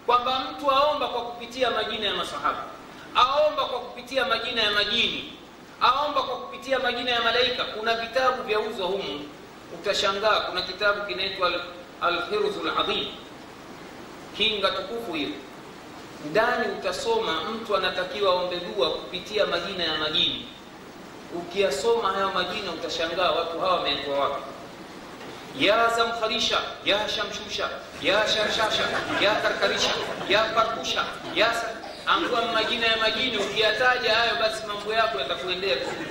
kwamba mtu aomba kwa kupitia majina ya masahaba aomba kwa kupitia majina ya majini aomba kwa kupitia majina ya malaika kuna vitabu vyauzwa humu utashangaa kuna kitabu kinaitwa alhirdhu ladhim kinga tukufu hiyo ndani utasoma mtu anatakiwa aombe dua kupitia majina ya majini ukiyasoma hayo majina utashangaa watu hawa wamewekwa wapi ya zamkharisha ya shamshusha ya sharshasha ya karkarisha ya parkusha ya angua majina ya majini ukiyataja hayo basi mambo yako yatakuendea vizuri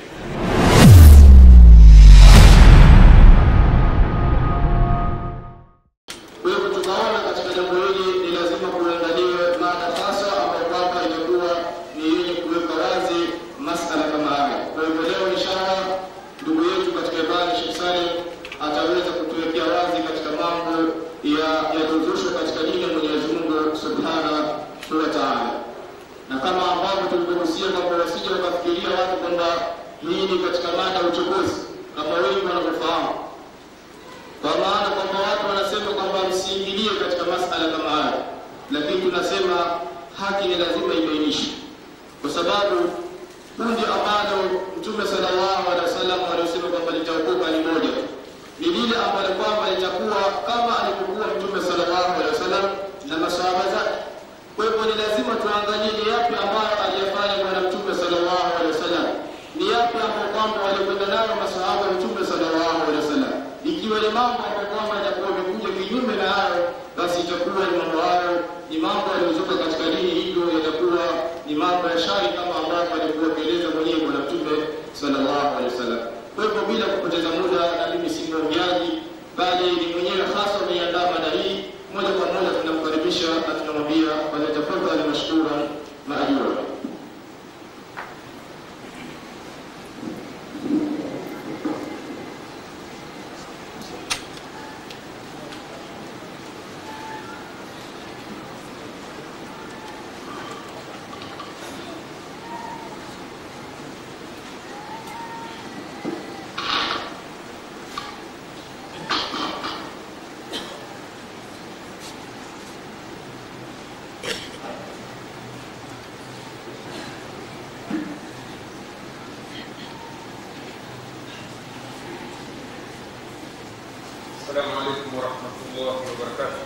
Kwa hivyo tunaona katika jambo hili ni lazima kuangaliwe mada hasa ambayo kwamba itakuwa ni yenye kuweka wazi masala kama haya. Kwa hivyo leo inshallah ndugu yetu katika ibada Sheikh Salim ataweza kutuwekea wazi katika mambo ya yaliyozushwa katika dini ya Mwenyezi Mungu Subhanahu wa Ta'ala. Na kama ambavyo tulivyohusia kwamba wasije wakafikiria watu kwamba hii ni katika mada ya uchokozi kama wengi wanavyofahamu kwa maana kwamba watu wanasema kwamba msiingilie katika masala kama haya, lakini tunasema haki ni lazima ibainishwe, kwa sababu kundi ambalo Mtume sallallahu alaihi wasallam waliosema kwamba litaokoka ni moja tu, ni lile ambalo kwamba litakuwa kama alivyokuwa Mtume sallallahu alaihi wasallam na masahaba zake. Kwa hivyo ni lazima tuangalie ni yapi ambayo aliyafanya Bwana Mtume sallallahu alaihi wasallam, ni yapi ambayo kwamba walikwenda nayo masahaba wa Mtume sallallahu alaihi wasallam ikiwa ni mambo ambayo kwamba yatakuwa yamekuja kinyume na hayo, basi itakuwa ni mambo hayo ni mambo yaliyozuka katika dini, hivyo yatakuwa ni mambo ya shari kama ambavyo alikuwa akieleza mwenyewe Bwana Mtume sallallahu alaihi wasallam. Kwa hivyo bila kupoteza muda, na mimi si mwongeaji, bali ni mwenyewe hasa ameiandaa mada hii. Moja kwa moja tunamkaribisha na tunamwambia falyatafadhali mashkuran maajura. السلام عليكم ورحمة الله وبركاته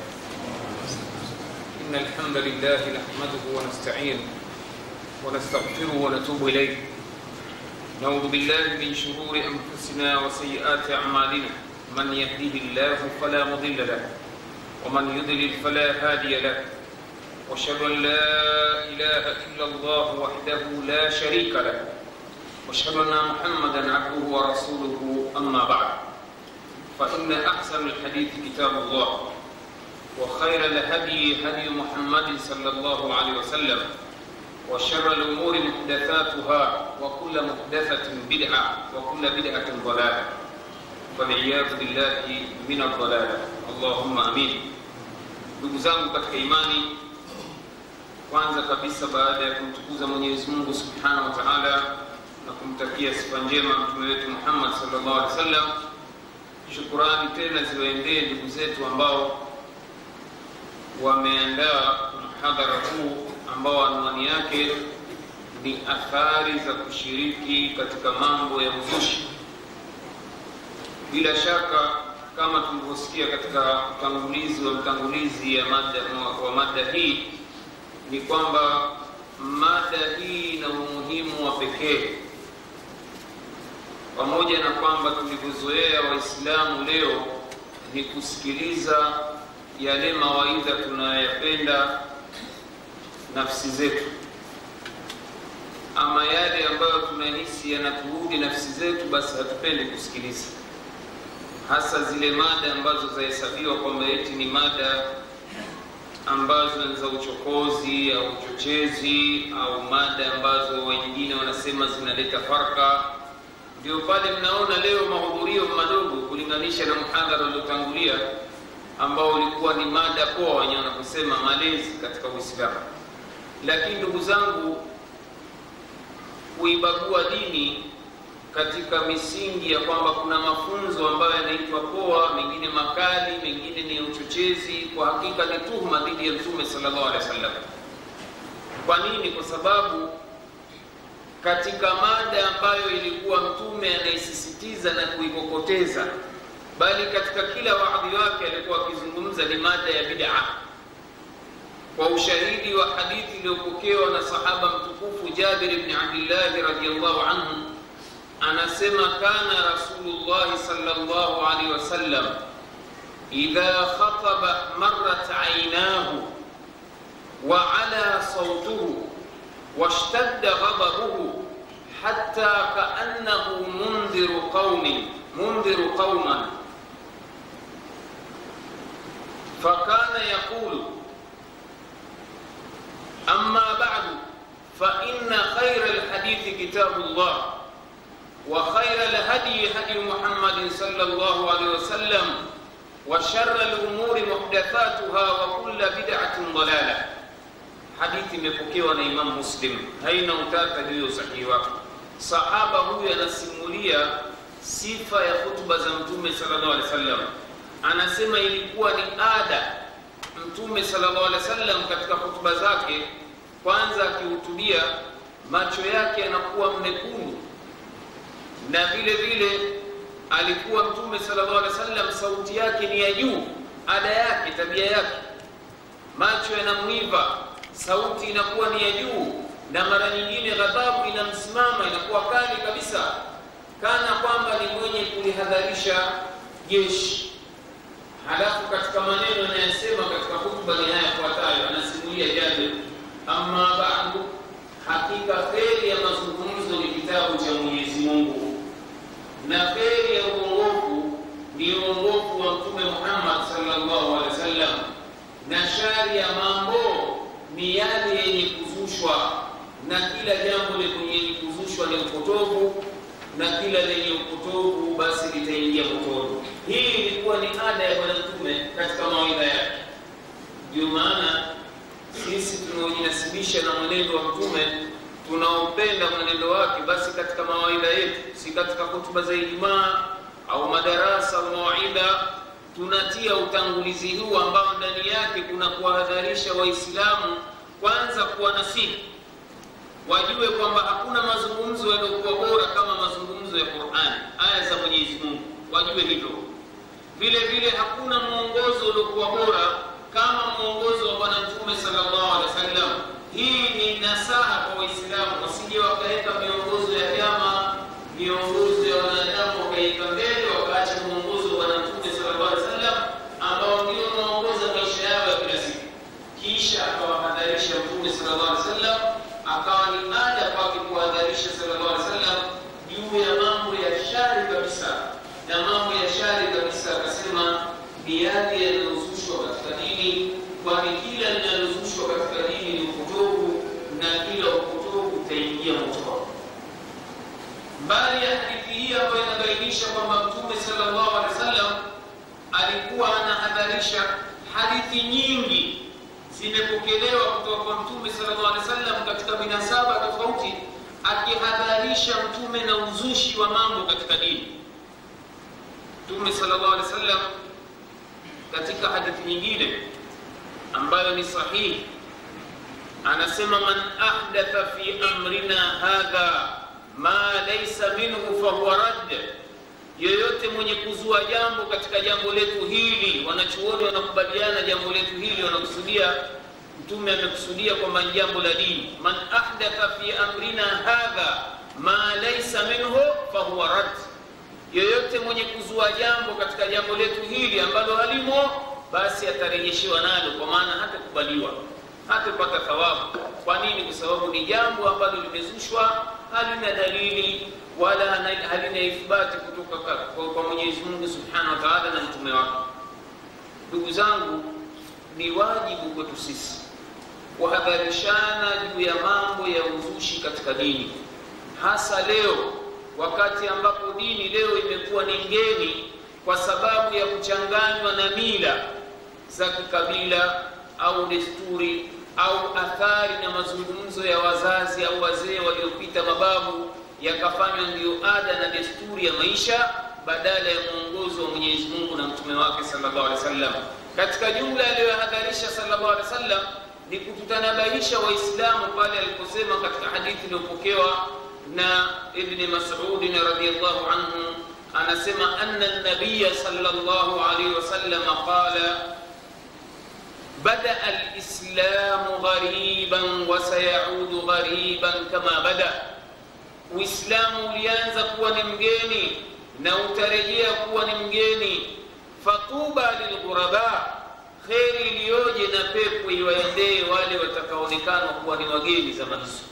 إن الحمد لله نحمده ونستعينه ونستغفره ونتوب إليه نعوذ بالله من شرور أنفسنا وسيئات أعمالنا من يهده الله فلا مضل له ومن يضلل فلا هادي له واشهد أن لا إله إلا الله وحده لا شريك له واشهد أن محمدا عبده ورسوله أما بعد فإن أحسن الحديث كتاب الله وخير الهدي هدي محمد صلى الله عليه وسلم وشر الأمور محدثاتها وكل محدثة بدعة وكل بدعة ضلالة والعياذ بالله من الضلالة اللهم آمين ndugu zangu katika imani kwanza kabisa baada ya kumtukuza mwenyezi mungu subhanahu wa taala na kumtakia sifa njema mtume wetu muhammad sallallahu alaihi wasallam shukurani tena ziwaendee ndugu zetu ambao wameandaa mhadhara huu ambao anwani yake ni athari za kushiriki katika mambo ya uzushi bila shaka kama tulivyosikia katika utangulizi wa mtangulizi ya mada, wa mada hii ni kwamba mada hii ina umuhimu wa pekee pamoja na kwamba tulivyozoea waislamu leo ni kusikiliza yale mawaidha tunayoyapenda nafsi zetu ama yale ambayo tunahisi yanatuudhi nafsi zetu basi hatupendi kusikiliza hasa zile mada ambazo zahesabiwa kwamba eti ni mada ambazo ni za uchokozi au uchochezi au mada ambazo wengine wanasema zinaleta farka ndio pale mnaona leo mahudhurio madogo kulinganisha na mhadhara uliotangulia ambao ulikuwa ni mada poa wenyewe wanakusema malezi katika uislamu lakini ndugu zangu kuibagua dini katika misingi ya kwamba kuna mafunzo ambayo yanaitwa poa, mengine makali, mengine ni uchochezi. Kwa hakika ni tuhuma dhidi ya Mtume sallallahu alaihi wasallam. Kwa nini? Kwa sababu katika mada ambayo ilikuwa Mtume anaisisitiza na kuikokoteza, bali katika kila waadhi wake alikuwa akizungumza ni mada ya bid'a, kwa ushahidi wa hadithi iliyopokewa na sahaba mtukufu Jabir ibn Abdillah radhiyallahu anhu anasema kana Rasulullah sallallahu alaihi wasallam idha khataba marrat aynahu wa ala sawtuhu washtadda ghadabuhu hatta kaannahu mundhiru qaumin mundhiru qauman fakana yaqulu amma ba'du fa inna khayra alhadithi kitabullah وخير الهدي هدي محمد صلى الله عليه وسلم وشر الأمور محدثاتها وكل بدعة ضلالة hadithi imepokewa na Imam Muslim, haina utata juu ya usahihi wake. Sahaba huyu anasimulia sifa ya hutuba za Mtume sallallahu alaihi wasallam, anasema ilikuwa ni ada Mtume sallallahu alaihi wasallam katika hutuba zake, kwanza akihutubia macho yake yanakuwa mekundu na vile vile alikuwa mtume sallallahu alaihi wasallam sauti yake ni ya juu ada yake tabia yake macho yanamwiva sauti inakuwa ni ya juu na mara nyingine ghadhabu inamsimama inakuwa kali kabisa kana kwamba ni mwenye kulihadharisha jeshi halafu katika maneno anayosema katika hutuba ni haya yafuatayo anasimulia Jabir amma ba'du hakika kheri ya mazungumzo ni kitabu cha Mwenyezi Mungu na kheri ya uongofu ni uongofu wa Mtume Muhammad sallallahu alaihi wasallam, na shari ya mambo ni yale yenye kuzushwa, na kila jambo lenye kuzushwa ni upotovu, na kila lenye upotovu basi litaingia motoni. Hii ilikuwa ni ada ya Bwana Mtume katika mawaidha yake. Ndio maana sisi tunaojinasibisha na mwenendo wa Mtume tunaopenda mwenendo wake, basi katika mawaidha yetu, si katika hotuba za Ijumaa au madarasa au mawaidha, tunatia utangulizi huu ambao ndani yake kuna kuwahadharisha Waislamu kwanza, kuwa nasihi, wajue kwamba hakuna mazungumzo yaliyokuwa bora kama mazungumzo ya Qur'an, aya za Mwenyezi Mungu, wajue hivyo. Vile vile hakuna mwongozo uliokuwa bora kama mwongozo wa Bwana Mtume sallallahu alaihi wasallam. Hii ni nasaha kwa Waislamu, wasije wakaweka miongozo ya vyama, miongozo ya wanadamu wakaiweka mbele, wakaacha mwongozo wa Bwana Mtume sallallahu alaihi wasallam ambao ndio unaongoza maisha yao ya kila siku. Kisha akawahadharisha Mtume sallallahu alaihi wasallam, akawa ni ada kwake kuwahadharisha sallallahu alaihi wasallam juu ya mambo ya shari kabisa, na mambo ya shari kabisa akasema ni yale yanayozushwa katika dini, kwani kila linalozushwa katika dini ni upotovu na kila upotovu utaingia motoni. Mbali ya hadithi hii ambayo inabainisha kwamba Mtume sallallahu alaihi wasallam alikuwa anahadharisha, hadithi nyingi zimepokelewa kutoka kwa Mtume sallallahu alaihi wasallam katika minasaba tofauti, akihadharisha Mtume na uzushi wa mambo katika dini. Mtume sallallahu alaihi wasallam katika hadithi nyingine ambayo ni sahihi anasema man ahdatha fi amrina hadha ma laysa minhu fahuwa radd, yoyote mwenye kuzua jambo katika jambo letu hili. Wanachuoni wanakubaliana jambo letu hili, wanakusudia Mtume amekusudia kwamba ni jambo la dini. Man ahdatha fi amrina hadha ma laysa minhu fahuwa radd yoyote mwenye kuzua jambo katika jambo letu hili ambalo halimo, basi atarejeshewa nalo, kwa maana hatakubaliwa, hatapata thawabu. Kwa nini? Kwa sababu ni jambo ambalo limezushwa, halina dalili wala halina ithibati kutoka kwa Mwenyezi Mungu Subhanahu wa Ta'ala na mtume wake. Ndugu zangu, ni wajibu kwetu sisi kuhadharishana juu ya mambo ya uzushi katika dini, hasa leo wakati ambapo dini leo imekuwa ni ngeni kwa sababu ya kuchanganywa na mila za kikabila au desturi au athari na mazungumzo ya wazazi au wazee waliopita, mababu yakafanywa ndiyo ada na desturi ya maisha badala ya mwongozo wa Mwenyezi Mungu na mtume wake sallallahu alaihi wasallam. Katika jumla aliyohadharisha sallallahu alaihi wasallam ni kututanabahisha Waislamu pale aliposema katika hadithi iliyopokewa na Ibni Mas'ud radhiyallahu anhu, anasema anna nabiya sallallahu alaihi wasallam qala bada alislamu ghariban wa sayaudu ghariban kama bada, Uislamu ulianza kuwa ni mgeni na utarejea kuwa ni mgeni. Fatuba lilghuraba, kheri iliyoje na pepo iwaendee wale watakaonekana kuwa ni wageni zama hizo.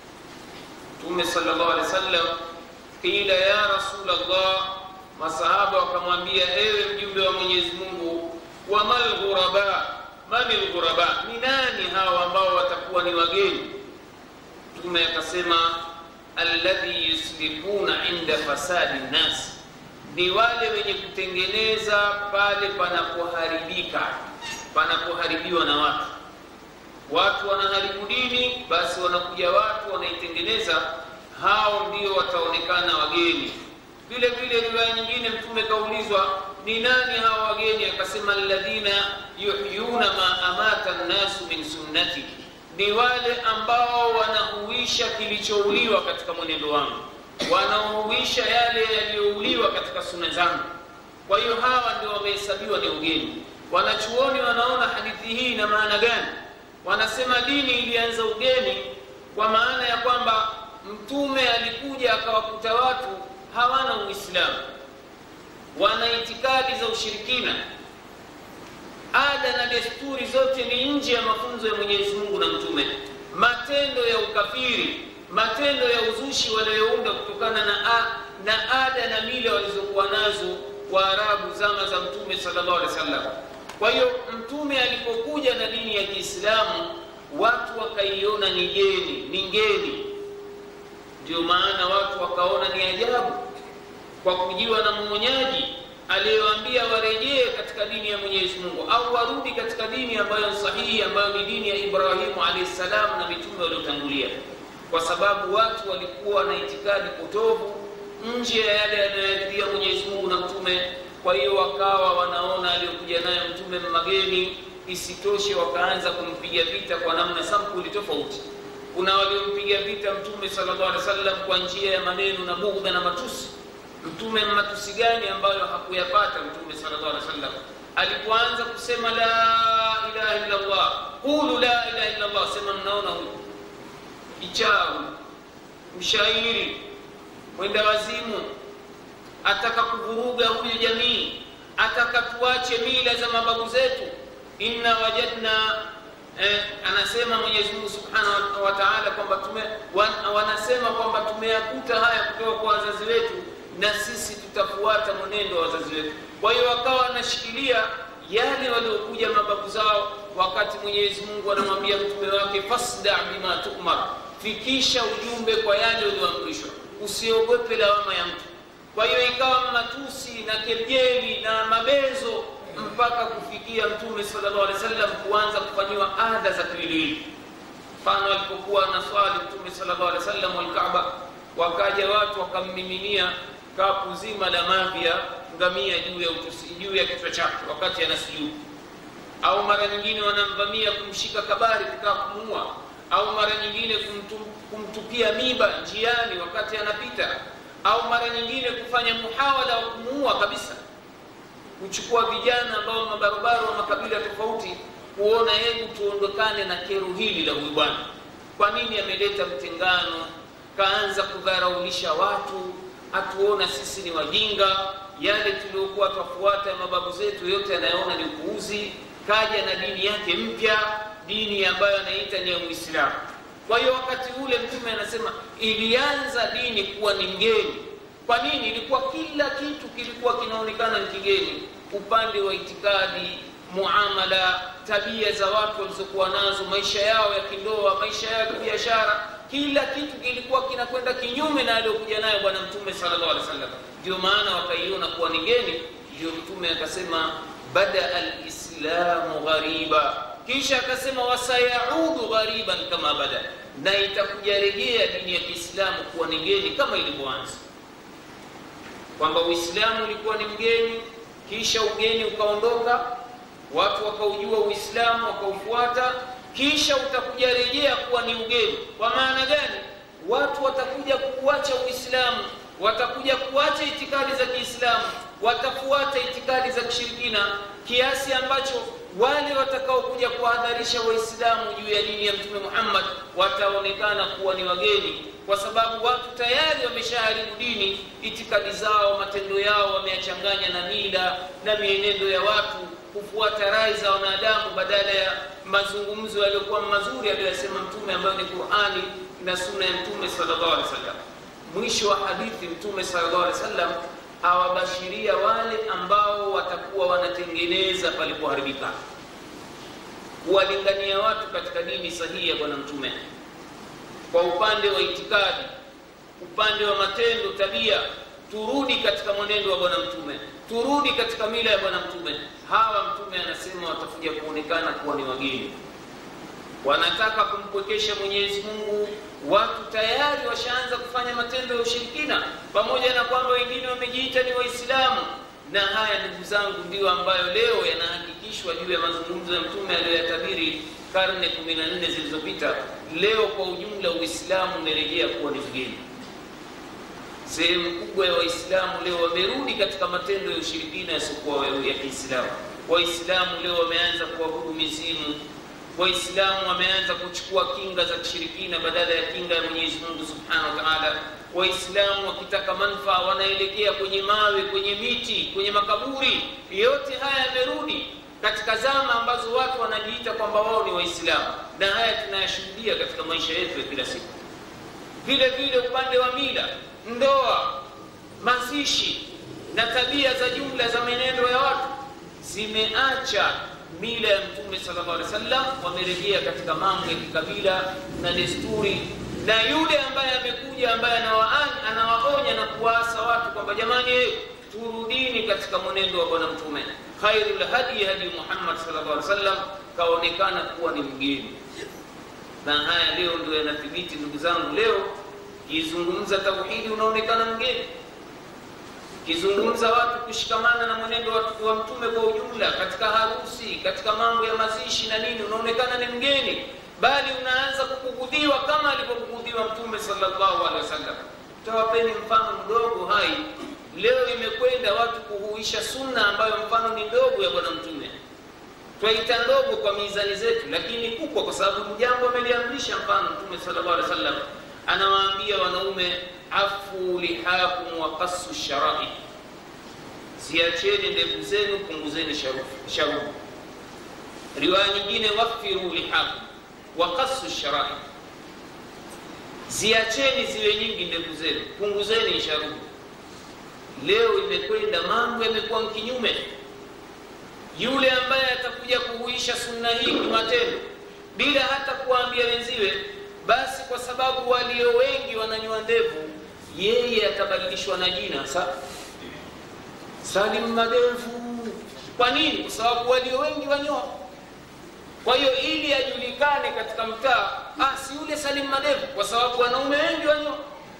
Mtume sallallahu alaihi wasallam, qila ya Rasulullah, masahaba wakamwambia, ewe mjumbe wa Mwenyezi Mungu, wa mal ghuraba, mani lghuraba, ni nani hawa ambao watakuwa ni wageni? Mtume akasema, alladhi yuslihuna inda fasadi nnas ni wale wenye kutengeneza pale panapoharibika, panapoharibiwa na watu. Watu wanaharibu dini, basi wanakuja watu wanaitengeneza, hao ndio wataonekana wageni. Vile vile riwaya nyingine, Mtume kaulizwa ni nani hawa wageni, akasema alladhina yuhyuna ma amata nnasu min sunnati, ni wale ambao wanahuisha kilichouliwa katika mwenendo wangu wanaohuisha yale yaliyouliwa katika suna zangu. Kwa hiyo hawa ndio wamehesabiwa ni ugeni. Wanachuoni wanaona hadithi hii ina maana gani? Wanasema dini ilianza ugeni kwa maana ya kwamba Mtume alikuja akawakuta watu hawana Uislamu, wana itikadi za ushirikina, ada na desturi zote ni nje ya mafunzo ya Mwenyezi Mungu na Mtume, matendo ya ukafiri matendo ya uzushi wanayounda kutokana na, a, na ada na mila walizokuwa nazo Waarabu zama za Mtume sallallahu alaihi wasallam. Kwa hiyo Mtume alipokuja na dini ya Kiislamu watu wakaiona ni geni, ni ngeni. Ndio maana watu wakaona ni ajabu kwa kujiwa na mwonyaji aliyewaambia warejee katika dini ya Mwenyezi Mungu au warudi katika dini ambayo ni sahihi, ambayo ni dini ya Ibrahimu alayhi salam na mitume waliotangulia kwa sababu watu walikuwa na itikadi potovu nje ya yale yanayoridhia Mwenyezi Mungu na mtume. Kwa hiyo wakawa wanaona aliyokuja nayo mtume mageni. Isitoshe, wakaanza kumpiga vita kwa namna sampuli tofauti. Kuna waliompiga vita mtume sallallahu alaihi wasallam kwa njia ya maneno na bughdha na matusi. Mtume matusi gani ambayo hakuyapata mtume sallallahu alaihi wasallam? Alipoanza kusema la ilaha illa Allah, qulu la ilaha illa Allah, sema mnaona huyu kichawi, mshairi, mwenda wazimu, ataka kuvuruga huyu jamii, ataka tuache mila za mababu zetu. inna wajadna eh, anasema Mwenyezi Mungu Subhanahu wa Ta'ala kwamba tume wan, wanasema kwamba tumeyakuta haya kutoka kwa wazazi wetu na sisi tutafuata mwenendo wa wazazi wetu. Kwa hiyo wakawa wanashikilia yale waliokuja mababu zao, wakati Mwenyezi Mungu anamwambia mtume wake fasda bima tu'mar fikisha ujumbe kwa yale ulioamrishwa, usiogope lawama ya mtu. Kwa hiyo ikawa matusi na kejeli na mabezo mpaka kufikia Mtume sallallahu alaihi wasallam kuanza kufanyiwa ada za kiwiliwili. Mfano, alipokuwa anaswali Mtume sallallahu alaihi wasallam Alkaaba, wakaja watu wakammiminia kapu zima la mavi ya ngamia juu ya utusi, juu ya kichwa chake wakati anasujudu, au mara nyingine wanamvamia kumshika kabari kutaka kumuua au mara nyingine kumtu, kumtupia miba njiani wakati anapita, au mara nyingine kufanya muhawala wa kumuua kabisa, kuchukua vijana ambao mabarobaro wa makabila tofauti, kuona hebu tuondokane na kero hili la huyu bwana. Kwa nini ameleta mtengano? Kaanza kudharaulisha watu, atuona sisi ni wajinga, yale tuliokuwa twafuata ya mababu zetu yote anayoona ni upuuzi. Kaja na dini yake mpya dini ambayo anaita ni ya Uislamu. Kwa hiyo wakati ule Mtume anasema ilianza dini kuwa ni ngeni. Kwa nini? Ilikuwa kila kitu kilikuwa kinaonekana ni kigeni, upande wa itikadi, muamala, tabia za watu walizokuwa nazo, maisha yao ya kindoa, maisha yao ya kibiashara, kila kitu kilikuwa kinakwenda kinyume na aliyokuja nayo Bwana Mtume sallallahu alaihi wasallam. Ndio maana wakaiona kuwa ni ngeni. Ndio Mtume akasema bada alislamu ghariba kisha akasema wasayaudu ghariban kama bada na itakuja rejea dini ya kiislamu kuwa ni ngeni kama ilivyoanza kwamba uislamu ulikuwa ni mgeni kisha ugeni ukaondoka watu wakaujua uislamu wakaufuata kisha utakuja rejea kuwa ni ugeni kwa maana gani watu watakuja kuuacha uislamu watakuja kuacha itikadi za kiislamu watafuata itikadi za kishirikina kiasi ambacho wale watakaokuja kuwahadharisha waislamu juu ya dini ya mtume muhammad wataonekana kuwa ni wageni kwa sababu watu tayari wameshaharibu dini itikadi zao matendo yao wameyachanganya na mila na mienendo ya watu kufuata rai za wanadamu badala ya mazungumzo yaliyokuwa mazuri aliyoyasema mtume ambayo ni qurani na sunna ya mtume sallallahu alaihi wasallam mwisho wa hadithi mtume sallallahu alaihi wasallam awabashiria wale ambao watakuwa wanatengeneza palipoharibika kuwalingania watu katika dini sahihi ya bwana mtume kwa upande wa itikadi upande wa matendo tabia turudi katika mwenendo wa bwana mtume turudi katika mila ya bwana mtume hawa mtume anasema watakuja kuonekana kuwa ni wageni wanataka kumpwekesha mwenyezi mungu watu tayari washaanza kufanya matendo ya ushirikina pamoja na kwamba wengine wamejiita ni waislamu na haya ndugu zangu ndiyo ambayo leo yanahakikishwa juu ya mazungumzo ya mtume aliyoyatabiri karne 14 zilizopita leo kwa ujumla uislamu umerejea kuwa ni mgeni sehemu kubwa ya waislamu leo wamerudi katika matendo ya ushirikina yasiokuwa ya kiislamu waislamu leo wameanza kuabudu mizimu waislamu wameanza kuchukua kinga za kishirikina badala ya kinga ya mwenyezi mungu subhanahu wa taala waislamu wakitaka manfaa wanaelekea kwenye mawe kwenye miti kwenye makaburi yote haya yamerudi katika zama ambazo watu wanajiita kwamba wao ni waislamu na haya tunayashuhudia katika maisha yetu ya kila siku vile vile upande wa mila ndoa mazishi na tabia za jumla za menendo ya watu zimeacha mila ya mtume sallallahu alaihi wasallam wamerejea katika mambo ya kikabila na desturi na yule ambaye amekuja ambaye anawaonya anawaonya na kuwaasa watu kwamba jamani turudini katika mwenendo wa bwana mtume khairul hadi hadi muhammad sallallahu alaihi wasallam kaonekana kuwa ni mgeni na haya leo ndio yanathibiti ndugu zangu leo kizungumza tauhidi unaonekana mgeni kizungumza watu kushikamana na mwenendo wa, wa mtume kwa ujumla katika harusi katika mambo ya mazishi na nini unaonekana ni mgeni bali unaanza kubugudhiwa kama alivyobugudhiwa mtume sallallahu alaihi wasallam tawapeni mfano mdogo hai leo imekwenda watu kuhuisha sunna ambayo mfano ni ndogo ya bwana mtume twaita ndogo kwa mizani zetu lakini kubwa kwa sababu jambo ameliamrisha mfano mtume sallallahu alaihi wasallam anawaambia wanaume afu lihakum wa qasu sharai ziacheni ndevu zenu punguzeni sharubu riwaya nyingine wafiru lihakum wa qasu sharai ziacheni ziwe nyingi ndevu zenu punguzeni sharubu leo imekwenda mambo yamekuwa kinyume yule ambaye atakuja kuhuisha sunna hii kimatendo bila hata kuwaambia wenziwe basi kwa sababu walio wengi wananywa ndevu yeye atabadilishwa na jina sa salim madevu kwa nini kwa sababu walio wengi wanyoa kwa hiyo ili ajulikane katika mtaa ah, si yule salim madevu kwa sababu wanaume wengi wanyoa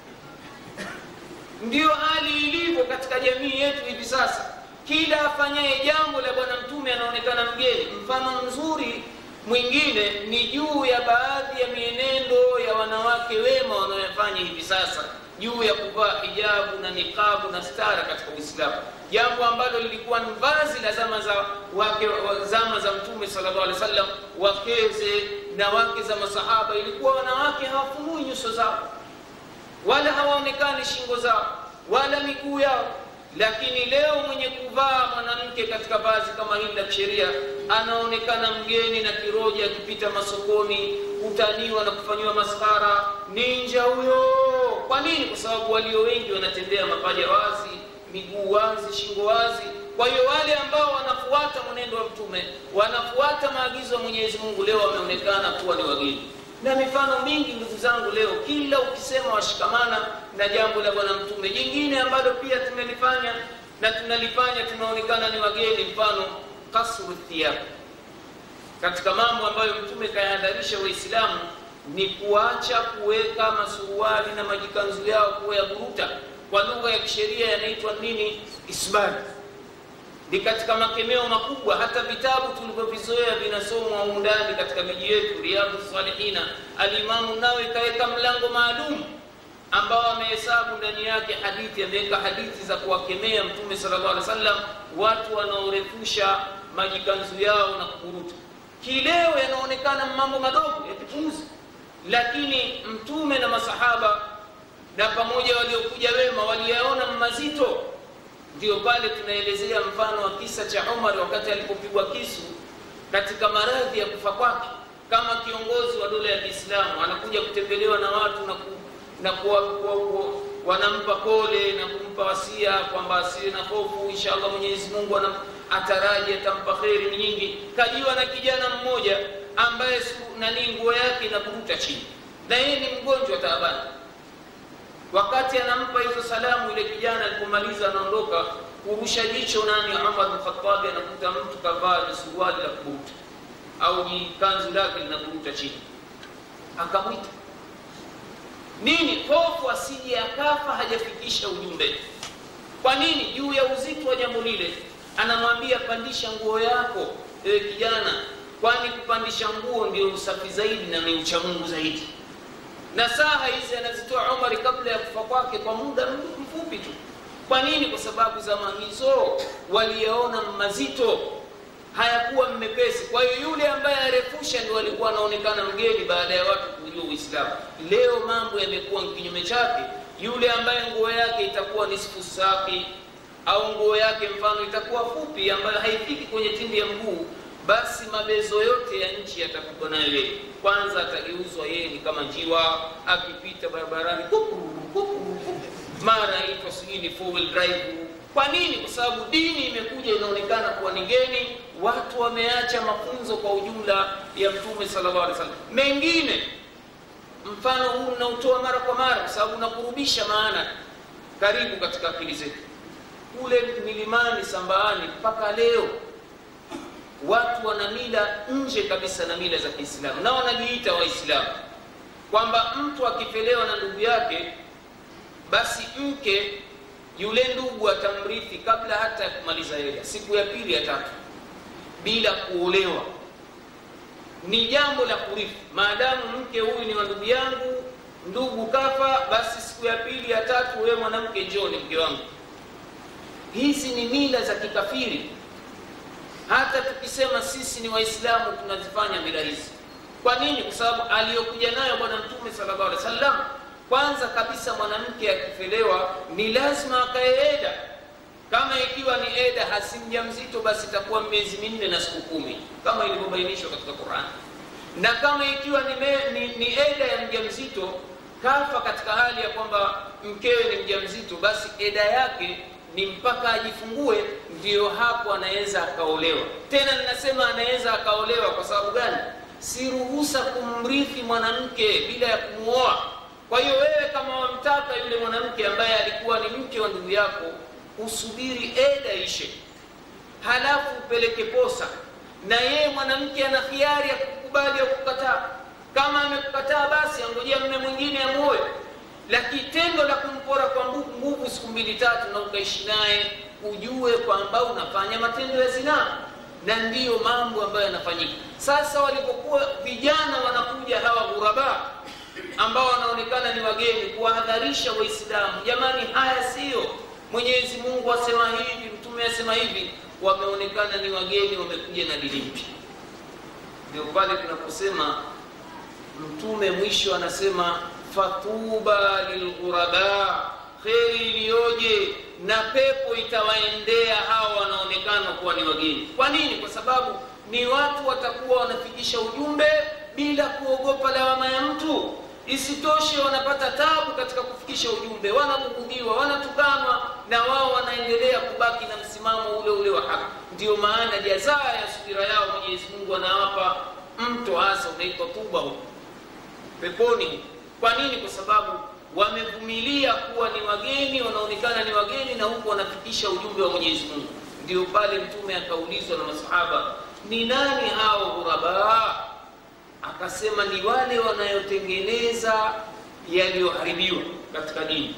ndiyo hali ilivyo katika jamii yetu hivi sasa kila afanyaye jambo la bwana mtume anaonekana mgeni mfano mzuri mwingine ni juu ya baadhi ya mienendo ya wanawake wema wanaoyafanya hivi sasa juu ya kuvaa hijabu na niqabu na stara katika uislamu jambo ambalo lilikuwa ni vazi la zama za wake zama za mtume sallallahu alaihi wasallam wakeze na wake za masahaba ilikuwa wanawake hawafunui nyuso zao wala hawaonekani shingo zao wala miguu yao lakini leo mwenye kuvaa mwanamke katika vazi kama hili la kisheria anaonekana mgeni na kiroja akipita masokoni kutaniwa na kufanyiwa maskhara ninja huyo kwa nini kwa sababu walio wengi wanatembea mapaja wazi miguu wazi shingo wazi kwa hiyo wale ambao wanafuata mwenendo wa mtume wanafuata maagizo ya mwenyezi mungu leo wameonekana kuwa ni wageni na mifano mingi ndugu zangu leo kila ukisema washikamana na jambo la bwana mtume jingine ambalo pia tumelifanya na tunalifanya tunaonekana ni wageni mfano kasru thiyab katika mambo ambayo mtume kayahadharisha waislamu ni kuacha kuweka masuruali na majikanzu yao kuwa ya buruta kwa lugha ya kisheria yanaitwa nini isbali ni katika makemeo makubwa hata vitabu tulivyovizoea vinasomwa humu ndani katika miji yetu riadhu salihina alimamu nawe ikaweka mlango maalum ambao amehesabu ndani yake hadithi ameweka hadithi za kuwakemea mtume sallallahu alaihi wasallam watu wanaorefusha majikanzu yao na kuburuta kileo yanaonekana mambo madogo ya kipuuzi lakini mtume na masahaba na pamoja waliokuja wema waliyaona mazito ndio pale tunaelezea mfano wa kisa cha umar wakati alipopigwa kisu katika maradhi ya kufa kwake kama kiongozi wa dola ya kiislamu anakuja kutembelewa na watu na, ku, na kuwa, kuwa, kuwa, wanampa pole na kumpa wasia kwamba asiwe na hofu inshallah mwenyezi mungu anam, ataraji atampa kheri nyingi kajiwa na kijana mmoja ambaye nani nguo yake inaburuta chini na yeye ni mgonjwa taabani wakati anampa hizo salamu ile kijana alipomaliza anaondoka kurusha jicho nani umar bnkhatabi anakuta mtu kavaa jisuruali la kuburuta au jikanzu lake linaburuta chini akamwita nini hofu asije akafa hajafikisha ujumbe kwa nini juu ya uzito wa jambo lile anamwambia pandisha nguo yako ewe kijana kwani kupandisha nguo ndio usafi zaidi na ni uchamungu zaidi na saha hizi anazitoa umari kabla ya kufa kwake kwa muda mfupi tu kwa nini kwa sababu zama hizo waliyaona mazito hayakuwa mmepesi kwa hiyo yule ambaye arefusha ndio alikuwa anaonekana mgeni baada ya watu kujua uislamu leo mambo yamekuwa kinyume chake yule ambaye nguo yake itakuwa nisfu saki au nguo yake mfano itakuwa fupi ambayo haifiki kwenye tindi ya mguu basi mabezo yote ya nchi yatapigwa nayo yeye kwanza atageuzwa yeye ni kama njiwa akipita barabarani mara aitwa sijui ni four wheel drive kwa nini kwa sababu dini imekuja inaonekana kuwa ni geni watu wameacha mafunzo kwa ujumla ya mtume sallallahu alaihi wasallam mengine mfano huu unautoa mara kwa mara kwa sababu unakurubisha maana karibu katika akili zetu kule milimani sambaani mpaka leo watu wana mila nje kabisa na mila za kiislamu na wanajiita waislamu kwamba mtu akipelewa na ndugu yake basi mke yule ndugu atamrithi kabla hata ya kumaliza hela siku ya pili ya tatu bila kuolewa ni jambo la kurithi maadamu mke huyu ni wa ndugu yangu ndugu kafa basi siku ya pili ya tatu wewe mwanamke njoni mke wangu hizi ni mila za kikafiri hata tukisema sisi ni waislamu tunazifanya mila hizi kwa nini kwa sababu aliyokuja nayo bwana mtume sallallahu alaihi wasallam kwanza kabisa mwanamke akifelewa ni lazima akaeeda kama ikiwa ni eda hasi mjamzito basi itakuwa miezi minne na siku kumi kama ilivyobainishwa katika quran na kama ikiwa ni, me, ni, ni eda ya mjamzito kafa katika hali ya kwamba mkewe ni mjamzito basi eda yake ni mpaka ajifungue ndiyo hapo anaweza akaolewa tena ninasema anaweza akaolewa kwa sababu gani si ruhusa kumrithi mwanamke bila ya kumuoa kwa hiyo wewe kama wamtaka yule mwanamke ambaye alikuwa ni mke wa ndugu yako usubiri eda ishe halafu upeleke posa na yeye mwanamke ana khiari ya kukubali au kukataa kama amekukataa basi angojea mme mwingine amuoe lakini tendo la kumpora kwa nguvu siku mbili tatu na ukaishi naye ujue kwamba unafanya matendo ya zinaa na ndiyo mambo ambayo yanafanyika sasa walipokuwa vijana wanakuja hawa ghuraba ambao wanaonekana ni wageni kuwahadharisha waislamu jamani haya siyo mwenyezi mungu asema hivi mtume asema hivi wameonekana ni wageni wamekuja na dini mpya ndio pale tunaposema mtume mwisho anasema fatuba lilghuraba kheri iliyoje na pepo itawaendea hawa wanaonekana kuwa ni wageni kwa nini kwa sababu ni watu watakuwa wanafikisha ujumbe bila kuogopa lawama ya mtu isitoshe wanapata tabu katika kufikisha ujumbe wanabughudhiwa wanatukanwa na wao wanaendelea kubaki na msimamo ule ule wa haki ndiyo maana jazaa ya subira yao mwenyezi mungu anawapa mto hasa unaitwa tuba huko peponi kwa nini kwa sababu wamevumilia kuwa ni wageni wanaonekana ni wageni na huku wanafikisha ujumbe wa mwenyezi mungu ndio pale mtume akaulizwa na masahaba ni nani hao ghuraba akasema ni wale wanayotengeneza yaliyoharibiwa katika dini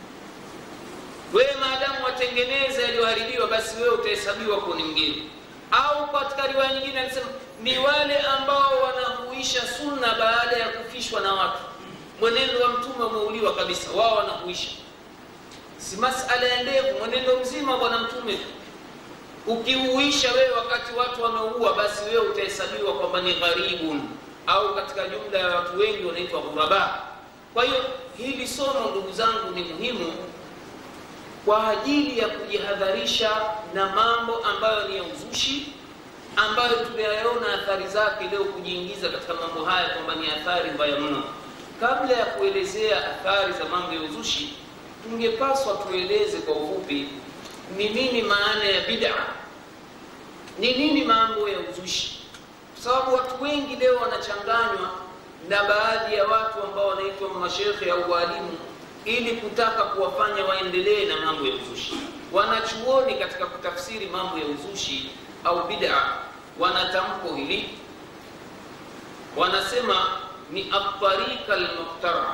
wewe maadamu watengeneza yaliyoharibiwa basi wewe utahesabiwa kuwa ni mgeni au katika riwaya nyingine anasema ni wale ambao wanahuisha sunna baada ya kufishwa na watu mwenendo wa mtume umeuliwa kabisa wao wanahuisha si masala ya ndevu mwenendo mzima bwana mtume ukiuisha wewe wakati watu wameua basi wewe utahesabiwa kwamba ni gharibun au katika jumla ya watu wengi wanaitwa ghuraba kwa hiyo hili somo ndugu zangu ni muhimu kwa ajili ya kujihadharisha na mambo ambayo ni ya uzushi ambayo tumeyaona athari zake leo kujiingiza katika mambo haya kwamba ni athari mbaya mno kabla ya kuelezea athari za mambo ya uzushi tungepaswa tueleze kwa ufupi ni nini maana ya bid'a ni nini mambo ya uzushi kwa sababu watu wengi leo wanachanganywa na baadhi ya watu ambao wanaitwa mashekhe au waalimu ili kutaka kuwafanya waendelee na mambo ya uzushi wanachuoni katika kutafsiri mambo ya uzushi au bid'a wanatamko hili wanasema ni atarika almuhtara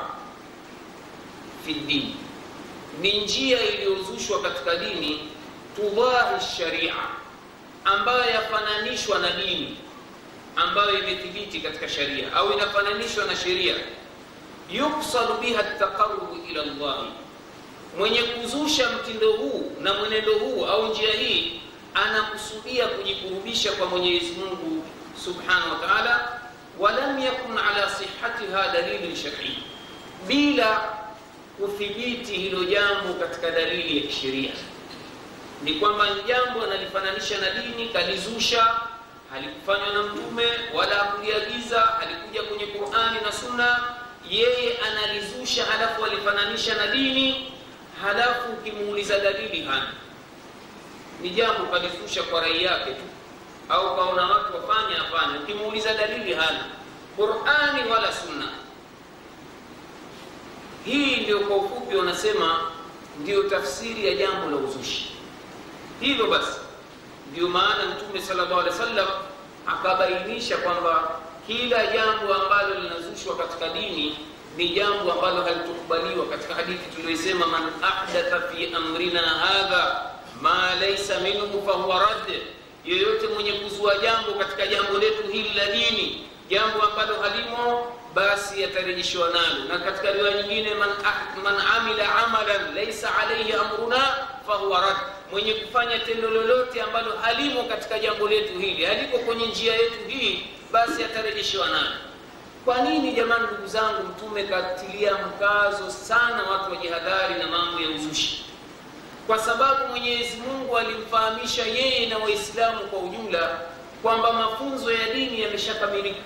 fi dini ni njia iliyozushwa katika dini tudahi sharia ambayo yafananishwa na dini ambayo imethibiti katika sharia au inafananishwa na sheria yuksadu biha taqarrubu ila llahi mwenye kuzusha mtindo huu na mwenendo huu au njia hii anakusudia kujikurubisha kwa mwenyezi mungu subhanahu wa taala walam yakun ala sihatiha dalilin sharii bila kuthibiti hilo jambo katika dalili ya kisheria ni kwamba ni jambo analifananisha na dini kalizusha halikufanywa na mtume wala hakuliagiza halikuja kwenye qurani na sunna yeye analizusha halafu alifananisha na dini halafu ukimuuliza dalili hana ni jambo kalizusha kwa rai yake tu au kaona watu wafanya hapana ukimuuliza dalili hana qurani wala sunna hii ndio kwa ufupi wanasema ndio tafsiri ya jambo la uzushi hivyo basi ndio maana mtume sallallahu alaihi wasallam akabainisha kwamba kila jambo ambalo linazushwa katika dini ni jambo ambalo halitokubaliwa katika hadithi tuliyosema man ahdatha fi amrina hadha ma laysa minhu fahuwa radd yeyote mwenye kuzua jambo katika jambo letu hili la dini jambo ambalo halimo basi yatarejeshwa nalo na katika riwaya nyingine man, ah, man amila amalan laysa alayhi amruna fahuwa rad mwenye kufanya tendo lolote ambalo halimo katika jambo letu hili haliko kwenye njia yetu hii basi atarejeshewa nalo kwa nini jamani ndugu zangu mtume katilia mkazo sana watu wajihadhari na mambo ya uzushi kwa sababu mwenyezi mungu alimfahamisha yeye na waislamu kwa ujumla kwamba mafunzo ya dini yameshakamilika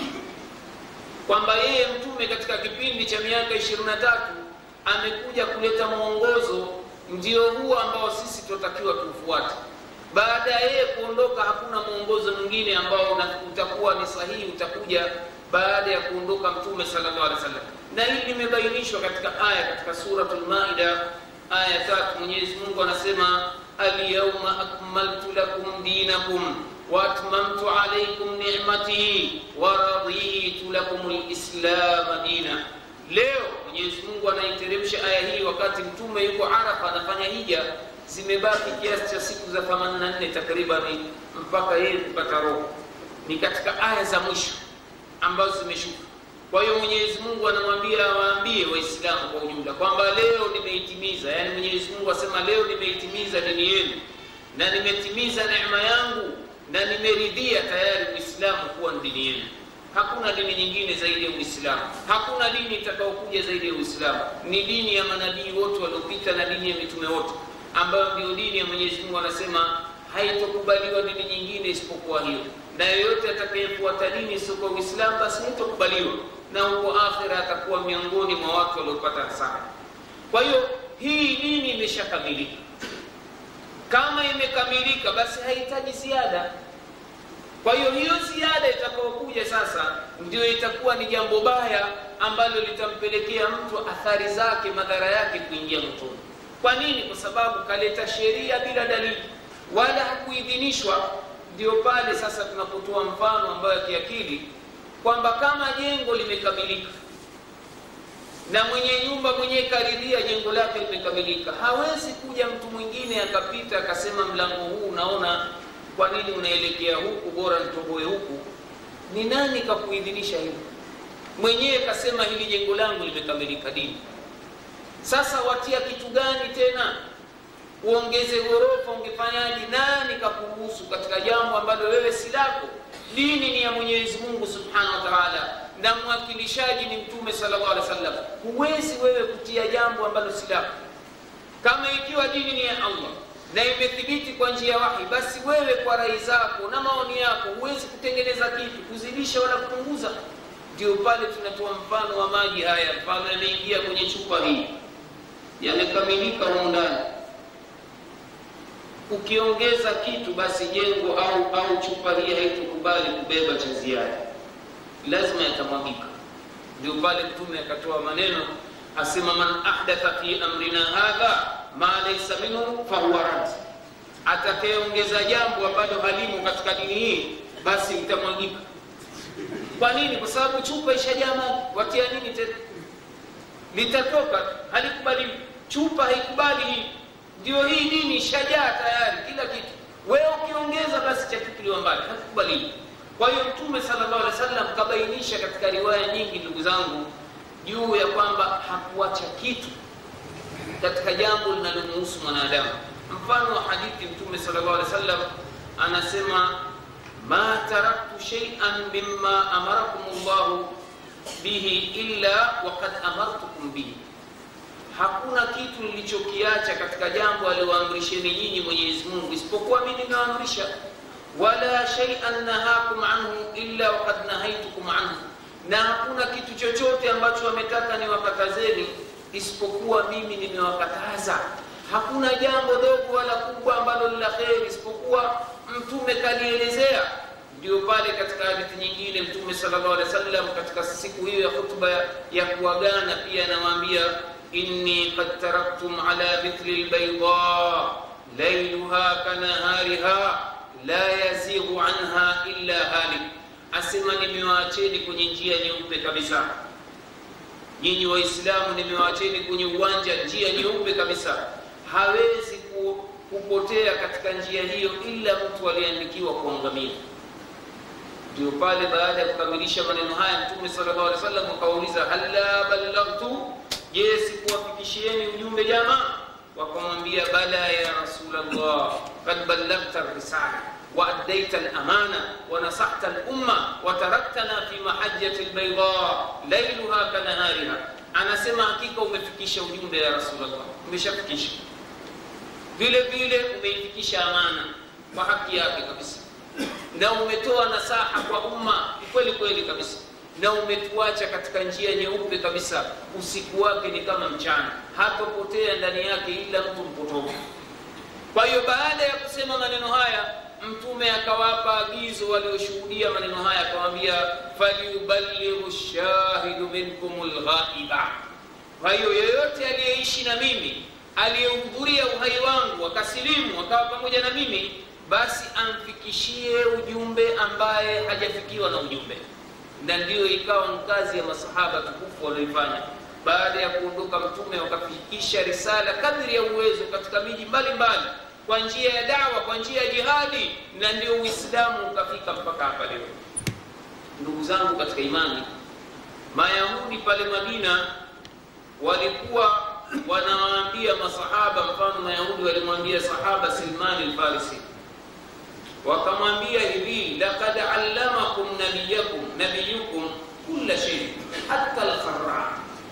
kwamba yeye mtume katika kipindi cha miaka 23 amekuja kuleta mwongozo ndio huo ambao sisi tunatakiwa tuufuate baada ya yeye kuondoka hakuna mwongozo mwingine ambao utakuwa ni sahihi utakuja baada ya kuondoka mtume sallallahu alaihi wasallam na hili limebainishwa katika aya katika suratul maida aya tatu mwenyezi mungu anasema alyauma akmaltu lakum dinakum waatmamtu alaikum nicmati waraditu lakum lislama dina leo mwenyezi mungu anaiteremsha aya hii wakati mtume yuko arafa anafanya hija zimebaki kiasi cha siku za 84 takriban mpaka yeye kupata roho ni katika aya za mwisho ambazo zimeshuka kwa hiyo mwenyezi mungu anamwambia awaambie waislamu kwa ujumla kwamba leo nimeitimiza yaani mwenyezi mungu asema leo nimeitimiza dini yenu na nimetimiza neema yangu na nimeridhia tayari uislamu kuwa ni dini yenu hakuna dini nyingine zaidi ya uislamu hakuna dini itakaokuja zaidi ya uislamu ni dini ya manabii wote waliopita na dini ya mitume wote ambayo ndio dini ya mwenyezi mungu anasema haitokubaliwa dini nyingine isipokuwa hiyo na yoyote atakayefuata dini isiyokuwa uislamu basi haitokubaliwa na huko akhira atakuwa miongoni mwa watu waliopata hasara kwa hiyo hii dini imeshakamilika kama imekamilika basi hahitaji ziada kwa hiyo hiyo ziada itakayokuja sasa ndio itakuwa ni jambo baya ambalo litampelekea mtu athari zake madhara yake kuingia motoni kwa nini kwa sababu kaleta sheria bila dalili wala hakuidhinishwa ndio pale sasa tunapotoa mfano ambayo ya kiakili kwamba kama jengo limekamilika na mwenye nyumba mwenyewe karidhia jengo lake limekamilika, hawezi kuja mtu mwingine akapita akasema mlango huu unaona, kwa nini unaelekea huku, bora nitoboe huku. Ni nani kakuidhinisha hilo? Mwenyewe kasema hili jengo langu limekamilika dini. Sasa watia kitu gani tena uongeze ghorofa? Ungefanyaje? Nani kakuruhusu katika jambo ambalo wewe si lako? Dini ni ya Mwenyezi Mungu Subhanahu wa Ta'ala, na mwakilishaji ni Mtume sallallahu alaihi wasallam. Huwezi wewe kutia jambo ambalo si lako. Kama ikiwa dini ni ya Allah na imethibiti kwa njia ya wahi, basi wewe kwa rai zako na maoni yako huwezi kutengeneza kitu, kuzidisha wala kupunguza. Ndio pale tunatoa mfano wa maji haya, mfano yameingia kwenye chupa hii, yamekamilika humu ndani ukiongeza kitu basi jengo au au chupa hii haitokubali kubeba cha ziada, lazima yatamwagika. Ndio pale Mtume akatoa maneno asema, man ahdatha fi amrina hadha ma laysa minhu fahuwa rad, atakayeongeza jambo ambalo halimo katika dini hii basi litamwagika. Kwa nini? Kwa sababu chupa ishajaa maji, watia nini tena? Litatoka, halikubaliwi. Chupa haikubali hii ndio hii dini shajaa tayari, kila kitu. Wewe ukiongeza basi chatupiliwa mbali, hakukubaliwi. Kwa hiyo Mtume sallallahu alaihi wasallam kabainisha katika riwaya nyingi, ndugu zangu, juu ya kwamba hakuacha kitu katika jambo linalomhusu mwanadamu. Mfano wa hadithi, Mtume sallallahu alaihi wasallam anasema ma taraktu shay'an mimma amarakum Allahu bihi illa waqad amartukum bihi Hakuna kitu nilichokiacha katika jambo aliyoamrisheni nyinyi Mwenyezi Mungu isipokuwa mimi nimeamrisha. Wala shay'an nahakum anhu illa waqad nahaitukum anhu, na hakuna kitu chochote ambacho wametaka niwakatazeni isipokuwa mimi nimewakataza. Hakuna jambo dogo wala kubwa ambalo ni la kheri isipokuwa mtume kalielezea. Ndio pale katika hadithi nyingine Mtume sallallahu alaihi wasallam katika siku hiyo ya khutba ya kuagana pia anawaambia inni qad taraktum ala mithli albayda layluha kanahariha la yazighu anha illa halik, asema nimewaacheni kwenye njia nyeupe kabisa. Nyinyi Waislamu nimewaacheni kwenye uwanja, njia nyeupe kabisa, hawezi kupotea katika njia hiyo ila mtu aliyeandikiwa kuangamia. Ndio pale baada ya kukamilisha maneno haya Mtume sallallahu alaihi wasallam akauliza, halla ballaghtu Je, sikuwafikishieni ujumbe jamaa? Wakamwambia, bala ya Rasulullah, kad ballaghta risala wa addaita al-amana wa nasahta al-umma wa taraktana fi mahajjati al-bayda layluha kanahariha. Anasema hakika umefikisha ujumbe ya Rasulullah, umeshafikisha. Vile vile umeifikisha amana kwa haki yake kabisa, na umetoa nasaha kwa umma kweli kweli kabisa na umetuacha katika njia nyeupe kabisa. Usiku wake ni kama mchana, hatopotea ndani yake ila mtu mpotofu. Kwa hiyo baada ya kusema maneno haya, Mtume akawapa agizo walioshuhudia maneno haya, akawaambia falyuballighu shahidu minkum lghaiba. Kwa hiyo yoyote aliyeishi na mimi, aliyehudhuria uhai wangu, akasilimu, akawa pamoja na mimi, basi amfikishie ujumbe ambaye hajafikiwa na ujumbe na ndiyo ikawa kazi ya masahaba tukufu walioifanya. Baada ya kuondoka Mtume, wakafikisha risala kadri ya uwezo katika miji mbalimbali kwa njia ya dawa, kwa njia ya jihadi, na ndio Uislamu ukafika mpaka hapa leo. Ndugu zangu katika imani, Mayahudi pale Madina walikuwa wanawaambia masahaba, mfano Mayahudi walimwambia sahaba Silmani al-Farisi wakamwambia hivi, laqad allamakum nabiyakum nabiyukum kulla shay hatta al-kharra,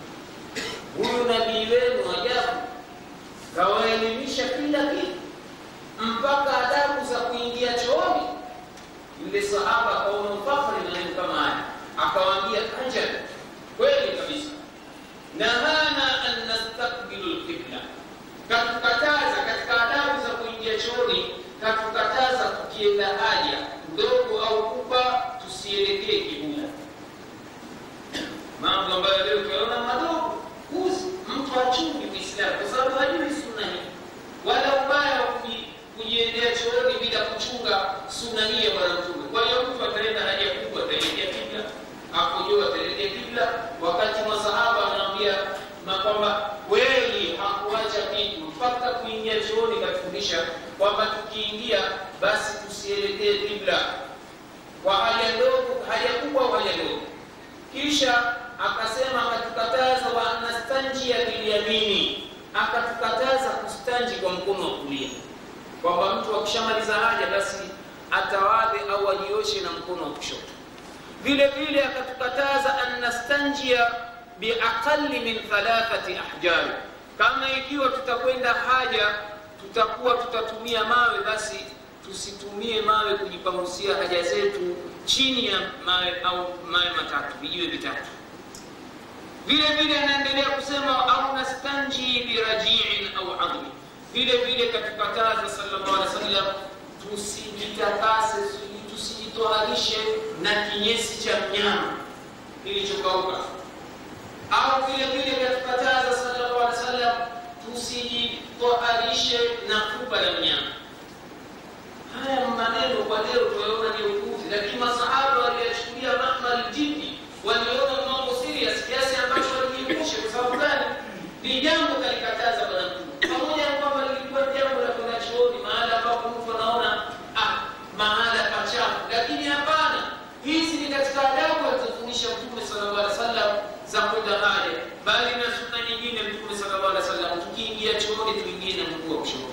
huyu nabii wenu ajabu kawaelimisha kila kitu mpaka adabu za kuingia chooni. Yule sahaba akaona ufahari na neno kama haya, akawaambia ajab, kweli kabisa, nahana an nastakbilu lqibla, katukataza katika adabu za kuingia chooni katukataza tukienda haja ndogo au kubwa tusielekee kibula. Mambo ambayo leo ukiona madogo kuzi, mtu achungi Uislamu kwa sababu hajui sunna hii, wala ubaya wa kujiendea chooni bila kuchunga sunna hii ya bwana mtume kwa hiyo mtu ataenda haja kubwa ataelekea kibla akojoa ataelekea kibla wakati masahaba anaambia kwamba kweli hakuacha kitu mpaka kuingia chooni katufundisha kwamba tukiingia basi tusielekee kibla kwa haja ndogo haja kubwa au haja ndogo kisha akasema akatukataza wa nastanjia bilyamini akatukataza kustanji kwa mkono wa kulia kwamba mtu akishamaliza haja basi atawadhe au ajioshe na mkono wa kushoto vile vile akatukataza an nastanjia biaqali min thalathati ahjari kama ikiwa tutakwenda haja tutakuwa tutatumia mawe basi tusitumie mawe kujipangusia haja zetu chini ya mawe au mawe matatu vijiwe vitatu vile vile anaendelea kusema au nastanji birajiin au admi vile vile katukataza sallallahu alaihi wasallam tusijitakase tusijitoharishe na kinyesi cha mnyama kilichokauka au vile vile katukataza sallallahu alaihi wasallam tusijitoharishe na fupa la mnyama haya maneno kwa leo tunaona ni upuzi lakini masahaba waliyachukulia mahmal jiddi waliona mambo serious kiasi ambacho walijiepusha kwa sababu gani ni jambo kalikataza bwana mtume pamoja na kwamba lilikuwa jambo la kwenda chooni mahala ambapo mtu anaona ah mahala pachafu lakini hapana hizi ni katika adabu alizofundisha mtume sallallahu alaihi wasallam za kwenda haja bali na sunna nyingine mtume sallallahu alaihi wasallam tukiingia chooni tuingie na mguu wa kushoto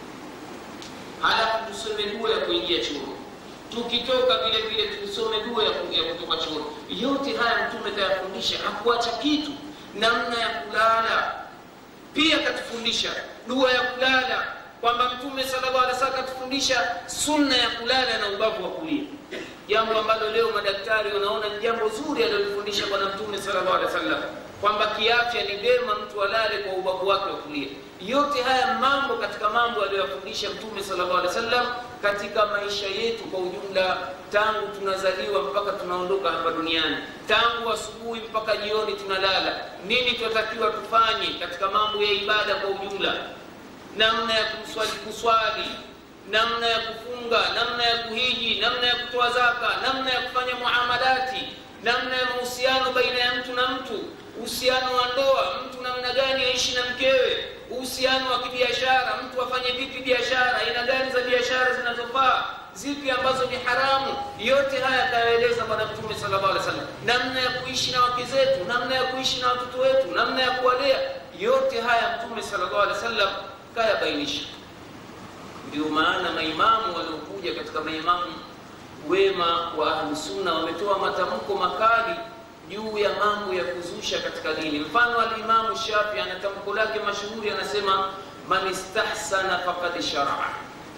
halafu tusome dua ya kuingia chooni tukitoka vile vile tusome dua ya kutoka chooni yote haya mtume kayafundisha hakuacha kitu namna ya kulala pia katufundisha dua ya kulala kwamba mtume sallallahu alaihi wasallam katufundisha sunna ya kulala na ubavu wa kulia jambo ambalo leo madaktari wanaona ni jambo zuri alilofundisha bwana mtume sallallahu alaihi wasallam kwamba kiafya ni vema mtu alale kwa ubavu wake wa kulia yote haya mambo katika mambo aliyoyafundisha mtume sallallahu alaihi wasallam katika maisha yetu kwa ujumla tangu tunazaliwa mpaka tunaondoka hapa duniani tangu asubuhi mpaka jioni tunalala nini tunatakiwa tufanye katika mambo ya ibada kwa ujumla namna ya kuswali kuswali namna ya kufunga namna ya kuhiji namna ya kutoa zaka namna ya kufanya muamalati namna ya mahusiano baina ya mtu na mtu uhusiano wa ndoa mtu namna gani aishi na mkewe uhusiano wa kibiashara mtu afanye vipi biashara aina gani za biashara zinazofaa zipi ambazo ni haramu yote haya akayaeleza bwana mtume sallallahu alaihi wasallam namna ya kuishi na wake zetu namna ya kuishi na watoto wetu namna ya kuwalea yote haya mtume sallallahu alaihi wasallam kayabainisha ndio maana maimamu waliokuja katika maimamu wema wa ahlusunna wametoa matamko makali juu ya mambo ya kuzusha katika dini mfano alimamu shafi ana tamko lake mashuhuri anasema man istahsana faqad sharaa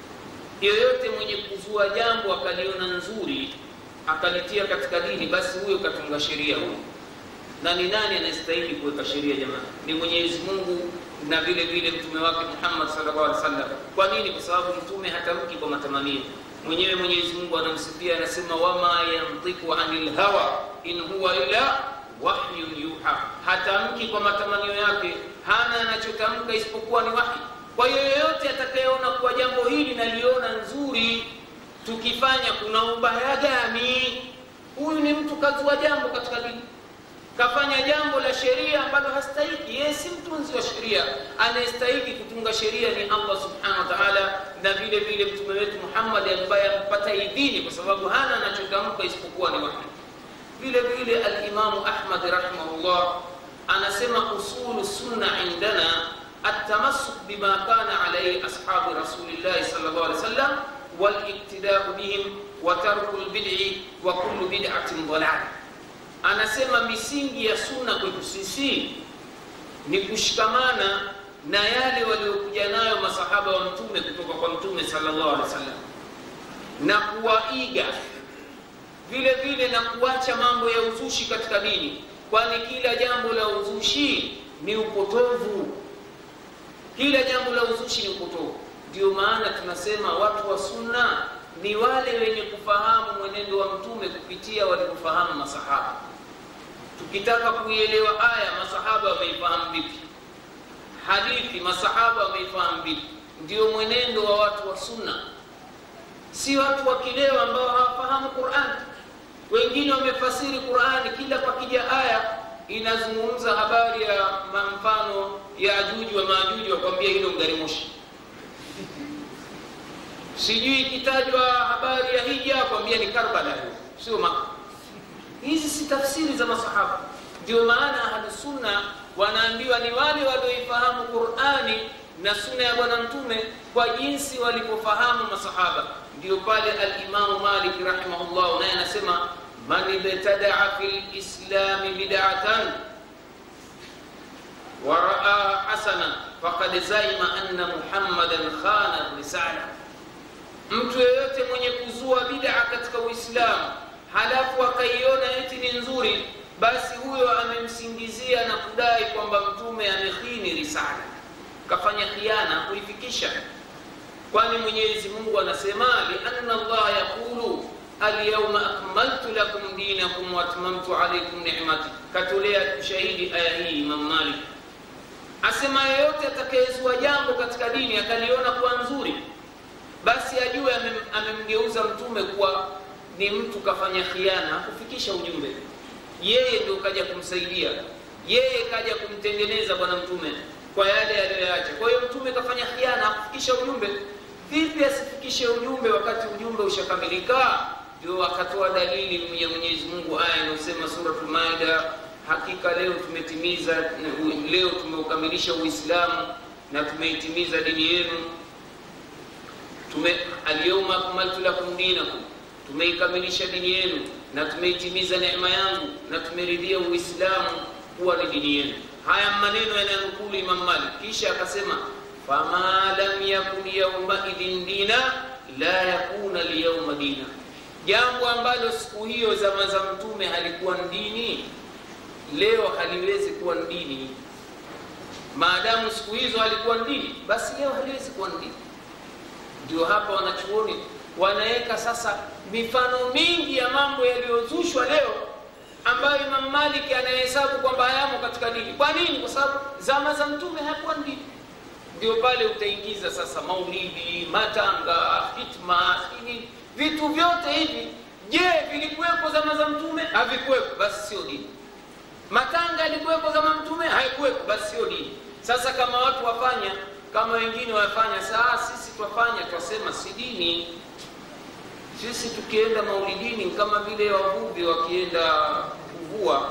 yoyote mwenye kuzua jambo akaliona nzuri akalitia katika dini basi huyo katunga sheria huyo na ni nani anayestahili kuweka sheria jamani ni mwenyezi mungu na vile vile mtume wake muhammad sallallahu alaihi wasallam kwa nini kwa sababu mtume hatamki kwa matamanio mwenyewe mwenyezi mungu anamsifia anasema wama yantiku anil hawa in huwa illa wahyun yuha hatamki kwa matamanio yake hana anachotamka isipokuwa ni wahi kwa hiyo yoyote atakayeona kuwa jambo hili naliona nzuri tukifanya kuna ubaya gani huyu ni mtu kazua jambo katika dini kafanya jambo la sheria ambalo hastahiki yeye si mtunzi wa sheria anayestahiki kutunga sheria ni allah subhanahu wa taala na vile vile mtume wetu muhammad ambaye ampata idhini kwa sababu hana anachotamka isipokuwa ni wahi vile vile alimamu ahmad rahimahullah anasema usulu sunna indana التمسك بما كان عليه أصحاب رسول الله صلى الله عليه وسلم والاقتداء بهم وترك البدع وكل بدعة ضلالة anasema misingi ya sunna kwetu sisi ni kushikamana na yale waliokuja nayo masahaba wa mtume kutoka kwa mtume sallallahu alaihi wasallam na kuwaiga vile vile na kuacha mambo ya uzushi katika dini kwani kila jambo la uzushi ni upotovu kila jambo la uzushi ni upotovu ndio maana tunasema watu wa sunna ni wale wenye kufahamu mwenendo wa mtume kupitia waliofahamu masahaba tukitaka kuielewa aya masahaba wameifahamu vipi hadithi masahaba wameifahamu vipi ndio mwenendo wa watu wa sunna si watu wa kileo ambao hawafahamu Qur'an. Wengine wamefasiri Qur'ani, kila pakija aya inazungumza habari ya mfano ya Ajuji wa Majuji, wakwambia hilo gari moshi. Sijui ikitajwa habari ya hija, wakwambia ni Karbala, sio Maka. Hizi si tafsiri za masahaba. Ndio maana ahlusunna wanaambiwa ni wale walioifahamu Qur'ani na sunna ya Bwana Mtume kwa jinsi walivyofahamu masahaba. Ndio pale al-Imamu Malik rahimahullah naye anasema man ibtadaa fi lislami bid'atan wa raa hasana faqad zaima anna Muhammadan khana risala, mtu yeyote mwenye kuzua bid'a katika Uislamu halafu akaiona eti ni nzuri, basi huyo amemsingizia na kudai kwamba mtume amekhini risala kafanya khiana kuifikisha. Kwani Mwenyezi Mungu anasema lianna Allah yaqulu alyawma akmaltu lakum dinakum wa atmamtu alaykum ni'mati, katolea ushahidi aya hii Imam Malik asema, yeyote atakayezua jambo katika dini akaliona kuwa nzuri, basi ajue amemgeuza mtume kuwa ni mtu kafanya khiana, hakufikisha ujumbe. Yeye ndio kaja kumsaidia, yeye kaja kumtengeneza bwana mtume kwa yale aliyoyaacha. Kwa hiyo mtume kafanya khiana, hakufikisha ujumbe. Vipi asifikishe ujumbe wakati ujumbe ushakamilika? Ndio akatoa dalili ya Mwenyezi Mungu, aya inayosema Suratul Maida, hakika leo tumetimiza, leo tumeukamilisha Uislamu na tumeitimiza dini yenu. Tume alyawma akmaltu lakum dinakum, tumeikamilisha dini yenu na tumeitimiza neema yangu na tumeridhia Uislamu kuwa ni dini yenu. Haya maneno yananukulu Imam Malik, kisha akasema fama lam yakun yauma idhin dina la yakuna lyauma dina, jambo ambalo siku hiyo zama za mtume halikuwa dini, leo haliwezi kuwa dini. Maadamu siku hizo halikuwa dini, basi leo haliwezi kuwa dini. Ndio hapa wanachuoni wanaweka sasa mifano mingi ya mambo yaliyozushwa leo ambayo Imam Malik anahesabu kwamba hayamo katika dini. Kwa nini? Kwa sababu zama za mtume hakuwa dini. Ndio pale utaingiza sasa maulidi, matanga, hitma, sini, vitu vyote hivi. Je, vilikuwepo zama za mtume? Havikuwepo, basi sio dini. Matanga yalikuwepo zama mtume? Haikuwepo, basi sio dini. Sasa kama watu wafanya kama wengine wafanya, saa sisi twafanya, twasema si dini. Sisi tukienda maulidini kama vile wavuvi wakienda kuvua,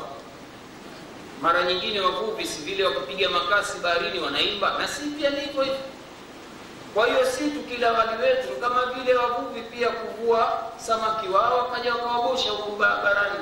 mara nyingine wavuvi si vile wakupiga makasi baharini wanaimba, na si pia ni hivyo hivyo. Kwa hiyo si tukila wali wetu kama vile wavuvi pia kuvua samaki wao wakaja wakawabosha huku barabarani.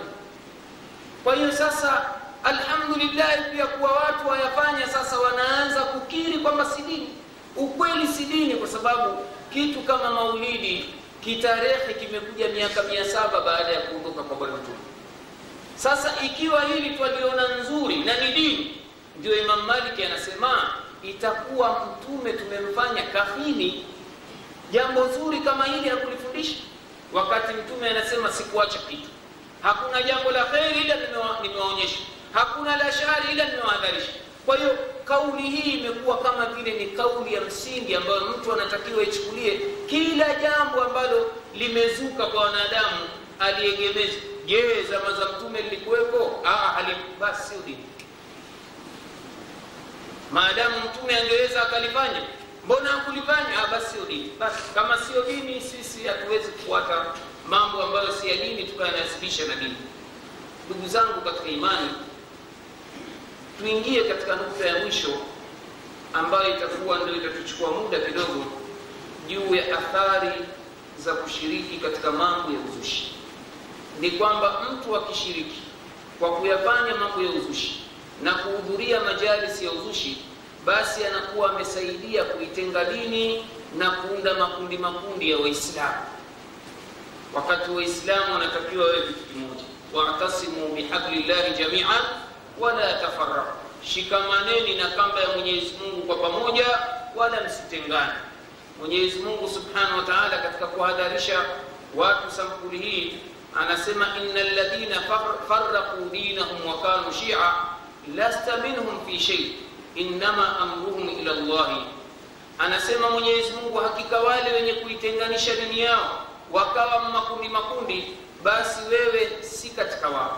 Kwa hiyo sasa, alhamdulillah, pia kuwa watu wayafanya sasa, wanaanza kukiri kwamba si dini. Ukweli si dini, kwa sababu kitu kama maulidi kitarehe kimekuja miaka mia saba baada ya kuondoka kwa bwana mtume. Sasa ikiwa hili twaliona nzuri na ni dini, ndio Imam Maliki anasema itakuwa mtume tumemfanya kahini jambo zuri kama hili hakulifundisha, wakati mtume anasema sikuacha kitu, hakuna jambo la kheri ila nimewaonyesha, hakuna la shari ila nimewahadharisha. Kwa hiyo kauli hii imekuwa kama vile ni kauli ya msingi ambayo mtu anatakiwa ichukulie kila jambo ambalo limezuka kwa wanadamu aliegemeza. Je, zama za mtume lilikuwepo? Basi sio dini. Maadamu mtume angeweza akalifanya, mbona hakulifanya? Basi sio dini. Basi kama sio dini, sisi hatuwezi kufuata mambo ambayo si ya dini tukayanasibisha na dini. Ndugu zangu katika imani, tuingie katika nukta ya mwisho ambayo itakuwa ndio itatuchukua muda kidogo, juu ya athari za kushiriki katika mambo ya uzushi. Ni kwamba mtu akishiriki kwa kuyafanya mambo ya uzushi na kuhudhuria majalisi ya uzushi, basi anakuwa amesaidia kuitenga dini na kuunda makundi makundi ya Waislamu, wakati Waislamu wanatakiwa wawe kitu kimoja, wa'tasimu bihablillahi jami'an wala tafarraqu, shikamaneni na kamba ya Mwenyezi Mungu kwa pamoja, wala msitengane. Mwenyezi Mungu Subhanahu wa Ta'ala katika kuhadharisha watu sampuli hii anasema, innal ladhina farraqu dinahum wa kanu shi'a lasta minhum fi shay innama amruhum ila Allah. Anasema Mwenyezi Mungu, hakika wale wenye kuitenganisha dini yao wakawa makundi makundi basi wewe si katika wao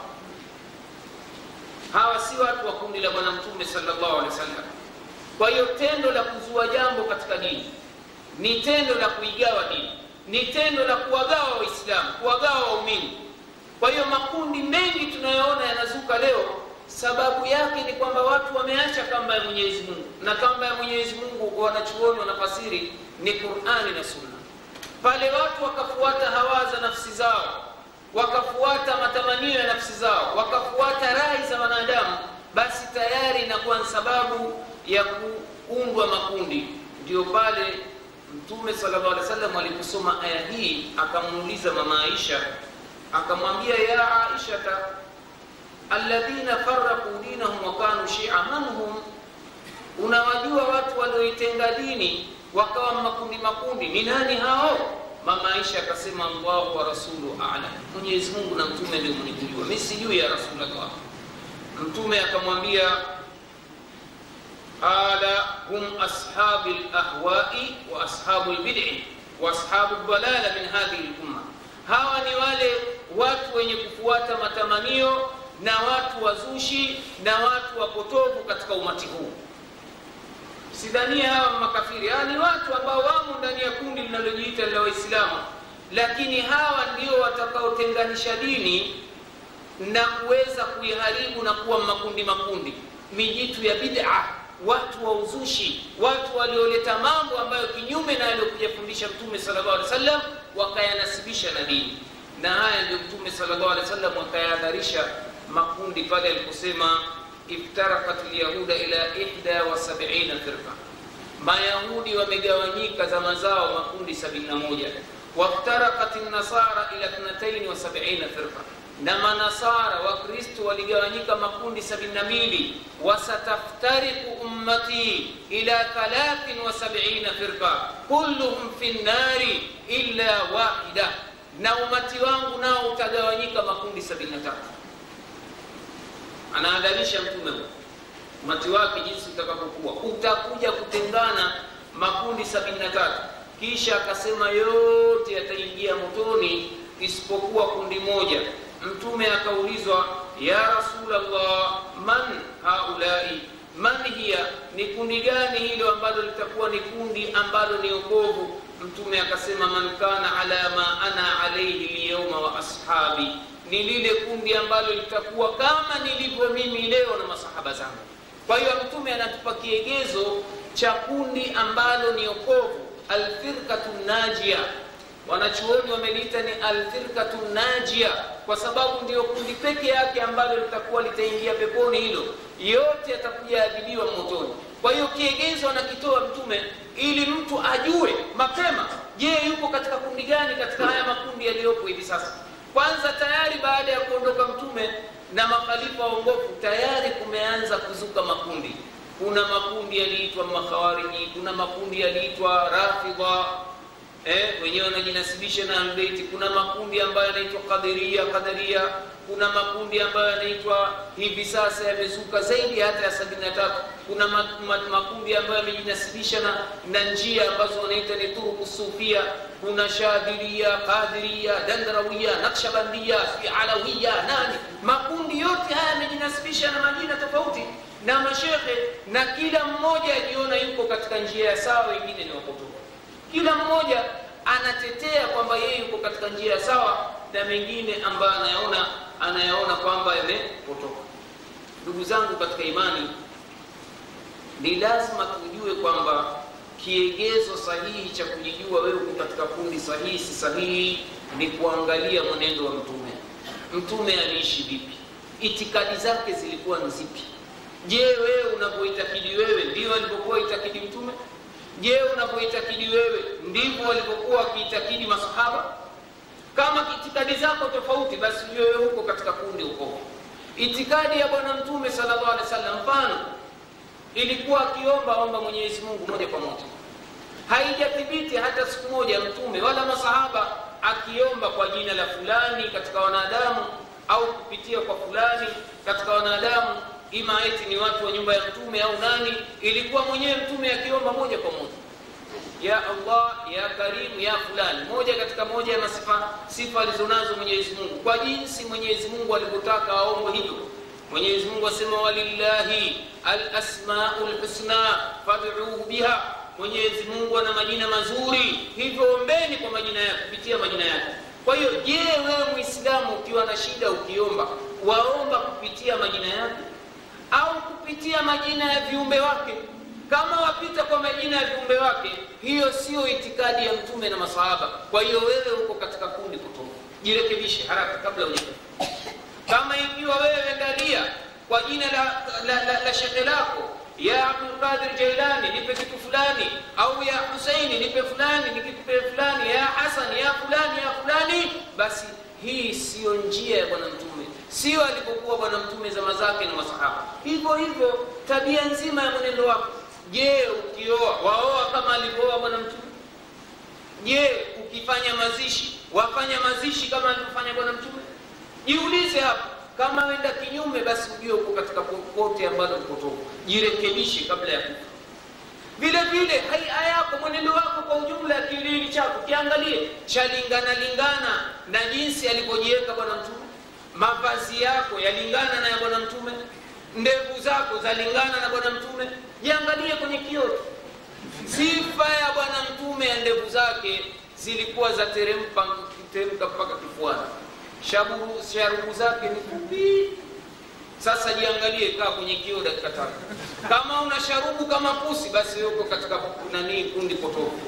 hawa si watu wa kundi la bwana mtume sallallahu alaihi wasallam kwa hiyo tendo la kuzua jambo katika dini ni tendo la kuigawa dini ni tendo la kuwagawa waislamu kuwagawa waumini kwa hiyo makundi mengi tunayoona yanazuka leo sababu yake ni kwamba watu wameacha kamba ya mwenyezi mungu na kamba ya mwenyezi mungu wanachuoni wanafasiri ni qurani na sunna pale watu wakafuata hawa za nafsi zao wakafuata matamanio ya nafsi zao wakafuata rai za wanadamu basi tayari inakuwa ni sababu ya kuundwa makundi ndio pale mtume sallallahu alaihi wasallam aliposoma aya hii akamuuliza mama aisha akamwambia ya aishata alladhina faraqu dinahum wa kanu shia man hum unawajua watu walioitenga dini wakawa makundi makundi ni nani hao mama aisha akasema allahu wa rasulu alam mwenyezi mungu na mtume ndio mnikujua mi sijui ya rasulllah mtume akamwambia qala hum ashabi lahwai wa ashabu lbid'i wa ashabu dalala min hadhihi lumma hawa ni wale watu wenye kufuata matamanio na watu wazushi na watu wapotovu katika umati huu sidhania hawa makafiri hawa ni watu ambao wamo ndani ya kundi linalojiita la waislamu lakini hawa ndio watakaotenganisha dini na kuweza kuiharibu na kuwa makundi makundi mijitu ya bid'a watu wa uzushi watu walioleta mambo ambayo kinyume na aliyokujafundisha mtume sallallahu alaihi wasallam wakayanasibisha na dini na haya ndio mtume sallallahu alaihi wasallam akayahadharisha makundi pale aliposema iftarakat lyahuda ila ihda wa sabina firqa mayahudi wamegawanyika zama zao makundi 71 waftarakat nasara ila 72 firqa na manasara wakristo waligawanyika makundi 72 wasataftariku ummati ila 73 firqa kulluhum fi nnari illa wahida na umati wangu nao utagawanyika makundi 73 anaadharisha mtume huu umati wake jinsi utakapokuwa utakuja kutengana makundi 73 kisha akasema yote yataingia motoni isipokuwa kundi moja mtume akaulizwa ya rasulllah man haulai man hiya ni kundi gani hilo ambalo litakuwa ni kundi ambalo ni okovu mtume akasema man kana ala ma ana alaihi lyauma wa ashabi ni lile kundi ambalo litakuwa kama nilivyo mimi leo na masahaba zangu kwa hiyo mtume anatupa kiegezo cha kundi ambalo ni okovu alfirkatu najia wanachuoni wameliita ni alfirkatu najia kwa sababu ndio kundi peke yake ambalo litakuwa litaingia peponi hilo yote yatakuja adhibiwa motoni kwa hiyo kiegezo anakitoa mtume ili mtu ajue mapema je yuko katika kundi gani katika haya makundi yaliyopo hivi sasa kwanza tayari baada ya kuondoka mtume na makhalifa waongofu tayari kumeanza kuzuka makundi kuna makundi yaliitwa makhawariji kuna makundi yaliitwa rafidha eh, wenyewe wanajinasibisha na albeiti kuna makundi ambayo yanaitwa qadiria qadaria kuna makundi ambayo yanaitwa hivi sasa yamezuka zaidi hata ya sabini na tatu kuna makundi ambayo yamejinasibisha na, na njia ambazo wanaita ni turuku sufia kuna shadhiria qadiria dandrawia nakshabandia si alawiya nani makundi yote haya yamejinasibisha na majina tofauti na mashekhe na kila mmoja ajiona yuko katika njia ya sawa wengine ni wapotofu kila mmoja anatetea kwamba yeye yuko katika njia ya sawa na mengine ambayo anayaona anayaona kwamba yamepotoka ndugu zangu katika imani ni lazima tujue kwamba kiegezo sahihi cha kujijua wewe uko katika kundi sahihi si sahihi ni kuangalia mwenendo wa mtume mtume aliishi vipi itikadi zake zilikuwa ni zipi je wewe unavyoitakidi wewe ndio alivyokuwa itakidi mtume je unavyoitakidi wewe ndivyo walivyokuwa wakiitakidi masahaba kama itikadi zako tofauti basi wewe huko katika kundi uko itikadi ya bwana mtume sallallahu alaihi wasallam mfano ilikuwa akiomba omba mwenyezi mungu moja kwa moja haijathibiti hata siku moja mtume wala masahaba akiomba kwa jina la fulani katika wanadamu au kupitia kwa fulani katika wanadamu ima eti ni watu wa nyumba ya mtume au nani ilikuwa mwenyewe mtume akiomba moja kwa moja ya allah ya karimu ya fulani moja katika moja ya masifa sifa alizonazo mwenyezi mungu kwa jinsi mwenyezi mungu alivyotaka aombwe hivyo mwenyezi mungu asema walillahi alasmau lhusna fad'uhu biha mwenyezi mungu ana majina mazuri hivyo ombeni kwa majina yake kupitia majina yake kwa hiyo je wewe mwislamu ukiwa na shida ukiomba waomba kupitia majina yake au kupitia majina ya viumbe wake kama wapita kwa majina ya viumbe wake hiyo sio itikadi ya mtume na masahaba kwa hiyo wewe uko katika kundi potofu jirekebishe haraka kabla uja kama ikiwa wewe angalia kwa jina la, la, la, la shekhe lako ya abdulqadir jailani nipe kitu fulani au ya huseini nipe fulani nikipe fulani ya hasan ya fulani ya fulani basi hii siyo njia ya bwana mtume sio alipokuwa bwana mtume zama zake na masahaba hivyo hivyo tabia nzima ya mwenendo wako je ukioa waoa kama alivyooa bwana mtume je ukifanya mazishi wafanya mazishi kama alivyofanya bwana mtume jiulize hapo kama wenda kinyume basi ujue uko katika popote ambalo upotofu jirekebishe kabla ya kufa vile vile haia yako mwenendo wako kwa ujumla ya kilili chako kiangalie chalingana lingana na jinsi alivyojiweka bwana mtume mavazi yako yalingana na ya bwana mtume ndevu zako zalingana na bwana mtume jiangalie kwenye kioo sifa ya bwana mtume ya ndevu zake zilikuwa za teremka teremka mpaka kifuani sharubu, sharubu zake ni fupi sasa jiangalie kaa kwenye kioo dakika tatu kama una sharubu kama pusi basi yuko katika nanii kundi potofu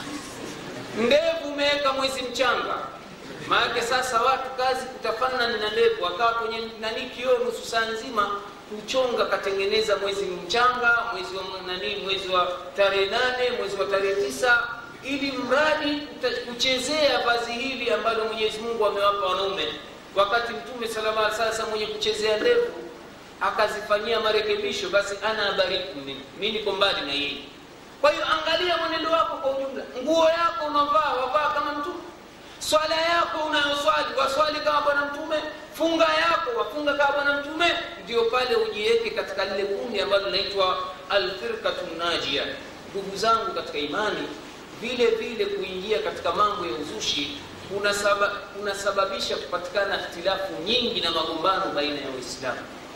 ndevu umeweka mwezi mchanga maanake sasa watu kazi kutafanana na ndevu akawa kwenye nanii kioo nusu saa nzima kuchonga katengeneza mwezi mchanga mwezi wa nanii mwezi wa tarehe nane mwezi wa tarehe tisa ili mradi kuchezea vazi hili ambalo mwenyezi mungu amewapa wanaume wakati mtume salama sasa mwenye kuchezea ndevu akazifanyia marekebisho basi ana abariku mimi mi niko mbali na yeye kwa hiyo angalia mwenendo wako kwa ujumla nguo yako unavaa wavaa kama mtume swala yako unayoswali waswali kama bwana mtume funga yako wafunga kama bwana mtume ndio pale ujiweke katika lile kundi ambalo linaitwa alfirkatu najia ndugu zangu katika imani vile vile kuingia katika mambo ya uzushi kunasababisha kuna kupatikana ikhtilafu nyingi na magombano baina ya waislamu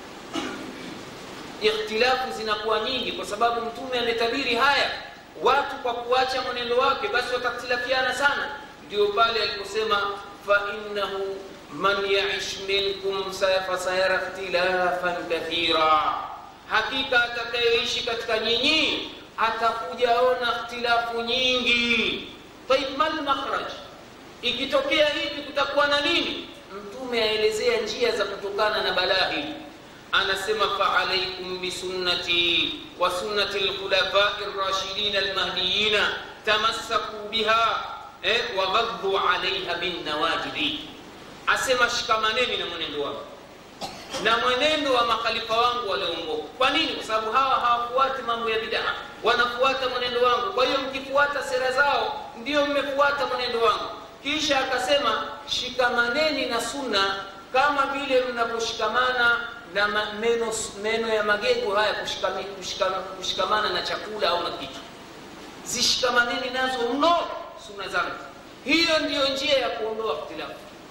ikhtilafu zinakuwa nyingi kwa sababu mtume ametabiri haya watu kwa kuacha mwenendo wake basi watakhtilafiana sana ndio pale aliposema fainahu man yaish minkum fasayara ikhtilafan kathira hakika atakayeishi katika nyinyi atakuja ona ikhtilafu nyingi taib mal makhraj ikitokea hivi kutakuwa na nini mtume aelezea njia za kutokana na balaa hili anasema faalaikum bisunnati wa sunnati lkhulafai rashidin almahdiyina tamassaku biha eh, waghadhu alaiha binnawajidi asema shikamaneni na mwenendo wako na mwenendo wa makhalifa wangu walioongoka kwa nini kwa sababu hawa hawafuati mambo ya bidaa wanafuata mwenendo wangu kwa hiyo mkifuata sera zao ndio mmefuata mwenendo wangu kisha akasema shikamaneni na sunna kama vile mnavyoshikamana na meno, meno ya magego haya kushikami, kushikama, kushikamana na chakula au na kitu zishikamaneni nazo mno sunna zangu hiyo ndiyo njia ya kuondoa ikhtilafu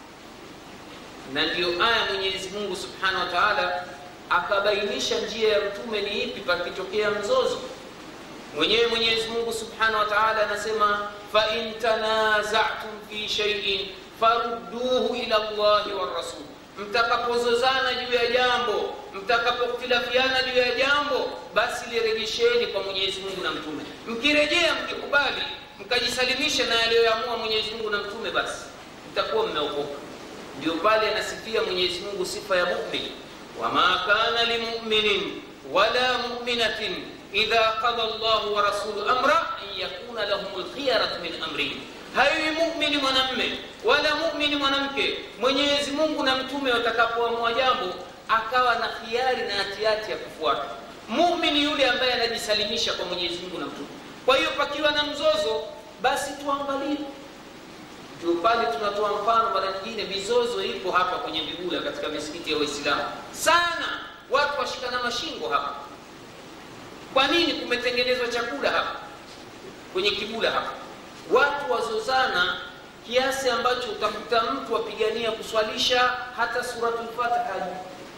na ndiyo aya mwenyezi mungu subhanahu wa taala akabainisha njia ya mtume ni ipi pakitokea mzozo mwenyewe mwenyezi mungu subhanahu wa taala anasema fain tanazatum fi shaiin farudduhu ila llahi warasul mtakapozozana juu ya jambo mtakapokhtilafiana juu ya jambo basi lirejesheni kwa mwenyezi mungu na mtume mkirejea mkikubali mkajisalimisha na yaliyoamua mwenyezi mungu na mtume basi mtakuwa mmeokoka ndio pale anasifia mwenyezi mungu sifa ya mumin wama kana limuminin wala muminatin idha qada llahu wa rasulu amra an yakuna lahum lkhiyaratu min amrihim haiwi mumini mwanamme wala mumini mwanamke mwenyezi mungu na mtume watakapoamua jambo akawa na khiari na hatihati ya kufuata mumini yule ambaye anajisalimisha kwa mwenyezi mungu na mtume kwa hiyo pakiwa na mzozo basi tuangalie ndio pale tunatoa mfano mara nyingine mizozo ipo hapa kwenye vigula katika misikiti ya waislamu sana watu washikana mashingo hapa kwa nini kumetengenezwa chakula hapa kwenye kibula hapa watu wazozana kiasi ambacho utakuta mtu apigania kuswalisha hata suratul fatiha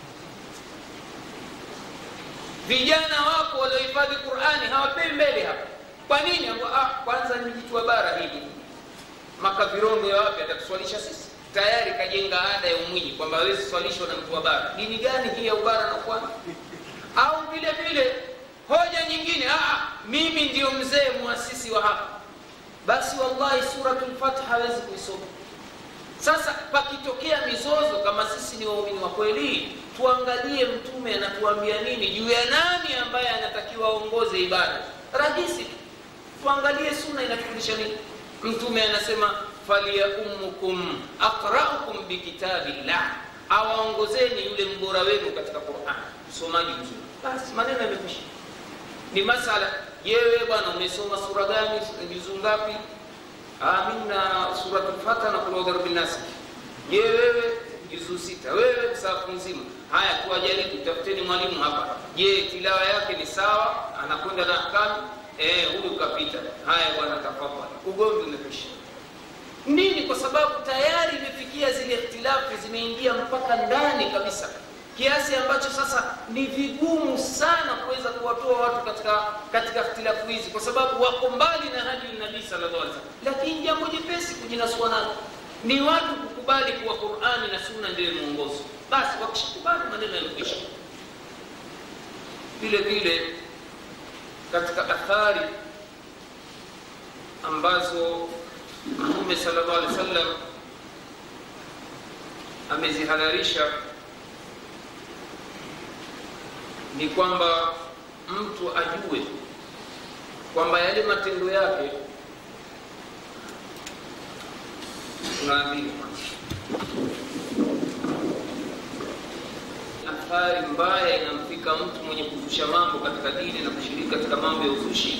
vijana wako waliohifadhi qurani hawapewi mbele hapa kwa nini ah, kwanza ni jitu wa bara hili makavirondo ya wapi atakuswalisha sisi tayari kajenga ada ya umwinyi kwamba hawezi swalishwa na mtu wa bara dini gani hii ya ubara na pwani au vile vile hoja nyingine ah, mimi ndio mzee muasisi wa hapa basi wallahi suratul fatiha hawezi kuisoma sasa pakitokea mizozo kama sisi ni waumini wa kweli tuangalie mtume anatuambia nini juu ya nani ambaye anatakiwa aongoze ibada rahisi tu tuangalie suna inatufundisha nini mtume anasema falyaummukum aqraukum bikitabillah awaongozeni yule mbora wenu katika quran usomaji mzuri basi maneno yamekwisha ni masala yewe bwana umesoma sura gani juzuu ngapi mi na suratul fatiha na kulodharu binasi je wewe juzuu sita wewe safu nzima haya tuwajaribu tafuteni mwalimu hapa je tilawa yake ni sawa anakwenda na ahkamu eh, huyu kapita haya bwana tafadhali ugomvi umekwisha nini kwa sababu tayari imefikia zile ikhtilafu zimeingia mpaka ndani kabisa kiasi ambacho sasa ni vigumu sana kuweza kuwatoa watu katika katika ikhtilafu hizi kwa sababu wako mbali na hadi nabii sallallahu alaihi wasallam lakini jambo jepesi kujinasua nalo ni watu kukubali kuwa qurani na sunna ndiyo mwongozo basi wakishakubali maneno yamekwisha vile vile katika athari ambazo mtume sallallahu alaihi wasallam amezihadharisha ni kwamba mtu ajue kwamba yale matendo yake tunaamini athari mbaya inamfika mtu mwenye kuzusha mambo katika dini na kushiriki katika mambo ya uzushi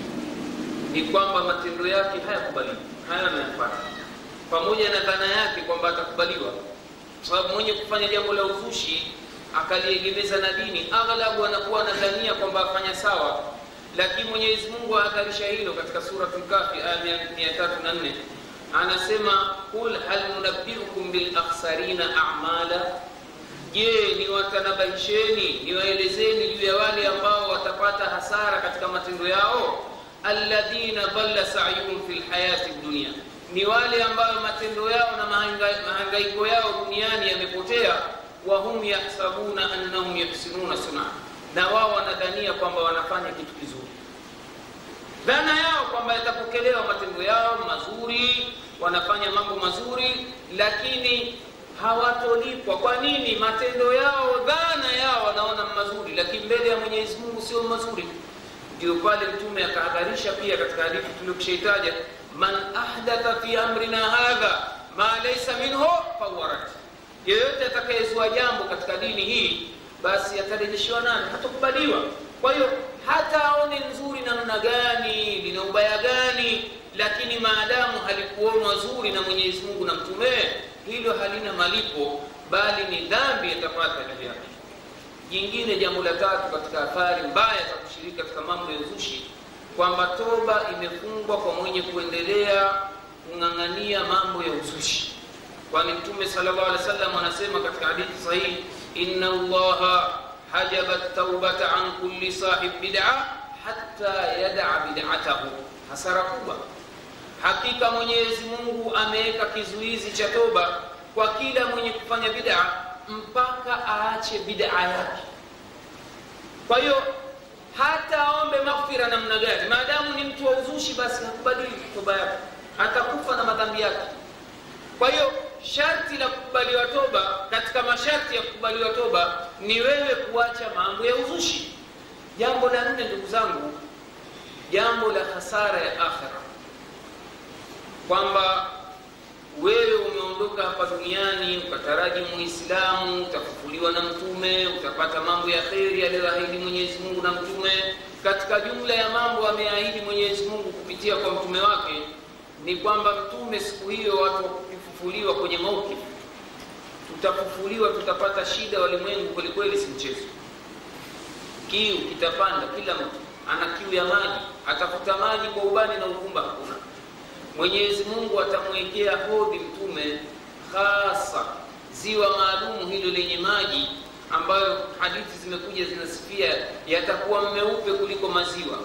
ni kwamba matendo yake hayakubaliwi haya anayafanya pamoja na dhana yake kwamba atakubaliwa kwa sababu mwenye kufanya jambo la uzushi akaliegemeza na dini aghlabu anakuwa anadhania kwamba afanya sawa lakini mwenyezi mungu ahadharisha hilo katika suratul kafi aya 304 anasema qul hal nunabbiukum bilakhsarina amala je niwatanabahisheni niwaelezeni juu ya wale ambao watapata hasara katika matendo yao alladhina dhalla sayuhum fi lhayati dunia ni wale ambayo matendo yao na mahangaiko yao duniani yamepotea wahum yahsabuna annahum yuhsinuna suna na wao wanadhania kwamba wanafanya kitu kizuri dhana yao kwamba yatapokelewa matendo yao mazuri wanafanya mambo mazuri lakini hawatolipwa kwa nini matendo yao dhana yao wanaona mazuri lakini mbele ya mwenyezi mungu sio mazuri ndio pale mtume akahadharisha pia katika hadithi tuliokishaitaja man ahdatha fi amrina hadha ma laysa minhu fahuwa rad yeyote atakayezua jambo katika dini hii basi atarejeshiwa nani hatakubaliwa kwa hiyo hata aone nzuri namna gani lina ubaya gani lakini maadamu halikuonwa zuri na mwenyezi mungu na mtumee hilo halina malipo bali ni dhambi yatapata juu yake jingine jambo la tatu katika athari mbaya za kushiriki katika mambo ya uzushi kwamba toba imefungwa kwa mwenye kuendelea kung'ang'ania mambo ya uzushi kwani mtume sallallahu alaihi wasallam anasema katika hadithi sahihi inna allaha hajaba taubata an kulli sahib bid'a hatta yada'a bid'atahu hasara kubwa hakika mwenyezi mungu ameweka kizuizi cha toba kwa kila mwenye kufanya bid'a mpaka aache bid'a yake kwa hiyo hata aombe maghfira namna gani maadamu ni mtu wa uzushi basi hakubadili toba yake atakufa na madhambi yake kwa hiyo sharti la kukubaliwa toba katika masharti ya kukubaliwa toba ni wewe kuacha mambo ya uzushi jambo la nne ndugu zangu jambo la hasara ya akhira kwamba wewe umeondoka hapa duniani ukataraji muislamu utafufuliwa na mtume utapata mambo ya kheri aliyoahidi mwenyezi mungu na mtume katika jumla ya mambo ameahidi mwenyezi mungu kupitia kwa mtume wake ni kwamba mtume siku hiyo watu wakifufuliwa kwenye maukifu tutafufuliwa tutapata shida walimwengu kwelikweli si mchezo kiu kitapanda kila mtu ana kiu ya maji atafuta maji kwa ubani na uvumba hakuna mwenyezi mungu atamwekea hodhi mtume hasa ziwa maalumu hilo lenye maji ambayo hadithi zimekuja zinasifia yatakuwa meupe kuliko maziwa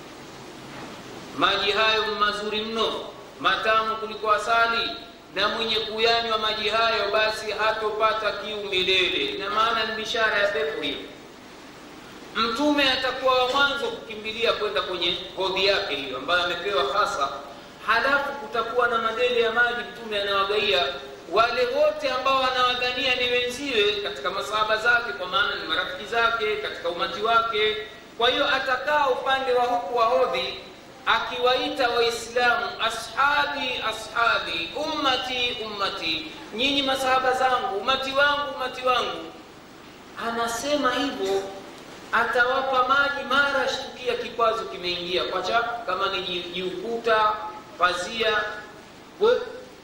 maji hayo mazuri mno matamu kuliko asali na mwenye kuyanywa maji hayo basi hatopata kiu milele ina maana ni bishara ya pepo hiyo mtume atakuwa wa mwanzo kukimbilia kwenda kwenye hodhi yake hiyo ambayo amepewa hasa halafu kutakuwa na madele ya maji mtume anawagaia wale wote ambao anawadhania ni wenziwe katika masahaba zake kwa maana ni marafiki zake katika umati wake kwa hiyo atakaa upande wa huku wa hodhi akiwaita waislamu ashabi ashabi ummati ummati nyinyi masahaba zangu umati wangu umati wangu anasema hivyo atawapa maji mara shtukia kikwazo kimeingia kwacha kama ni jiukuta pazia Wep.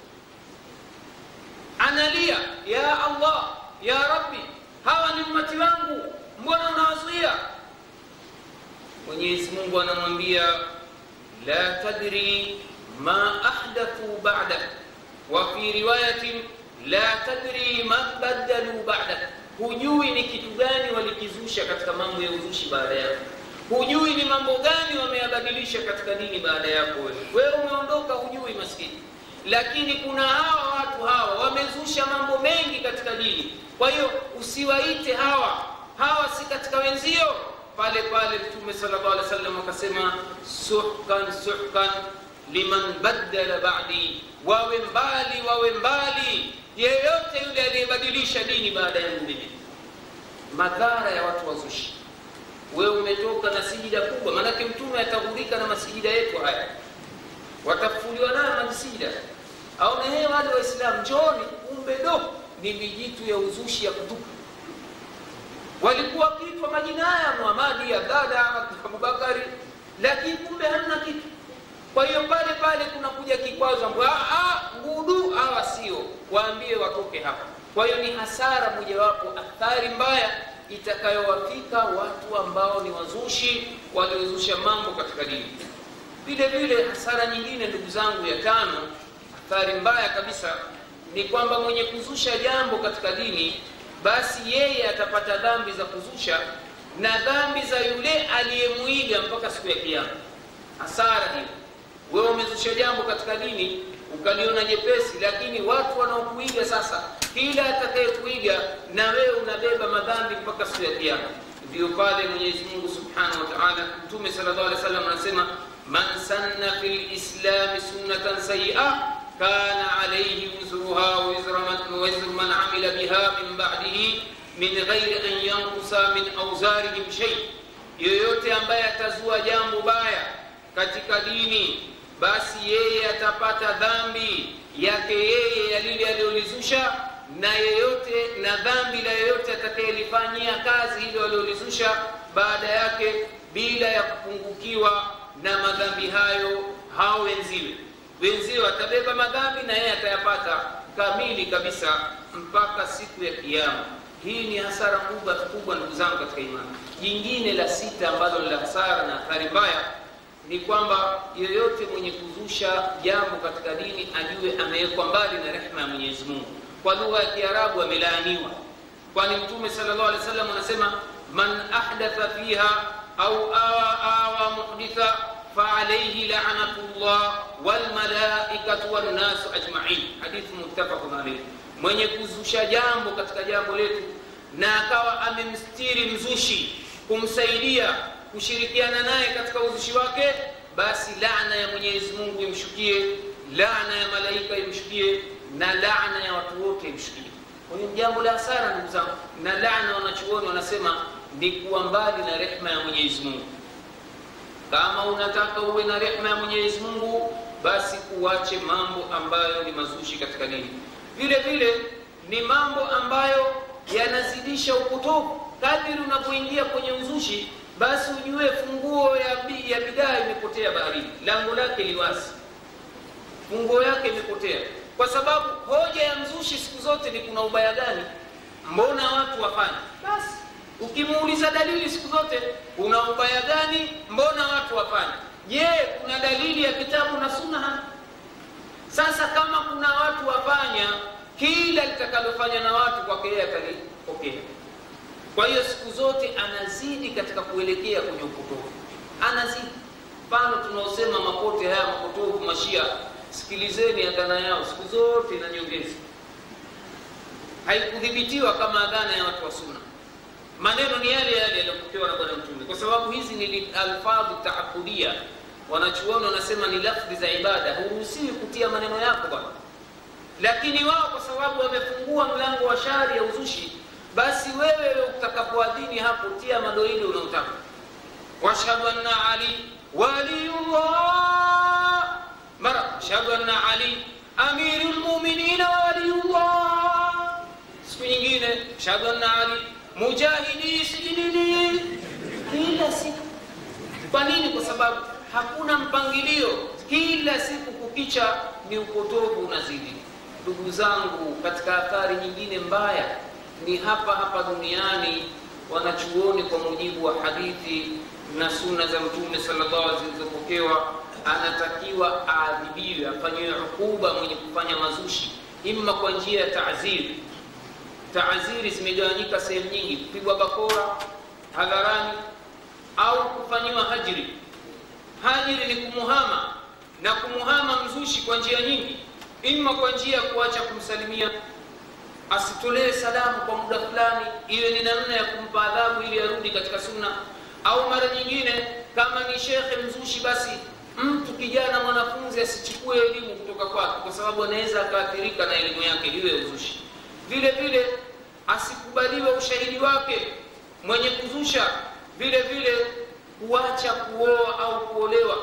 analia ya allah ya rabbi hawa ni ummati wangu mbona unawazuia mwenyezi mungu anamwambia la tadri ma ahdathu ba'dak wa fi riwayatin la tadri ma badalu ba'dak hujui ni kitu gani walikizusha katika mambo ya uzushi baada yako hujui ni mambo gani wameyabadilisha katika dini baada yako wewe wewe umeondoka hujui maskini lakini kuna hawa watu hawa wamezusha mambo mengi katika dini kwa hiyo usiwaite hawa hawa si katika wenzio pale pale mtume sallallahu alaihi wasallam akasema suhkan suhkan liman baddala ba'di wawe mbali wawe mbali yeyote yule aliyebadilisha dini baada yangu mimi madhara ya watu wazushi wewe umetoka na sijida kubwa maanake mtume ataghurika na masijida yetu haya watafufuliwa nayo masijida au nehe wale waislamu njooni kumbe do ni mijitu ya uzushi ya kutupa walikuwa kitwa majina haya muhamadi ya dada abubakari lakini kumbe hamna kitu kwa hiyo pale pale kunakuja kikwazo ngudu hawa sio waambie watoke hapa kwa hiyo ni hasara mojawapo athari mbaya itakayowafika watu ambao ni wazushi waliozusha mambo katika dini vile vile hasara nyingine ndugu zangu ya tano athari mbaya kabisa ni kwamba mwenye kuzusha jambo katika dini basi yeye atapata dhambi za kuzusha na dhambi za yule aliyemwiga mpaka siku ya kiama hasara hiyo wewe umezusha jambo katika dini ukaliona jepesi lakini watu wanaokuiga sasa kila atakayekuiga na wewe unabeba madhambi mpaka siku ya kiama ndio pale mwenyezi mungu subhanahu wa taala mtume sallallahu alaihi wasallam anasema man sanna fi lislami sunnatan sayia kana alaihi wizruha wizru man amila biha min badihi min ghairi an yankusa min auzarihim shei yoyote ambaye atazua jambo baya katika dini basi yeye atapata dhambi yake yeye ya lile aliyolizusha na yeyote na dhambi la yeyote atakayelifanyia kazi hilo aliyolizusha baada yake bila ya kupungukiwa na madhambi hayo hao wenziwe wenziwe atabeba madhambi na yeye atayapata kamili kabisa mpaka siku ya kiama hii ni hasara kubwa kubwa ndugu zangu katika imani jingine la sita ambalo ni la hasara na athari mbaya ni kwamba yoyote mwenye kuzusha jambo katika dini ajue amewekwa mbali na rehma ya mwenyezi mungu kwa lugha ya kiarabu amelaaniwa kwani mtume salllah alih wasallam anasema man ahdatha fiha au awa awa muhditha faalaihi lanatu llah walmalaikatu wannasu ajmain hadithu muttafaqun alaihi mwenye kuzusha jambo katika jambo letu na akawa amemstiri mzushi kumsaidia kushirikiana naye katika uzushi wake basi laana ya mwenyezi mungu imshukie laana ya malaika imshukie na laana ya watu wote imshukie kwa hiyo jambo la hasara ndugu zangu na laana wanachuoni wanasema ni kuwa mbali na rehma ya mwenyezi mungu kama unataka uwe na rehma ya mwenyezi mungu basi uache mambo ambayo ni mazushi katika dini vile vile ni mambo ambayo yanazidisha upotovu kadiri unapoingia kwenye uzushi basi ujue funguo ya, bi, ya bidaa imepotea baharini lango lake liwasi funguo yake imepotea kwa sababu hoja ya mzushi siku zote ni kuna ubaya gani mbona watu wafanye basi ukimuuliza dalili siku zote una ubaya gani mbona watu wafanya je kuna dalili ya kitabu na sunna sasa kama kuna watu wafanya kila litakalofanya na watu kwake yeye atalipokea kwa hiyo siku zote anazidi katika kuelekea kwenye upotofu anazidi mfano tunaosema mapote haya mapotofu mashia sikilizeni adhana yao siku zote na nyongezi haikudhibitiwa kama adhana ya watu wa sunna maneno ni yale yale yaliyopokewa na bwana mtume kwa sababu hizi ni alfadhu taabudia wanachuoni wanasema ni lafdhi za ibada huruhusiwi kutia maneno yako bwana lakini wao kwa sababu wamefungua mlango wa shari ya uzushi basi wewe utakapoadhini hapo tia madoili unaotaka washhadu anna ali waliyullah mara ashhadu anna ali amiru lmuminina wa waliyullah siku nyingine ashhadu anna ali mujahidi sijinini kila siku kwa nini kwa sababu hakuna mpangilio kila siku kukicha ni upotovu unazidi ndugu zangu katika athari nyingine mbaya ni hapa hapa duniani wanachuoni kwa mujibu wa hadithi na sunna za mtume sallallahu zilizopokewa anatakiwa aadhibiwe afanyiwe hukuba mwenye kufanya mazushi imma kwa njia ya taaziri taaziri zimegawanyika sehemu nyingi kupigwa bakora hadharani au kufanyiwa hajri hajri ni kumuhama na kumuhama mzushi kwa njia nyingi imma kwa njia ya kuacha kumsalimia asitolee salamu kwa muda fulani iwe ni namna ya kumpa adhabu ili arudi katika sunna au mara nyingine kama ni shekhe mzushi basi mtu kijana mwanafunzi asichukue elimu kutoka kwake kwa sababu anaweza akaathirika na elimu yake hiyo ya uzushi vile vile asikubaliwe ushahidi wake mwenye kuzusha vile vile kuacha kuoa au kuolewa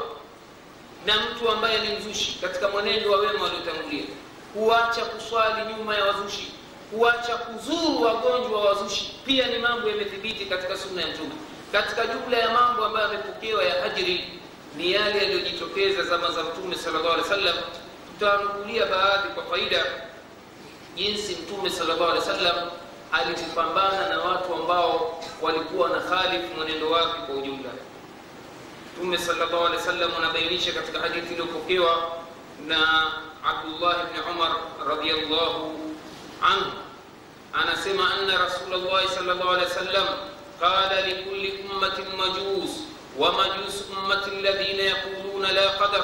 na mtu ambaye ni mzushi katika mwenendo wa wema waliotangulia kuacha kuswali nyuma ya wazushi kuacha kuzuru wagonjwa wa wazushi pia ni mambo yamethibiti katika sunna ya mtume katika jumla ya mambo ambayo yamepokewa ya hajri ni yale yaliyojitokeza zama za mtume sallallahu alaihi wasallam tutanukulia baadhi kwa faida jinsi mtume sallallahu alaihi wasallam alivyopambana na watu ambao walikuwa na khalifu mwenendo wake kwa ujumla mtume sallallahu alaihi wasallam anabainisha katika hadithi iliyopokewa na abdullah bni umar radiallahu anhu anasema anna rasulllahi sallallahu alaihi wasallam qala likulli ummatin majus wa majus ummati alladhina yaquluna la qadar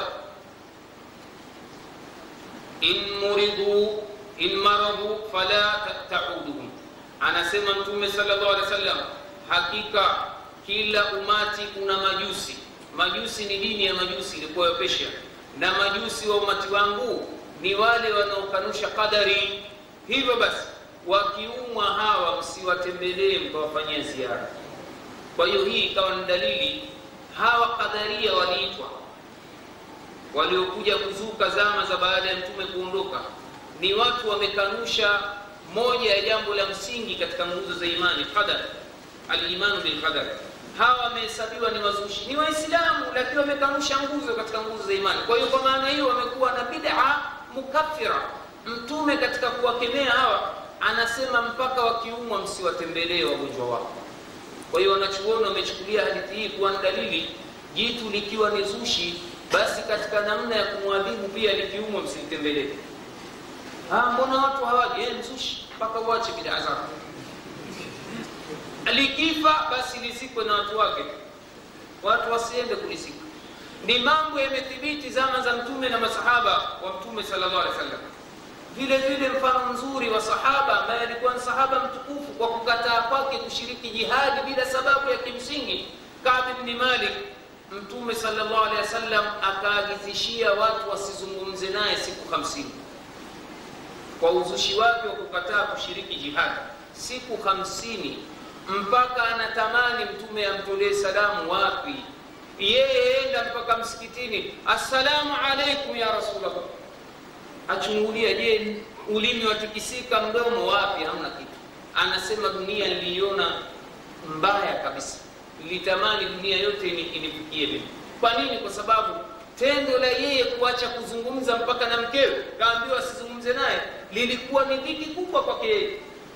in muridu in maradu fala tauduhum anasema mtume sallallahu alaihi wasallam hakika kila umati kuna majusi majusi ni dini ya majusi ilikuwa ya Persia na majusi wa umati wangu ni wale wanaokanusha qadari hivyo basi wakiumwa hawa msiwatembelee mkawafanyia ziara kwa hiyo hii ikawa ni dalili hawa qadaria waliitwa waliokuja kuzuka zama za baada ya mtume kuondoka ni watu wamekanusha moja ya jambo la msingi katika nguzo za imani qadar alimanu bilqadar hawa wamehesabiwa ni wazushi ni waislamu lakini wamekanusha nguzo katika nguzo za imani kwa hiyo kwa maana hiyo wamekuwa na bid'a mukaffira mtume katika kuwakemea hawa anasema mpaka wakiumwa msiwatembelee wagonjwa wao kwa hiyo wanachuoni wamechukulia hadithi hii kuwa ni dalili jitu likiwa ni zushi basi katika namna ya kumwadhibu pia likiumwa msimtembelee mbona watu hawaji eh, mzushi mpaka uache bidaa zako likifa basi lisikwe na watu wake watu wasiende kulisika ni mambo yamethibiti zama za mtume na masahaba wa mtume sallallahu alaihi wasallam vile vile mfano mzuri wa sahaba ambaye alikuwa ni sahaba mtukufu kwa kukataa kwake kushiriki jihadi bila sababu ya kimsingi Ka'b ibn Malik mtume sallallahu alaihi wasallam akaagizishia watu wasizungumze naye siku hamsini kwa uzushi wake wa kukataa kushiriki jihadi siku hamsini mpaka anatamani mtume amtolee salamu wapi yeye enda mpaka msikitini assalamu alaikum ya rasulllah achungulia je ulimi watikisika mdomo wapi hamna kitu anasema dunia niliiona mbaya kabisa nilitamani dunia yote inifikie mimi kwa nini kwa sababu tendo la yeye kuacha kuzungumza mpaka na mkewe kaambiwa asizungumze naye lilikuwa ni dhiki kubwa kwake yeye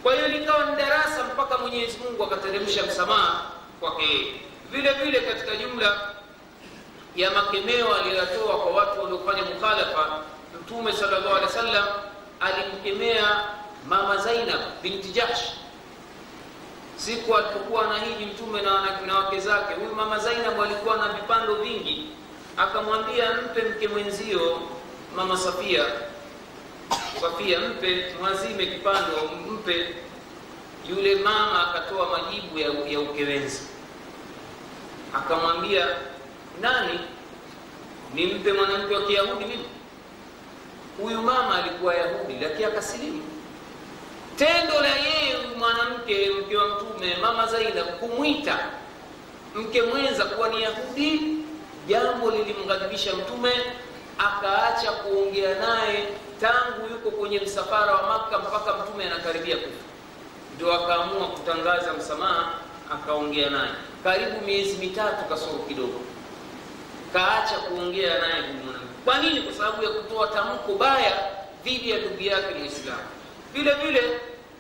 kwa hiyo likawa ni darasa mpaka mwenyezi mungu akateremsha msamaha kwake yeye vile vile katika jumla ya makemeo aliyoyatoa kwa watu waliofanya mukhalafa mtume sallallahu alaihi wasallam alimkemea mama zainab binti jahsh siku alipokuwa anahiji mtume na na wake zake huyu mama zainab alikuwa na vipando vingi akamwambia mpe mke mwenzio mama safia safia mpe mwazime kipando mpe yule mama akatoa majibu ya, ya ukewenzi akamwambia nani nimpe mwanamke wa kiyahudi mimi huyu mama alikuwa yahudi lakini akasilimu tendo la yeye huyu mwanamke mke wa mtume mama zainab kumwita mke mwenza kuwa ni yahudi jambo lilimghadhibisha mtume akaacha kuongea naye tangu yuko kwenye msafara wa makka mpaka mtume anakaribia kufa ndio akaamua kutangaza msamaha akaongea naye karibu miezi mitatu kasoro kidogo kaacha kuongea naye huyu mwanamke kwa nini kwa sababu ya kutoa tamko baya dhidi ya ndugu yake muislamu vile vile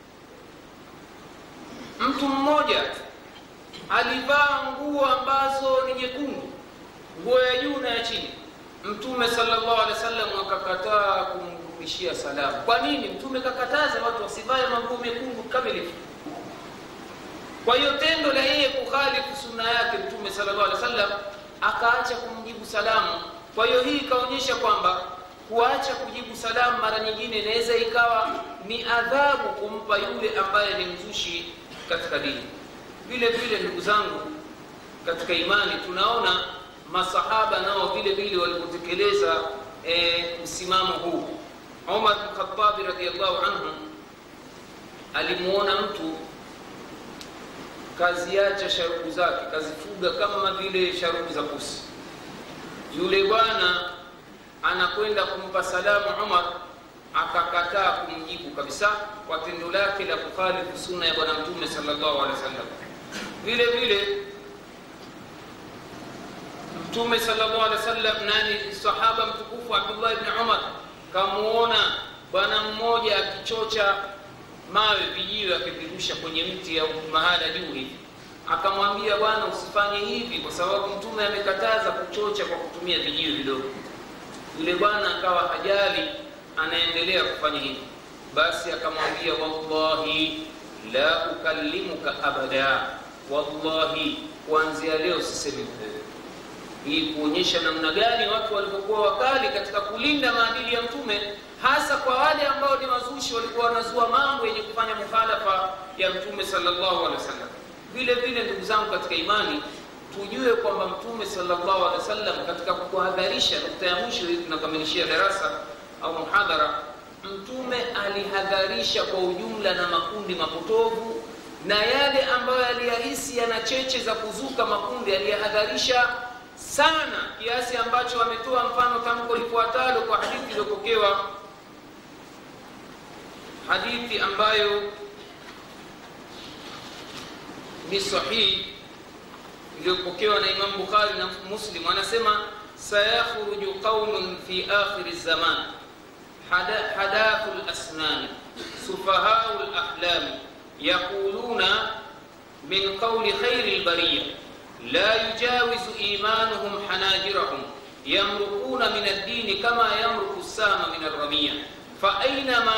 mtu mmoja alivaa nguo ambazo ni nyekundu nguo ya juu na ya chini mtume sallallahu alaihi wasallam akakataa kumrudishia salamu kwa nini mtume kakataza watu wasivae manguo mekundu kamilifu kwa hiyo tendo la yeye kukhalifu sunna yake mtume sallallahu alaihi wasallam akaacha kumjibu salamu kwa hiyo hii ikaonyesha kwamba kuacha kujibu salamu mara nyingine inaweza ikawa ni adhabu kumpa yule ambaye ni mzushi katika dini vile vile ndugu zangu katika imani tunaona masahaba nao vile vile walipotekeleza e, msimamo huu umar bn khatabi radiallahu anhu alimuona mtu kaziacha sharubu zake kazifuga kama vile sharubu za pusi yule bwana anakwenda kumpa salamu umar akakataa kumjibu kabisa kwa tendo lake la kukhalifu sunna ya bwana mtume sallallahu alaihi wasallam vile vile mtume sallallahu alaihi wasallam nani sahaba mtukufu abdullah ibn umar kamuona bwana mmoja akichocha mawe vijiwe akivirusha kwenye mti au mahala juu hivi akamwambia bwana usifanye hivi kwa sababu mtume amekataza kuchocha kwa kutumia vijiwe vidogo yule bwana akawa hajali anaendelea kufanya hivi basi akamwambia wallahi la ukallimuka abada wallahi kuanzia leo sisemi wewe hii kuonyesha namna gani watu walivyokuwa wakali katika kulinda maadili ya mtume hasa kwa wale ambao ni wazushi walikuwa wanazua mambo yenye kufanya mukhalafa ya mtume sallallahu alaihi wasallam vile vile ndugu zangu katika imani tujue kwamba mtume sallallahu alaihi wasallam katika kuhadharisha nukta ya mwisho hii tunakamilishia darasa au muhadhara mtume alihadharisha kwa ujumla na makundi mapotovu na yale ambayo aliyahisi yana cheche za kuzuka makundi aliyahadharisha sana kiasi ambacho ametoa mfano tamko lifuatalo kwa hadithi iliyopokewa hadithi ambayo ni sahihi iliyopokewa na Imam Bukhari na Muslim anasema sayakhruju qaumun fi akhir zaman hadathu al-asnan sufahau al-ahlam yaquluna min qawli khayri al-bariyah لا يجاوز إيمانهم حناجرهم يمرقون من الدين كما يمرق السام من الرمية فأينما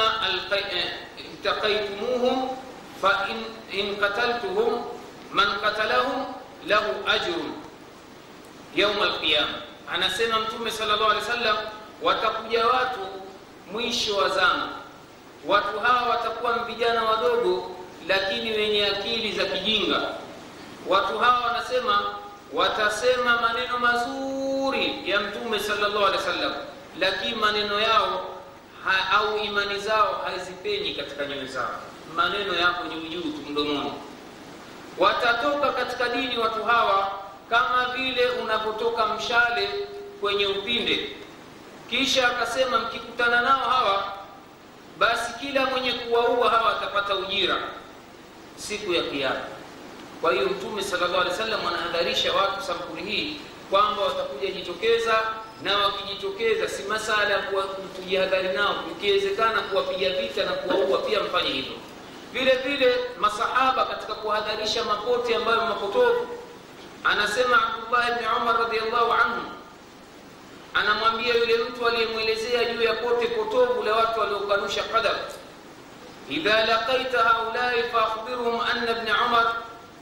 التقيتموهم فإن إن قتلتهم من قتلهم له أجر يوم القيامة anasema mtume sallallahu alaihi wasallam watakuja watu mwisho wa zama watu hawa watakuwa vijana wadogo lakini wenye akili za kijinga watu hawa wanasema watasema maneno mazuri ya mtume sallallahu alaihi wasallam lakini maneno yao ha, au imani zao hazipenyi katika nyoyo zao maneno yako juu juu tu mdomoni watatoka katika dini watu hawa kama vile unapotoka mshale kwenye upinde kisha akasema mkikutana nao hawa basi kila mwenye kuwaua hawa atapata ujira siku ya kiyama kwa hiyo mtume sallallahu alaihi wasallam anahadharisha watu sampuli hii kwamba watakuja jitokeza na wakijitokeza si masala ya tujihadhari nao ikiwezekana kuwapiga vita na kuwaua pia mfanye hivyo vile vile masahaba katika kuhadharisha mapote ambayo mapotovu anasema abdullah bni umar radiallahu anhu anamwambia yule mtu aliyemwelezea juu ya pote potovu la watu waliokanusha qadar idha laqaita haulai faakhbirhum anna bni umar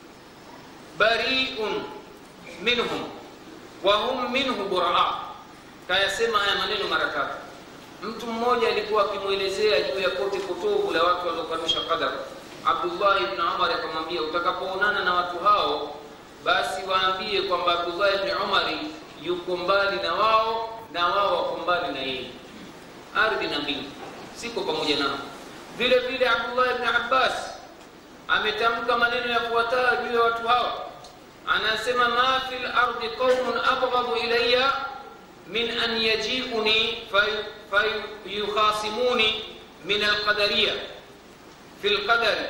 bariun minhum wa hum minhu buraa kayasema haya maneno mara tatu mtu mmoja alikuwa akimwelezea juu ya pote potovu la watu waliokanusha qadar abdullah ibni umar akamwambia utakapoonana na watu hao basi waambie kwamba abdullah ibni umari yuko mbali na wao na wao wako mbali na yeye ardhi na mbingu siko pamoja nao vile vile abdullah ibni abbas ametamka maneno yafuatayo juu ya watu hawa anasema ma fi lardi qaumun abghadu ilaya min an yajiuni fayukhasimuni min alqadariya fi lqadari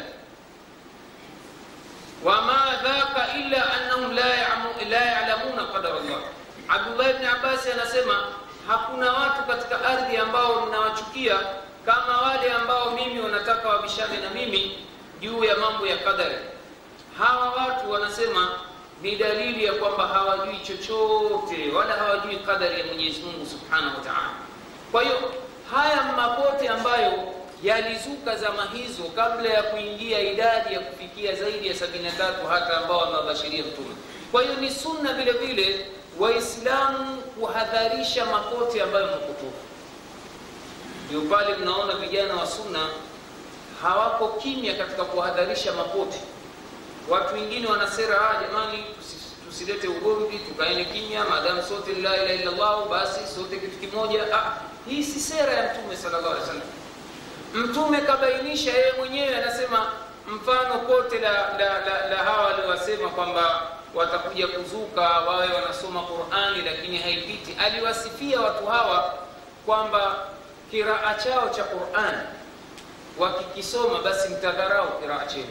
wama dhaka illa annahum la yalamuna qadara llah abdullah bni abasi anasema hakuna watu katika ardhi ambao ninawachukia kama wale ambao mimi wanataka wabishane na mimi juu ya mambo ya qadari hawa watu wanasema ni dalili ya kwamba hawajui chochote wala hawajui qadari ya mwenyezi mungu subhanahu wa taala kwa hiyo haya mapote ambayo yalizuka zama hizo kabla ya kuingia idadi ya kufikia zaidi ya 73 hata ambao wamewabashiria mtume kwa hiyo ni sunna vile vile waislamu kuhadharisha mapote ambayo mapotofu ndio pale mnaona vijana wa sunna hawako kimya katika kuhadharisha mapote watu wengine wana sera ah, jamani tusilete ugomvi tukaene kimya maadamu sote la ilaha illallah basi sote kitu kimoja ah, hii si sera ya mtume sallallahu alaihi wasallam mtume kabainisha yeye mwenyewe anasema mfano kote la, la, la, la hawa waliowasema kwamba watakuja kuzuka wawe wanasoma qurani lakini haipiti aliwasifia watu hawa kwamba kiraa chao cha qurani wakikisoma basi mtadharau kiraa chenu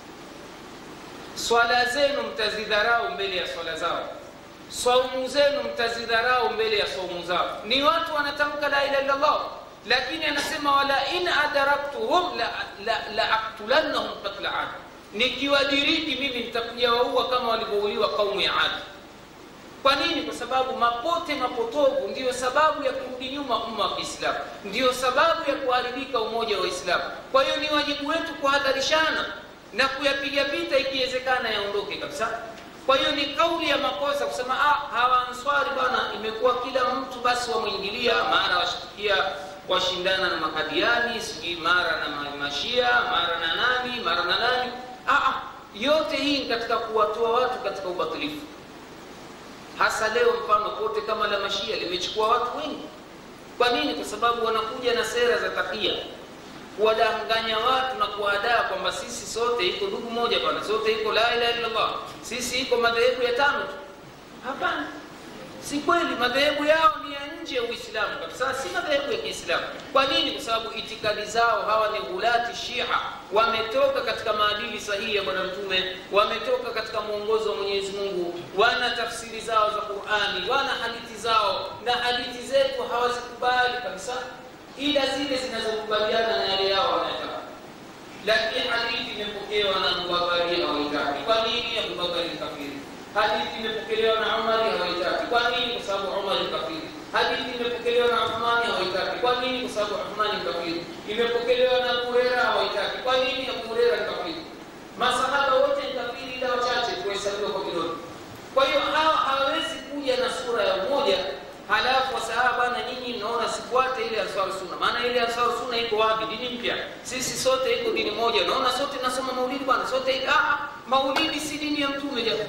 swala zenu mtazidharau mbele ya swala zao saumu zenu mtazidharau mbele ya saumu zao ni watu wanatamka la ilaha illallah lakini anasema wala in adaraktuhum la, la, la aktulannahum qatla adi nikiwadiriki mimi nitakuja waua kama walivyouliwa kaumu ya adi kwa nini kwa sababu mapote mapotovu ndiyo sababu ya kurudi nyuma umma wa kiislamu ndiyo sababu ya kuharibika umoja wa waislamu kwa hiyo ni wajibu wetu kuhadharishana na kuyapiga vita ikiwezekana yaondoke kabisa kwa hiyo ni kauli ya makosa kusema ah, hawa answari bwana imekuwa kila mtu basi wamwingilia mara washtukia washindana na makadiani sijui mara na mashia mara na nani mara na nani ah, ah, yote hii ni katika kuwatoa watu katika ubatilifu hasa leo mfano kote kama la mashia limechukua watu wengi kwa nini kwa sababu wanakuja na sera za takia kuwadanganya watu na kuwadaa kwamba sisi sote iko ndugu moja bwana sote iko la ilaha illallah sisi iko madhehebu ya tano tu hapana si kweli madhehebu yao ni ya nje ya uislamu kabisa si madhehebu ya kiislamu kwa nini kwa sababu itikadi zao hawa ni ghulati shia wametoka katika maadili sahihi ya bwana mtume wametoka katika mwongozo wa mwenyezi mungu wana tafsiri zao za qurani wana hadithi zao na hadithi zetu hawazikubali kabisa ila zile zinazokubaliana na yale yao wanayotaka lakini hadithi imepokewa na abubakari hawaitaki kwa nini abubakari ni kafiri hadithi imepokelewa na umari hawaitaki kwa nini kwa sababu umari ni kafiri hadithi imepokelewa na uthmani hawaitaki kwa nini kwa sababu uthmani ni kafiri imepokelewa na abu hurera hawaitaki kwa nini abu hurera ni kafiri masahaba wote ni kafiri ila wachache kuhesabiwa kwa vidole kwa hiyo hawa hawawezi kuja na sura ya umoja halafu wasahaba bana nyinyi mnaona sifuate ile ansar sunna maana ile ansar sunna iko wapi dini mpya sisi sote iko dini moja naona sote nasoma maulidi bwana sote ah maulidi si dini ya mtume jamaa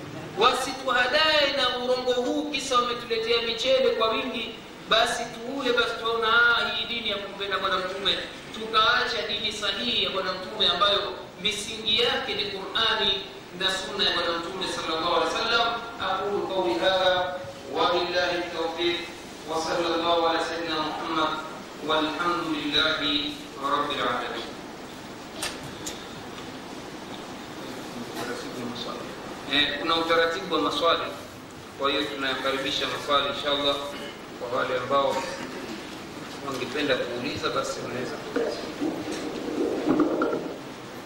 wasituhadae na urongo huu kisa wametuletea michele kwa wingi basi tuule basi tuona hii dini ya kumpenda bwana mtume tukaacha dini sahihi ya bwana mtume ambayo misingi yake ni qurani na sunna ya bwana mtume sallallahu alaihi wasallam aqulu qawli hadha وبالله التوفيق وصلى الله على سيدنا محمد والحمد لله رب العالمين Eh, kuna utaratibu wa maswali kwa hiyo tunayakaribisha maswali inshallah kwa wale ambao wangependa kuuliza basi wanaweza kuuliza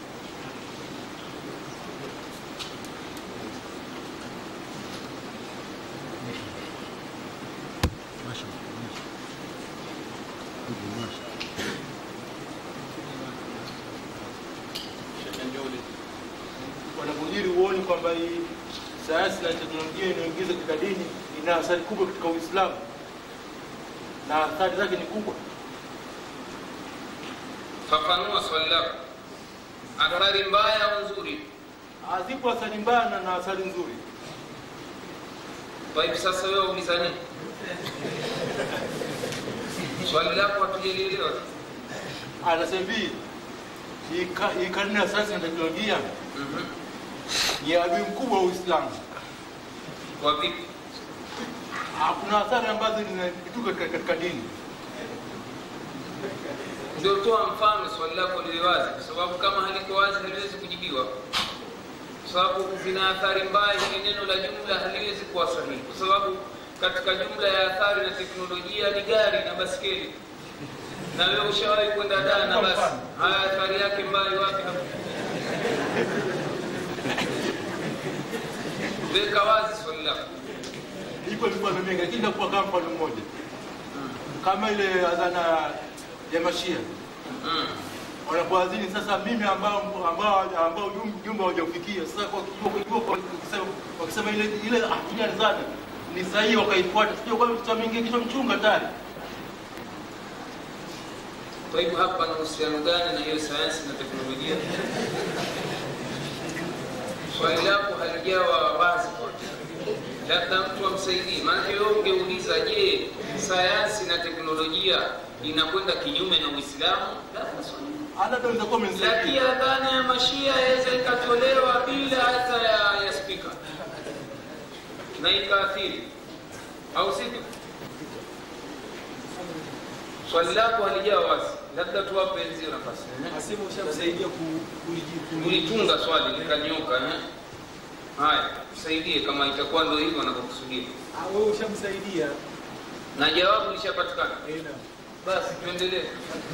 kwamba hii sayansi na teknolojia inayoingiza katika dini ina athari kubwa katika Uislamu na athari zake ni kubwa. fafanua swali lako athari mbaya au nzuri Ah, Zipo athari mbaya na- na athari nzuri. kwa hivi sasa wewe uliza nini swali lako hatujalielewa Anasema hivi hii ka- hii karne ya sayansi na teknolojia Mhm. ni adui mkubwa wa Uislamu. kwa vipi Ah, Kuna athari ambazo zinapituka katika- katika dini. ndio toa mfano swali lako liwe wazi kwa sababu kama haliko wazi haliwezi kujibiwa kwa sababu vina athari mbaya hili neno la jumla haliwezi kuwa sahihi kwa sababu katika jumla ya athari na teknolojia ni gari na baskeli na wewe ushawahi kwenda daa na basi haya athari yake mbaya wapi hapo weka wazi swali lako Ipo mifano mingi, lakini nakupa kama mfano mmoja, kama ile adhana ya Mashia mm. wanapoadhini sasa, mimi ambao ambao ambao jum- jumbe haujafikia sasa, kwa kwa- kwa- kwa- wakisema wakisema ile ile akili adhana ni sahihi, wakaifuata, sio kwa kitu mingi kichwa mchunga tayari. Kwa hivyo hapa na uhusiano gani na hiyo sayansi na teknolojia? Swali lako halijawa wazi kwanza, labda mtu amsaidie. Maanake wewe ungeuliza, je, sayansi na teknolojia inakwenda kinyume na Uislamu? Labda swali. Hata ndio nitakuwa Lakini mnisaidia. adhana ya mashia yaweza ikatolewa bila hata ya, ya spika na ikaathiri, au sivyo? Swali lako halijawa wazi, labda tuwape wenzio nafasi. Asema ushamsaidia ku- kuliji- ulitunga swali likanyoka eh? haya tusaidie kama itakuwa ndo hivyo anavyokusudia Ah, wewe ushamsaidia. na jawabu lishapatikana Eh, na. basi tuendelee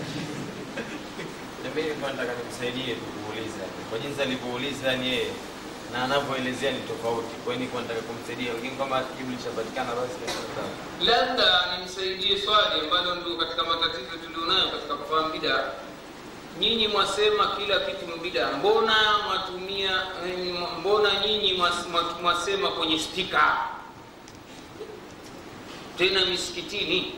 Na mimi nilikuwa nataka nikusaidie tu kuuliza kwa jinsi alivyouliza ni yeye na anavyoelezea ni tofauti. Kwa hiyo nilikuwa nataka kumsaidia, lakini kama jibu lishapatikana basi ni sawa. labda nimsaidie swali ambalo ndio katika matatizo tulionayo katika kufahamu bidaa nyinyi mwasema kila kitu ni bidaa mbona mwatumia eh, mbona nyinyi mwas- mwa- mwasema kwenye spika tena misikitini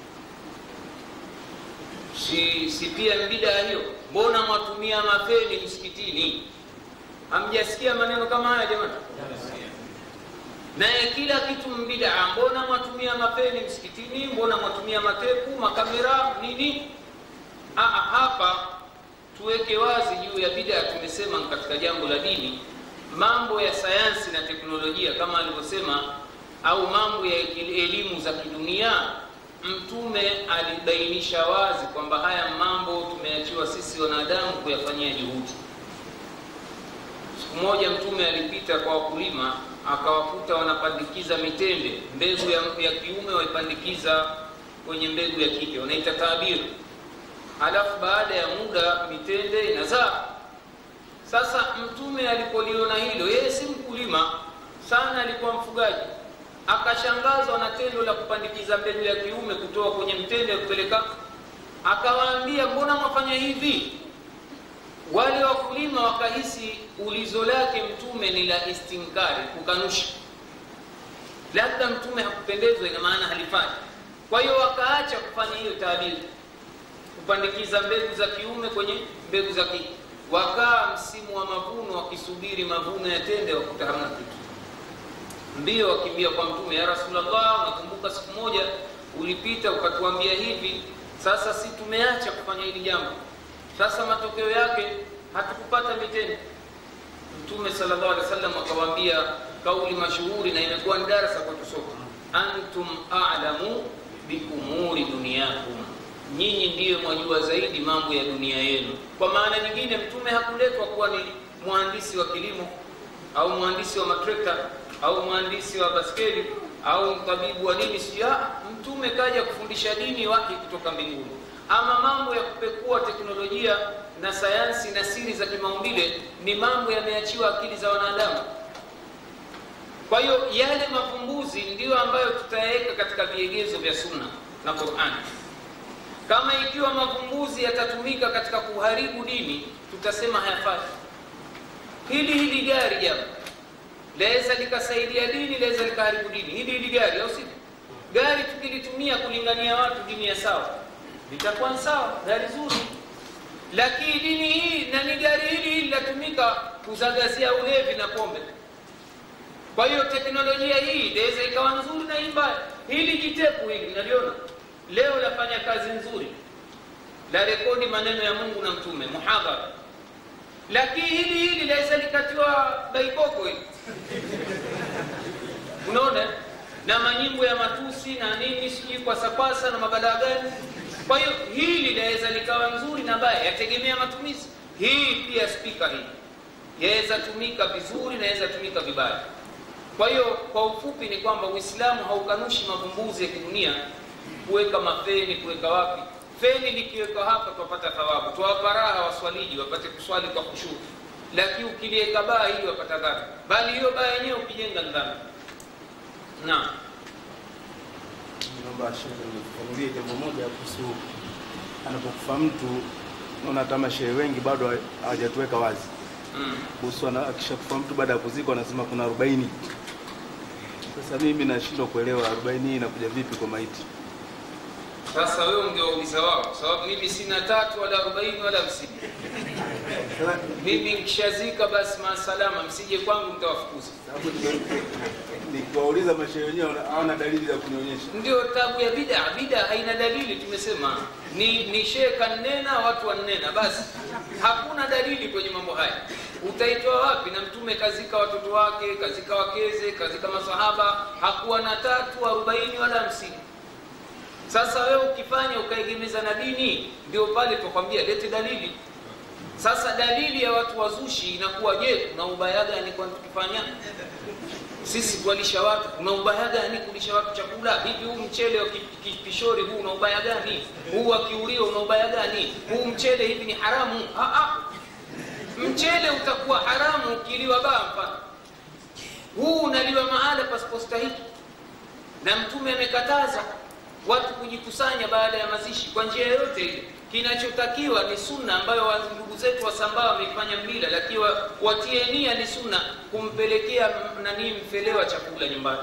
si, si pia ni bidaa hiyo mbona mwatumia mafeni msikitini hamjasikia maneno kama haya jamani naye kila kitu mbidaa mbona mwatumia mapeni msikitini mbona mwatumia matepu makamera nini Aa, hapa tuweke wazi juu ya bidaa tumesema katika jambo la dini mambo ya sayansi na teknolojia kama alivyosema au mambo ya elimu za kidunia mtume alibainisha wazi kwamba haya mambo tumeachiwa sisi wanadamu kuyafanyia juhudi siku moja mtume alipita kwa wakulima akawakuta wanapandikiza mitende mbegu ya, ya kiume waipandikiza kwenye mbegu ya kike wanaita tabiru halafu baada ya muda mitende inazaa sasa mtume alipoliona hilo yeye si mkulima sana alikuwa mfugaji akashangazwa na tendo la kupandikiza mbegu ya kiume kutoka kwenye mtende kupeleka akawaambia mbona mwafanya hivi wale wakulima wakahisi ulizo lake mtume ni la istinkari kukanusha labda mtume hakupendezwa ina maana halifanya kwa hiyo wakaacha kufanya hiyo taabiri kupandikiza mbegu za kiume kwenye mbegu za kike wakaa msimu wa mavuno wakisubiri mavuno ya tende wakuta hamna kitu mbio wakimbia kwa mtume ya rasulllah nakumbuka siku moja ulipita ukatuambia hivi sasa si tumeacha kufanya hili jambo sasa matokeo yake hatukupata mitende mtume sallallahu alaihi wasallam akawaambia kauli mashuhuri na imekuwa ni darasa kwetu sote antum a'lamu biumuri duniyakum nyinyi ndiyo mwajua zaidi mambo ya dunia yenu kwa maana nyingine mtume hakuletwa kuwa ni mhandisi wa kilimo au mhandisi wa matrekta au mhandisi wa baskeli au mtabibu wa nini sia mtume kaja kufundisha dini wahi kutoka mbinguni ama mambo ya kupekua teknolojia na sayansi na siri za kimaumbile ni mambo yameachiwa akili za wanadamu kwa hiyo yale mavumbuzi ndiyo ambayo tutayaweka katika viegezo vya sunna na qurani kama ikiwa mavumbuzi yatatumika katika kuharibu dini tutasema hayafai hili hili gari japo laweza likasaidia dini laweza likaharibu dini hili hili gari au sivyo gari tukilitumia kulingania watu dini ya sawa litakuwa ni sawa gari zuri lakini dini hii na ni gari hili hili linatumika kuzagazia ulevi na pombe kwa hiyo teknolojia hii inaweza ikawa nzuri na hii mbaya hili jitepu hili naliona leo lafanya kazi nzuri la rekodi maneno ya mungu na mtume muhadhara lakini hili hili laweza likatiwa baikoko hili unaona na manyimbo ya matusi na nini sijui kwasapasa na mabalaa gani kwa hiyo hili laweza likawa nzuri na baya yategemea matumizi hii pia spika hii yaweza tumika vizuri na yaweza tumika vibaya kwa hiyo kwa ufupi ni kwamba uislamu haukanushi mavumbuzi ya kidunia kuweka mafeni kuweka wapi feni likiwekwa hapa twapata thawabu twawapa raha waswaliji wapate kuswali kwa kushuru lakini ukiliweka baa hili wapata dhambi bali hiyo baa yenyewe ukijenga ni dhambi naam naomba shehe nifafanulie jambo moja kuhusu anapokufa mtu naona hata mashehe wengi bado hawajatuweka wazi mm. kuhusu ana- akishakufa mtu baada ya kuzikwa anasema kuna arobaini sasa mimi nashindwa kuelewa arobaini hii inakuja vipi kwa maiti sasa wewe ungewauliza wao kwa sababu mimi sina tatu wala arobaini wala hamsini Sasa, mimi nkishazika basi maasalama msije kwangu mtawafukuza sababu niki- nikiwauliza mashehe wenyewe wana- hawana dalili za kunionyesha ndio tabu ya bida bida haina dalili tumesema ni, ni shehe kanena watu wannena basi hakuna dalili kwenye mambo haya utaitoa wapi na mtume kazika watoto wake kazika wakeze kazika masahaba hakuwa na tatu arobaini wala hamsini sasa wewe ukifanya ukaegemeza na dini ndio pale tukwambia lete dalili sasa dalili ya watu wazushi inakuwa je kuna ubaya gani kwa tukifanya sisi kuwalisha watu kuna ubaya gani kulisha watu chakula hivi huu mchele wa ki- ki- kishori huu una ubaya gani huu wa kiulio una ubaya gani huu mchele hivi ni haramu ah, ah. mchele utakuwa haramu ukiliwa baa mfano huu unaliwa mahala pasipostahiki na mtume amekataza watu kujikusanya baada ya mazishi kwa njia yoyote ile kinachotakiwa ni sunna ambayo wa- ndugu zetu wasambaa wameifanya mila lakini wa- watie nia ni sunna kumpelekea m- nani mfelewa chakula nyumbani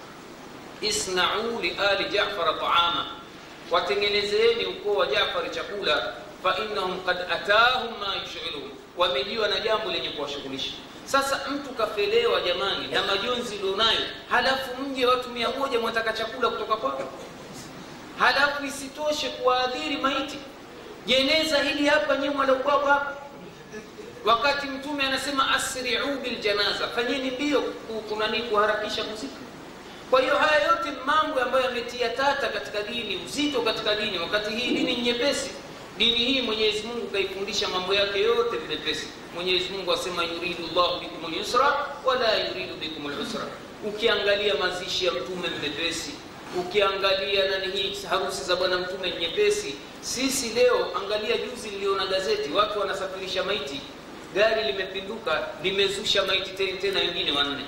isnau liali jafara taama watengenezeeni ukoo wa jafari chakula fainnahum kad atahum ma yushiluhum wamejiwa na jambo lenye kuwashughulisha sasa mtu kafelewa jamani na majonzi ulionayo halafu mje watu mia moja mwataka chakula kutoka kwako halafu isitoshe kuwaadhiri maiti jeneza hili hapa nyuma la ukwako hapa wakati mtume anasema asriu biljanaza fanyeni mbio ku- kunani kuharakisha kuzika kwa hiyo haya yote ni mambo ambayo yametia tata katika dini uzito katika dini wakati hii dini ni nyepesi dini hii mwenyezi mungu kaifundisha mambo yake yote ni mepesi mwenyezi mungu asema yuridu llahu bikum lyusra wala yuridu bikum lusra ukiangalia mazishi ya mtume ni mepesi ukiangalia nani hii harusi za bwana mtume ni nyepesi sisi leo angalia juzi niliona gazeti watu wanasafirisha maiti gari limepinduka limezusha maiti tena tena wengine wanne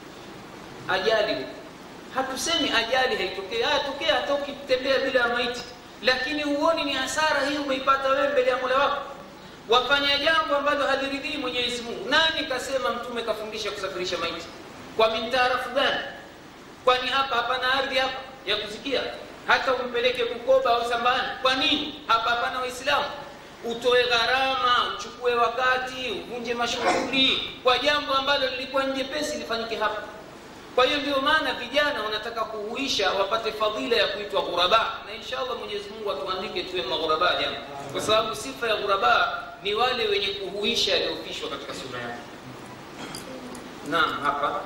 ajali huko hatusemi ajali haitokei atokea hata ukitembea bila ya maiti lakini huoni ni hasara hii umeipata wewe mbele ya mola wako wafanya jambo ambalo haliridhii mwenyezi mungu nani kasema mtume kafundisha kusafirisha maiti kwa mintaarafu gani kwani hapa hapana ardhi hapa ya kusikia hata umpeleke bukoba au sambani kwa nini hapa hapana waislamu utoe gharama uchukue wakati uvunje mashughuli kwa jambo ambalo lilikuwa njepesi lifanyike hapa kwa hiyo ndio maana vijana wanataka kuhuisha wapate fadhila ya kuitwa ghuraba na inshallah mwenyezi mungu atuandike tuwe maghuraba jana kwa sababu sifa ya ghuraba ni wale wenye kuhuisha yaliyofishwa katika sura yake naam hapa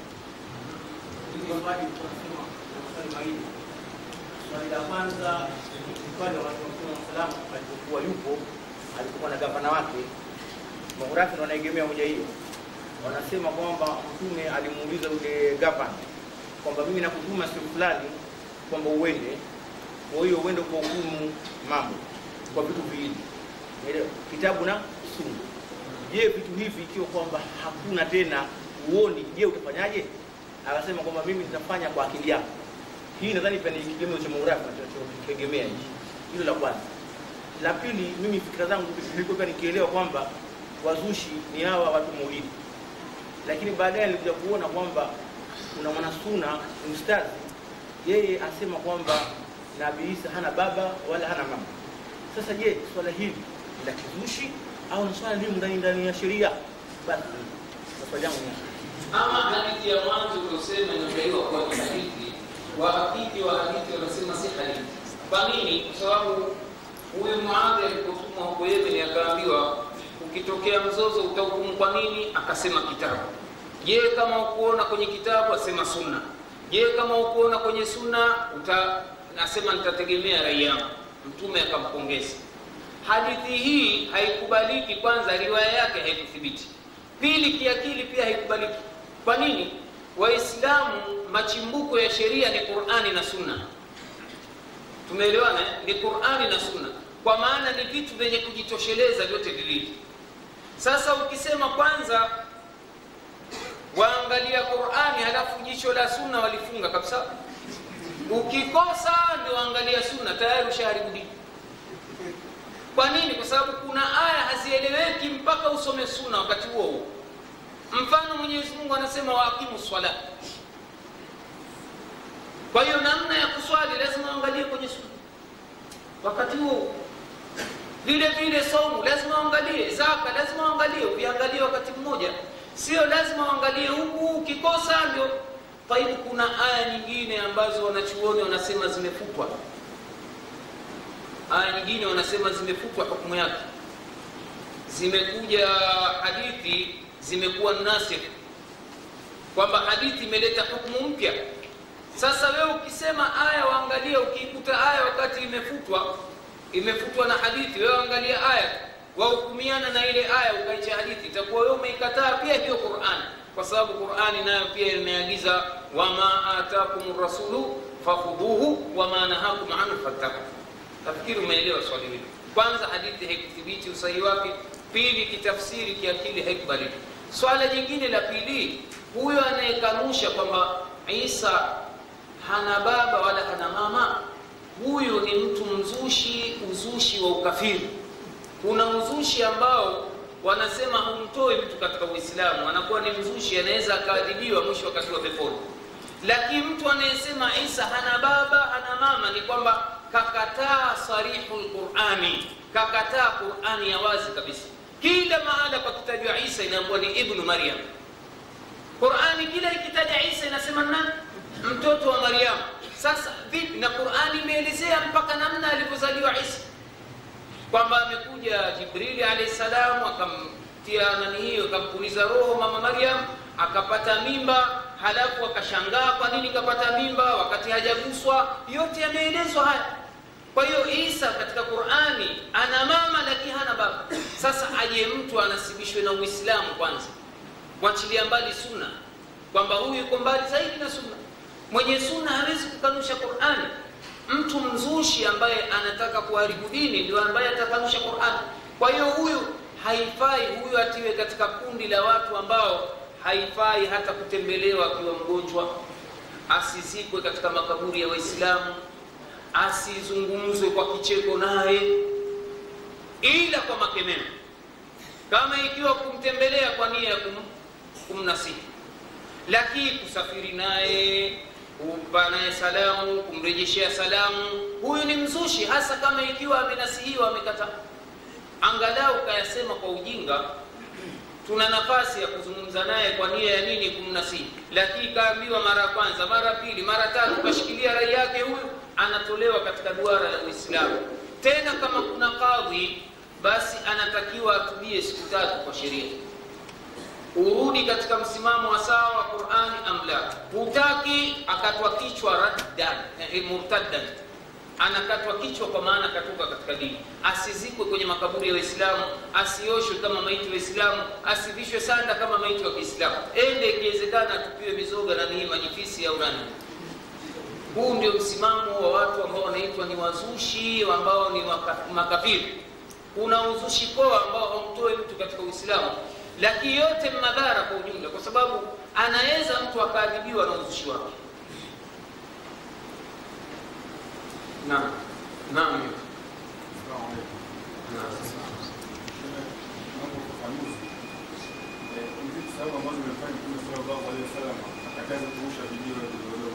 Swali la kwanza swali la Mtume salamu alipokuwa yupo alipokuwa na gavana wake Maghurafi wanaegemea hoja hiyo, wanasema kwamba Mtume alimuuliza yule gavana kwamba mimi nakutuma siku fulani kwamba uende, kwa hiyo uende kwa hukumu mambo kwa vitu viwili, Umeelewa? kitabu na sunna. Je, vitu hivi ikiwa kwamba hakuna tena uoni, je utafanyaje? Akasema kwamba mimi nitafanya kwa akili yako. Hii nadhani pia ni kigezo cha Maghurafi tunachokitegemea hichi. Hilo la kwanza. La pili, mimi fikra zangu nilikuwa pia nikielewa kwamba wazushi ni hawa watu maulidi, lakini baadaye nilikuja kuona kwamba kuna mwanasuna ni ustadhi, yeye asema kwamba Nabii Isa hana baba wala hana mama. Sasa je, swala hili ni la kizushi au ni swala limo ndani ndani ya sheria? Basi swali yangu ni ama hadithi ya mwanzo uliosema inadaiwa kuwa ni hadithi, wahakiki wa hadithi wanasema si hadithi. Kwa nini? Kwa sababu huyu Muadhi alipotumwa huko Yemen akaambiwa, ukitokea mzozo utahukumu kwa nini? Akasema kitabu. Je, kama ukuona kwenye kitabu? Asema sunna. Je, kama ukuona kwenye sunna? Uta, nasema nitategemea rai yangu. Mtume akampongeza. Hadithi hii haikubaliki. Kwanza, riwaya yake haikuthibiti. Pili, kiakili pia haikubaliki. Kwa nini? Waislamu machimbuko ya sheria ni Qur'ani na Sunna. Tumeelewana? eh? Ni Qur'ani na Sunna, kwa maana ni vitu vyenye kujitosheleza vyote viwili. Sasa ukisema kwanza waangalia Qur'ani halafu jicho la Sunna walifunga kabisa, ukikosa ndio angalia Sunna, tayari ushaharibu dini. Kwa nini? Kwa sababu kuna aya hazieleweki mpaka usome Sunna wakati huo huo. Mfano, Mwenyezi Mungu anasema waakimu swala. Kwa hiyo namna ya kuswali lazima uangalie kwenye sunna wakati huo. Vile vile saumu lazima uangalie, zaka lazima uangalie, uviangalie wakati mmoja, sio lazima uangalie huku, ukikosa ndio taibu. Kuna aya nyingine ambazo wanachuoni wanasema zimefutwa, aya nyingine wanasema zimefutwa hukumu yake, zimekuja hadithi zimekuwa nasikh, kwamba hadithi imeleta hukumu mpya. Sasa wewe ukisema aya waangalie, ukiikuta aya wakati imefutwa imefutwa na hadithi, wewe angalia aya wahukumiana na ile aya ukaicha hadithi, itakuwa wewe umeikataa pia hiyo Qur'an, kwa sababu Qur'ani nayo pia imeagiza wama atakum rasulu fakhudhuhu wama nahakum anhu fattaku. Nafikiri umeelewa swali hili. Kwanza, hadithi haikuthibiti usahihi wake. Pili, kitafsiri kiakili haikubaliki. Swala jingine la pili, huyo anayekanusha kwamba Isa hana baba wala hana mama, huyu ni mtu mzushi, uzushi wa ukafiri. Kuna uzushi ambao wanasema humtoi mtu katika Uislamu, anakuwa ni mzushi, anaweza akaadhibiwa mwisho wakati wa peponi. Lakini mtu anayesema Isa hana baba hana mama, ni kwamba kakataa sarihul Qurani, kakataa Qurani ya wazi kabisa. Kila mahala pakitajwa Isa inaambiwa ni ibnu Maryam. Qurani kila ikitaja Isa inasema nani? Mtoto wa Maryam. Sasa vipi? Na Qurani imeelezea mpaka namna alivyozaliwa Isa, kwamba amekuja Jibrili alayhi salam akamtia nani hiyo, akampuliza roho mama Maryam, akapata mimba, halafu akashangaa kwa nini kapata mimba wakati hajaguswa. Yote yameelezwa haya. Kwa hiyo Isa katika Qurani ana mama lakini hana baba. Sasa aje mtu anasibishwe na Uislamu kwanza, wachilia mbali sunna, kwamba huyu yuko mbali zaidi na sunna. Mwenye sunna hawezi kukanusha Qurani. Mtu mzushi ambaye anataka kuharibu dini ndio ambaye atakanusha Qurani. Kwa hiyo huyu haifai, huyu atiwe katika kundi la watu ambao haifai hata kutembelewa akiwa mgonjwa, asizikwe katika makaburi ya Waislamu, asizungumzwe kwa kicheko naye, ila kwa makemeo, kama ikiwa kumtembelea kwa nia ya kum, kumnasihi, lakini kusafiri naye, kumpa naye salamu, kumrejeshea salamu, huyu ni mzushi, hasa kama ikiwa amenasihiwa, amekataa. Angalau kayasema kwa ujinga, tuna nafasi ya kuzungumza naye kwa nia ya nini? Kumnasihi. Lakini kaambiwa mara ya kwanza, mara ya pili, mara tatu, kashikilia rai yake, huyu anatolewa katika duara la Uislamu. Tena kama kuna kadhi, basi anatakiwa atubie siku tatu kwa sheria, urudi katika msimamo wa sawa wa Qur'ani amla. Hutaki akatwa kichwa raddan, eh, murtaddan anakatwa kichwa kwa maana akatoka katika dini. Asizikwe kwenye makaburi ya Waislamu, asioshwe kama maiti wa Waislamu, asivishwe sanda kama maiti wa Kiislamu, ende ikiwezekana atupiwe mizoga na nii majifisi au nani. Huu ndio msimamo wa watu ambao wanaitwa ni wazushi, ambao ni waka- makafiri. Kuna uzushi poa ambao haumtoi mtu katika Uislamu, lakini yote ni madhara kwa ujumla, kwa sababu anaweza mtu akaadhibiwa na uzushi wake. Naam, naam. Naomba ufafanuzi. Eh, hivi sababu ambazo zimefanya Mtume sallallahu alaihi wasallam akataza kurusha vijiwe vidogo.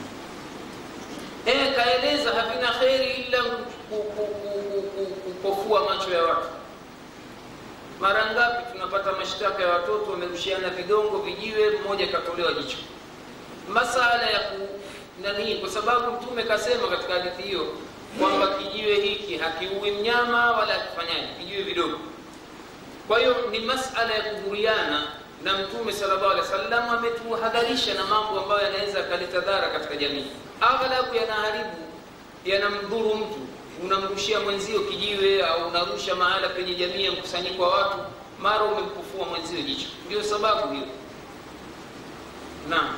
Eh, kaeleza havina kheri ila ku- ku- ku- ku- ku- kupofua macho ya watu. Mara ngapi tunapata mashtaka ya watoto wamerushiana vidongo, vijiwe, mmoja katolewa jicho. Masala ya ku nani, kwa sababu Mtume kasema katika hadithi hiyo kwamba kijiwe hiki hakiui mnyama wala hakifanyaji, kijiwe vidogo. Kwa hiyo ni masala ya kudhuriana, na Mtume sallallahu alaihi wasallam ametuhadharisha na mambo ambayo yanaweza yakaleta dhara katika jamii. Aghlabu yanaharibu, yanamdhuru mtu. Unamrushia mwenzio kijiwe au unarusha mahala penye jamii ya mkusanyiko wa watu, mara umempufua mwenzio jicho. Ndio sababu hiyo. Naam.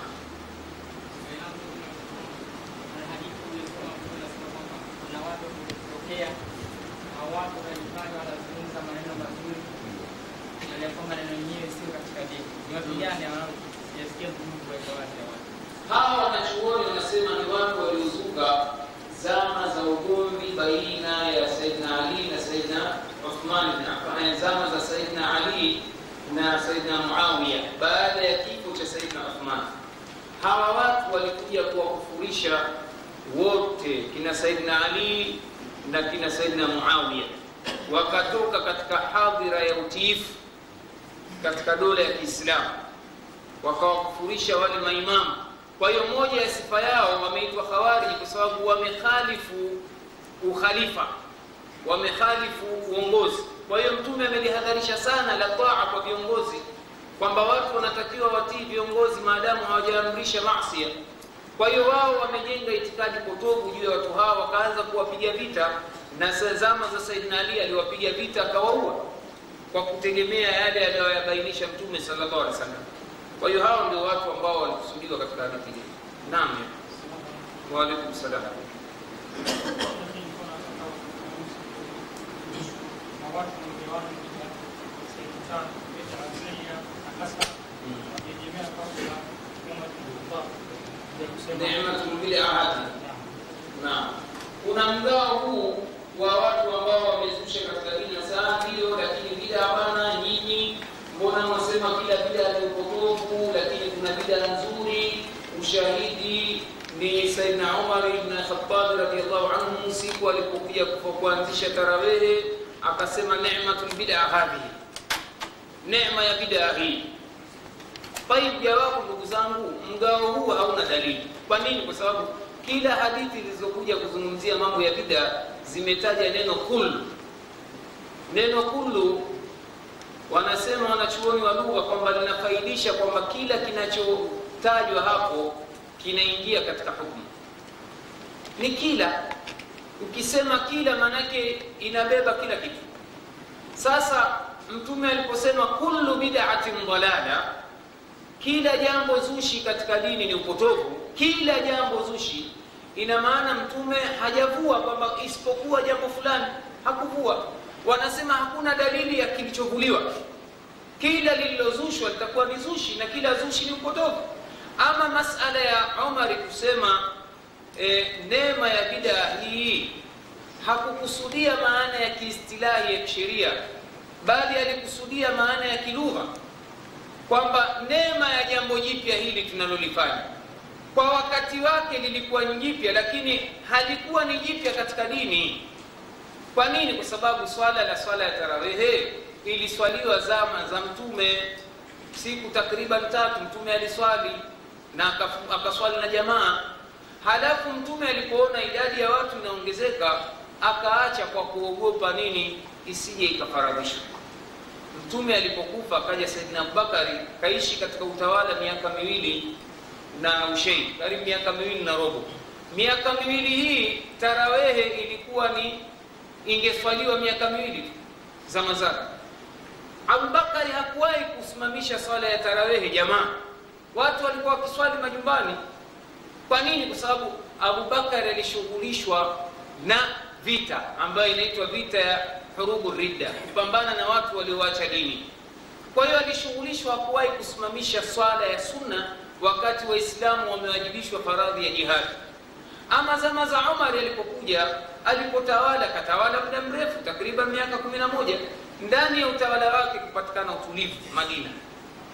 hawa wanachuoni wanasema ni watu waliozuka zama za ugomvi baina ya Saidina Ali na Saidina Uthman bin Affan, zama za Saidina Ali na Saidina Muawiya baada ya kifo cha Saidina Uthman. Hawa watu walikuja kuwakufurisha wote kina Saidina Ali na kina Saidina Muawiya, wakatoka katika hadhira ya utiifu katika dola ya Kiislamu wakawakufurisha wale maimamu. Kwa hiyo moja ya sifa yao wameitwa Khawariji kwa sababu wamekhalifu ukhalifa, wamekhalifu uongozi. Kwa hiyo Mtume amelihadharisha sana la taa kwa viongozi, kwamba watu wanatakiwa watii viongozi maadamu hawajaamrisha masia. Kwa hiyo wao wamejenga itikadi potofu juu ya watu hao, wakaanza kuwapiga vita, na sa- zama za Saidina Ali aliwapiga vita akawaua kwa kutegemea yale aliyoyabainisha Mtume sallallahu alaihi wasallam. Kwa hiyo hao ndio watu ambao walikusudiwa katika hadithi hii. Naam. Wa alaikum salam. Neematul bil ahadi. Naam. Kuna mgao huu wa watu ambao wamezusha katika dini ya saa ndio, lakini bida hapana. Nyinyi mbona mwasema kila bida ni upotofu, lakini kuna bida nzuri. Ushahidi ni Saidina Umar ibn Khattab radhiyallahu anhu, siku alipokuja kufa- kuanzisha tarawehe, akasema neematul bid'a hadhihi, neema ya bid'a hii Taib, jawabu ndugu zangu, mgao huu hauna dalili. Kwa nini? Kwa sababu kila hadithi zilizokuja kuzungumzia mambo ya bid'a zimetaja neno kullu. Neno kullu wanasema wanachuoni wa lugha kwamba linafaidisha kwamba kila kinachotajwa hapo kinaingia katika hukumu. Ni kila, ukisema kila maanake inabeba kila kitu. Sasa Mtume aliposema kullu bid'atin dalala kila jambo zushi katika dini ni upotovu, kila jambo zushi, ina maana mtume hajavua kwamba isipokuwa jambo fulani, hakuvua. Wanasema hakuna dalili ya kilichovuliwa, kila lililozushwa litakuwa ni zushi na kila zushi ni upotovu. Ama masala ya Umar kusema e, neema ya bid'a hii hakukusudia maana ya kiistilahi ya kisheria, bali alikusudia maana ya kilugha kwamba neema ya jambo jipya hili tunalolifanya kwa wakati wake lilikuwa ni jipya, lakini halikuwa ni jipya katika dini. Kwa nini? Kwa sababu swala la swala ya tarawehe iliswaliwa zama za Mtume, siku takriban tatu Mtume aliswali na akafu- akaswali na jamaa. Halafu Mtume alipoona idadi ya watu inaongezeka, akaacha kwa kuogopa nini, isije ikafaradhishwa. Mtume alipokufa akaja Saidina Abubakari kaishi katika utawala miaka miwili na ushei, karibu miaka miwili na robo. Miaka miwili hii tarawehe ilikuwa ni ingeswaliwa miaka miwili tu zama zake. Abubakari hakuwahi kusimamisha swala ya tarawehe jamaa, watu walikuwa wakiswali majumbani. Kwa nini? Kwa sababu Abubakari alishughulishwa na vita ambayo inaitwa vita ya hurubu ridda, kupambana na watu walioacha dini. Kwa hiyo alishughulishwa, hakuwahi kusimamisha swala ya sunna wakati Waislamu wamewajibishwa faradhi ya jihadi. Ama zama za Umar alipokuja, alipotawala, katawala muda mrefu, takriban miaka kumi na moja. Ndani ya utawala wake kupatikana utulivu Madina,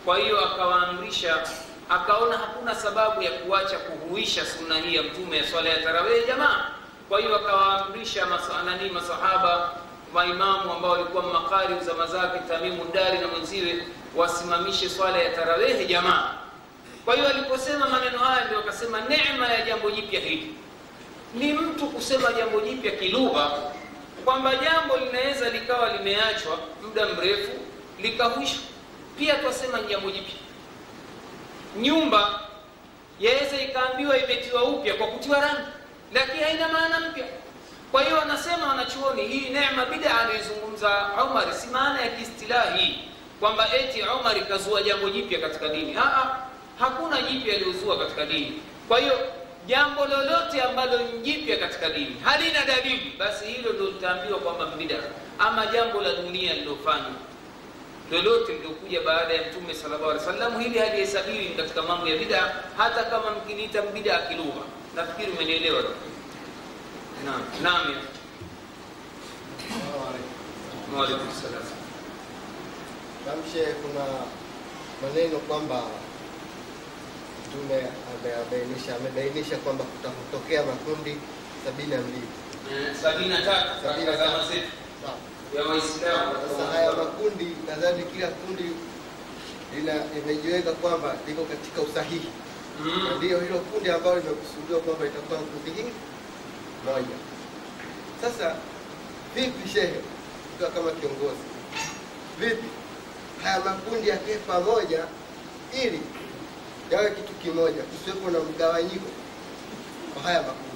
kwa hiyo akawaamrisha akaona hakuna sababu ya kuacha kuhuisha sunna hii ya mtume ya swala ya tarawehe jamaa kwa hiyo akawaamrisha masa, nani masahaba maimamu ambao walikuwa makari zama zake tamimu dari na mwenziwe wasimamishe swala ya tarawehe jamaa kwa hiyo aliposema maneno haya ndio akasema neema ya jambo jipya hili ni mtu kusema jambo jipya kilugha kwamba jambo linaweza likawa limeachwa muda mrefu likahuishwa pia twasema ni jambo jipya nyumba yaweza ikaambiwa imetiwa upya kwa kutiwa rangi lakini haina maana mpya kwa hiyo wanasema wanachuoni hii neema bida aliyozungumza umar si maana ya kiistilahi kwamba eti umar ikazua jambo jipya katika dini Aa, hakuna jipya aliyozua katika dini kwa hiyo jambo lolote ambalo ni jipya katika dini halina dalili basi hilo ndo litaambiwa kwamba mbida ama jambo la dunia lilofanywa lolote liliokuja baada ya mtume sallallahu alaihi wasallam hili halihesabiwi katika mambo ya bida hata kama mkiniita bida kilugha nafikiri umenielewa naam naam ya waalaikum salam Namshe, kuna maneno kwamba Mtume amebainisha amebainisha kwamba kutakutokea makundi sabini na mbili. Eh, sabini na tatu Sabini katika na zama tatu. zetu Sawa. ya waislamu Sasa haya makundi, nadhani kila kundi lina imejiweka kwamba liko katika usahihi, na Mm. ndiyo hilo kundi ambalo limekusudiwa kwamba itakuwa kundi hili moja. Sasa vipi, shehe, ukiwa kama kiongozi, vipi haya makundi yakae pamoja ili yawe kitu kimoja, kusiwepo na mgawanyiko kwa haya makundi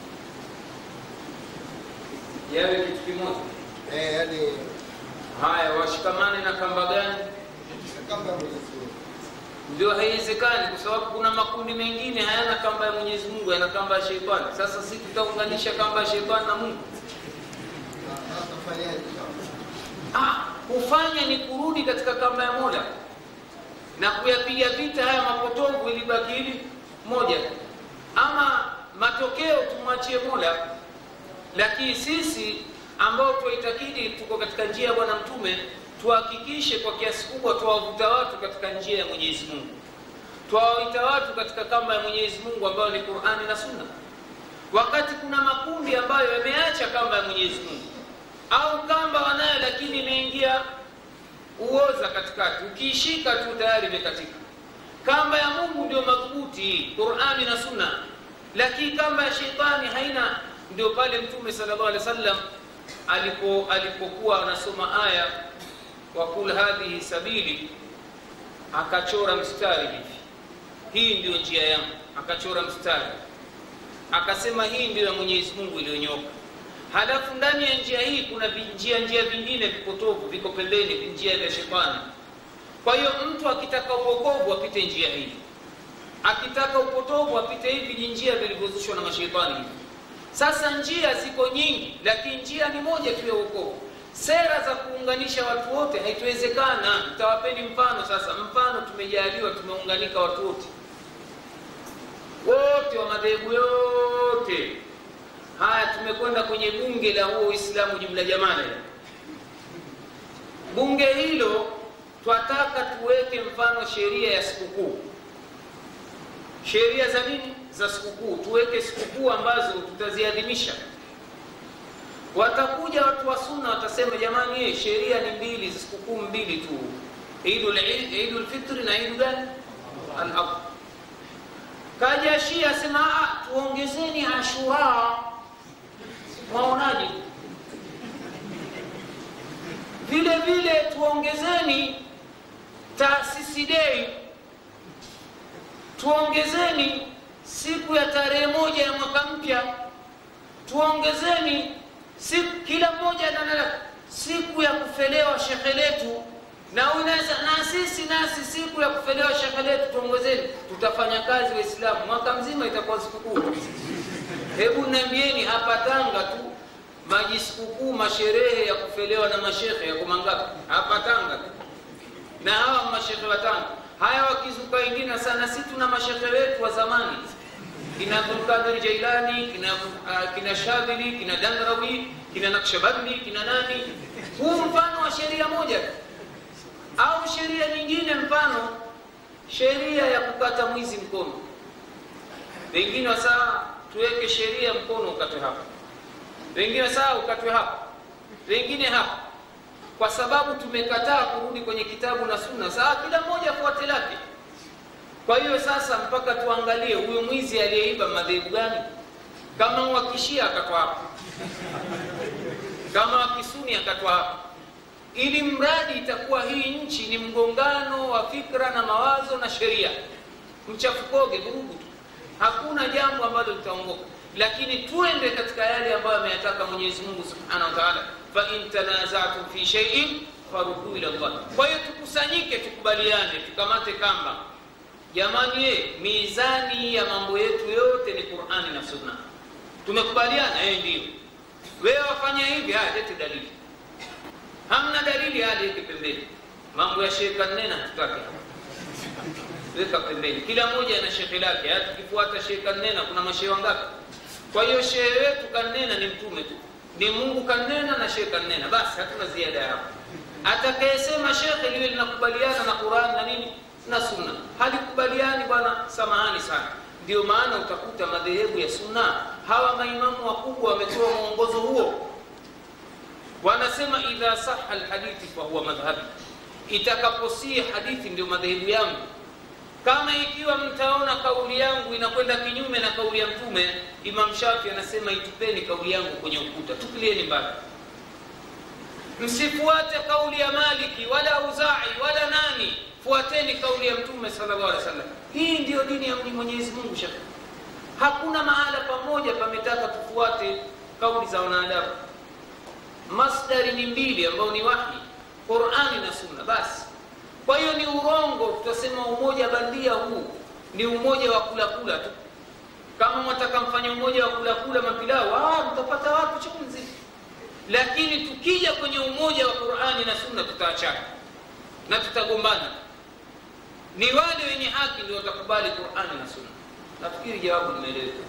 yawe kitu kimoja eh, yani haya washikamane na kamba gani kama Mwenyezi Mungu. ndio haiwezekani kwa sababu kuna makundi mengine hayana kamba ya mwenyezi mungu yana kamba ya sheitani sasa si tutaunganisha kamba ya sheitani na mungu Na atafanyaje? ah, kufanya ni kurudi katika kamba ya mola na kuyapiga vita haya mapotovu ili baki hili moja ama matokeo tumwachie mola lakini sisi ambao tuwaitakidi tuko katika njia ya bwana mtume tuhakikishe kwa kiasi kubwa tuwavuta watu katika njia ya mwenyezi mungu twawaita watu katika kamba ya mwenyezi mungu ambayo ni qurani na sunna wakati kuna makundi ambayo yameacha kamba ya mwenyezi mungu au kamba wanayo lakini imeingia uoza katikati ukiishika tu tayari imekatika kamba ya mungu ndio madhubuti qurani na sunna lakini kamba ya sheitani haina ndio pale mtume sallallahu alaihi wasallam alipo alipokuwa anasoma aya wakul hadhihi sabili akachora mstari hivi hii ndio njia yangu akachora mstari akasema hii ndio ya mwenyezi mungu iliyonyoka halafu ndani ya njia hii kuna vi- njia njia vingine vipotovu viko pembeni njia vya shetani kwa hiyo mtu akitaka uokovu apite njia hii akitaka upotovu apite hivi ni njia vilivyozushwa na mashetani hivi sasa njia ziko nyingi lakini njia ni moja tu ya uokovu sera za kuunganisha watu wote haituwezekana nitawapeni mfano sasa mfano tumejaliwa tumeunganika watu wote wote wa madhehebu yote haya tumekwenda kwenye bunge la huo uislamu jumla jamala bunge hilo twataka tuweke mfano sheria ya sikukuu sheria za nini za sikukuu tuweke sikukuu ambazo tutaziadhimisha watakuja watu wa sunna watasema jamani eh, sheria ni mbili sikukuu mbili tu idul idul fitri na idu gani al-adha kaja shia asema "Ah, tuongezeni ashura mwaonaje vile vile tuongezeni taasisi dei tuongezeni siku ya tarehe moja ya mwaka mpya tuongezeni siku kila mmoja na siku ya kufelewa shekhe letu na unaweza na sisi nasi siku ya kufelewa shekhe letu tuongezeni tutafanya kazi waislamu mwaka mzima itakuwa sikukuu hebu niambieni hapa tanga tu maji sikukuu masherehe ya kufelewa na mashekhe yako mangapi hapa tanga tu na hawa mashekhe wa tanga haya wakizuka wengine sana si tuna mashekhe wetu wa zamani kina abdulkadir jailani kina, uh, kina shadhili kina dangrawi kina nakshabandi kina nani huu mfano wa sheria moja tu au sheria nyingine mfano sheria ya kukata mwizi mkono wengine wasaa tuweke sheria mkono ukatwe hapa wengine wasaa ukatwe hapa wengine hapa kwa sababu tumekataa kurudi kwenye kitabu na sunna saa kila mmoja afuate lake kwa hiyo sasa mpaka tuangalie huyo mwizi aliyeiba madhehebu gani kama wakishia akatwa hapa kama wakisuni akatwa hapa ili mradi itakuwa hii nchi ni mgongano wa fikra na mawazo na sheria mchafukoge vurugu tu hakuna jambo ambalo litaongoka lakini tuende katika yale ambayo ameyataka mwenyezi mungu subhanahu wa taala fain tanazatum fi sheiin faruduu ila llah kwa hiyo tukusanyike tukubaliane tukamate kamba jamani ye mizani ya mambo yetu yote ni qurani na sunna tumekubaliana eh ndio wewe wafanya hivi haya lete dalili hamna dalili haya leke pembeni mambo ya shekhe nena tutake weka pembeni kila mmoja ana shekhe lake hata tukifuata shekhe kanena kuna mashehe wangapi kwa hiyo shehe wetu kanena ni mtume tu ni mungu kanena na shekhe kanena basi hatuna ziada ya hapo atakayesema shekhe liwe linakubaliana na quran na nini na sunna halikubaliani bwana samahani sana ndio maana utakuta madhehebu ya sunna hawa maimamu wakubwa wametoa mwongozo huo wanasema idha saha lhadithi fahuwa madhhabi itakaposii hadithi ndio madhehebu yangu kama ikiwa mtaona kauli yangu inakwenda kinyume na kauli ya mtume imam shafi anasema itupeni kauli yangu kwenye ukuta tupilieni mbali msifuate kauli ya maliki wala uzai wala nani fuateni kauli ya mtume sallallahu alaihi wasallam hii ndiyo dini ya mwenyezi mungu shaka hakuna mahala pamoja pametaka tufuate kauli za wanadamu masdari ni mbili ambao ni wahi qurani na sunna basi kwa hiyo ni urongo tutasema umoja bandia huu ni umoja wa kulakula tu kama mwataka mfanye umoja wa kulakula mapilau ah, mtapata watu chungu nzima lakini tukija kwenye umoja wa qurani na sunna tutaachana na tutagombana ni wale wenye haki ndio watakubali qurani na sunna nafikiri jawabu limeeleweka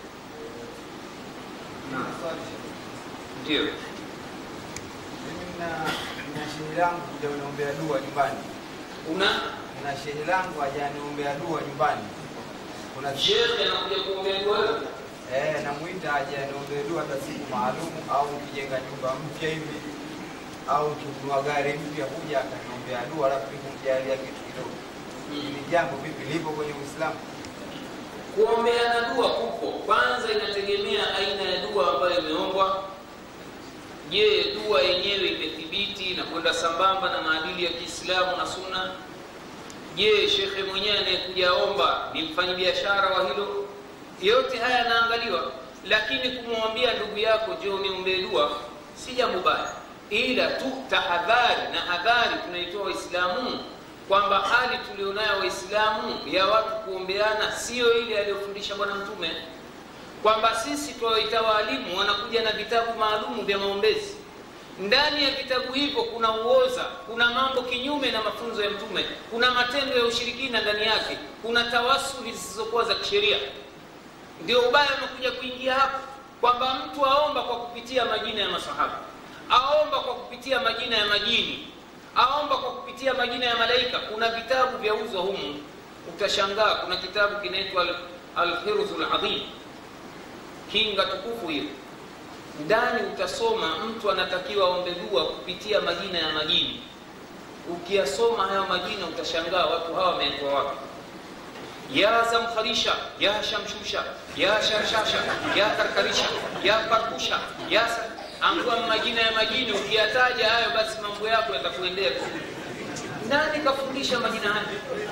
ndio Mimi na na shehe langu kuja uniombea dua nyumbani. una Na shehe langu hajaniombea dua nyumbani. Kuna shekhe anakuja kuombea dua wewe? eh, namuita aje aniombee dua hata siku maalum, au ukijenga nyumba mpya hivi au ukinunua gari mpya, kuja akaniombea dua, alafu nikumjalia kitu kidogo. Hili jambo vipi lipo kwenye Uislamu? kuombeana dua kupo kwanza inategemea aina ya dua ambayo imeombwa je dua yenyewe imethibiti na kwenda sambamba na maadili ya kiislamu na sunna je shekhe mwenyewe anayekuja omba ni mfanyabiashara wa hilo yote haya yanaangaliwa lakini kumwambia ndugu yako je uniombee dua si jambo baya ila tu tahadhari na hadhari tunaitoa waislamu kwamba hali tulionayo waislamu ya watu kuombeana siyo ile aliyofundisha bwana mtume kwamba sisi twawaita waalimu wanakuja na vitabu maalumu vya maombezi ndani ya vitabu hivyo kuna uoza kuna mambo kinyume na mafunzo ya mtume kuna matendo ya ushirikina ndani yake kuna tawasuli zisizokuwa za kisheria ndio ubaya umekuja kuingia hapo kwamba mtu aomba kwa kupitia majina ya masahaba aomba kwa kupitia majina ya majini aomba kwa kupitia majina ya malaika kuna vitabu vya uzwa humu utashangaa kuna kitabu kinaitwa alhirzu ladhim kinga tukufu hiyo ndani utasoma mtu anatakiwa aombe dua kupitia majina ya majini ukiyasoma hayo majina utashangaa watu hawa wameetwa wapi ya zamkharisha ya shamshusha ya sharshasha ya karkarisha ya parkusha ya sa- angua majina ya majini ukiyataja hayo basi mambo yako yatakuendea vizuri nani kafundisha majina hayo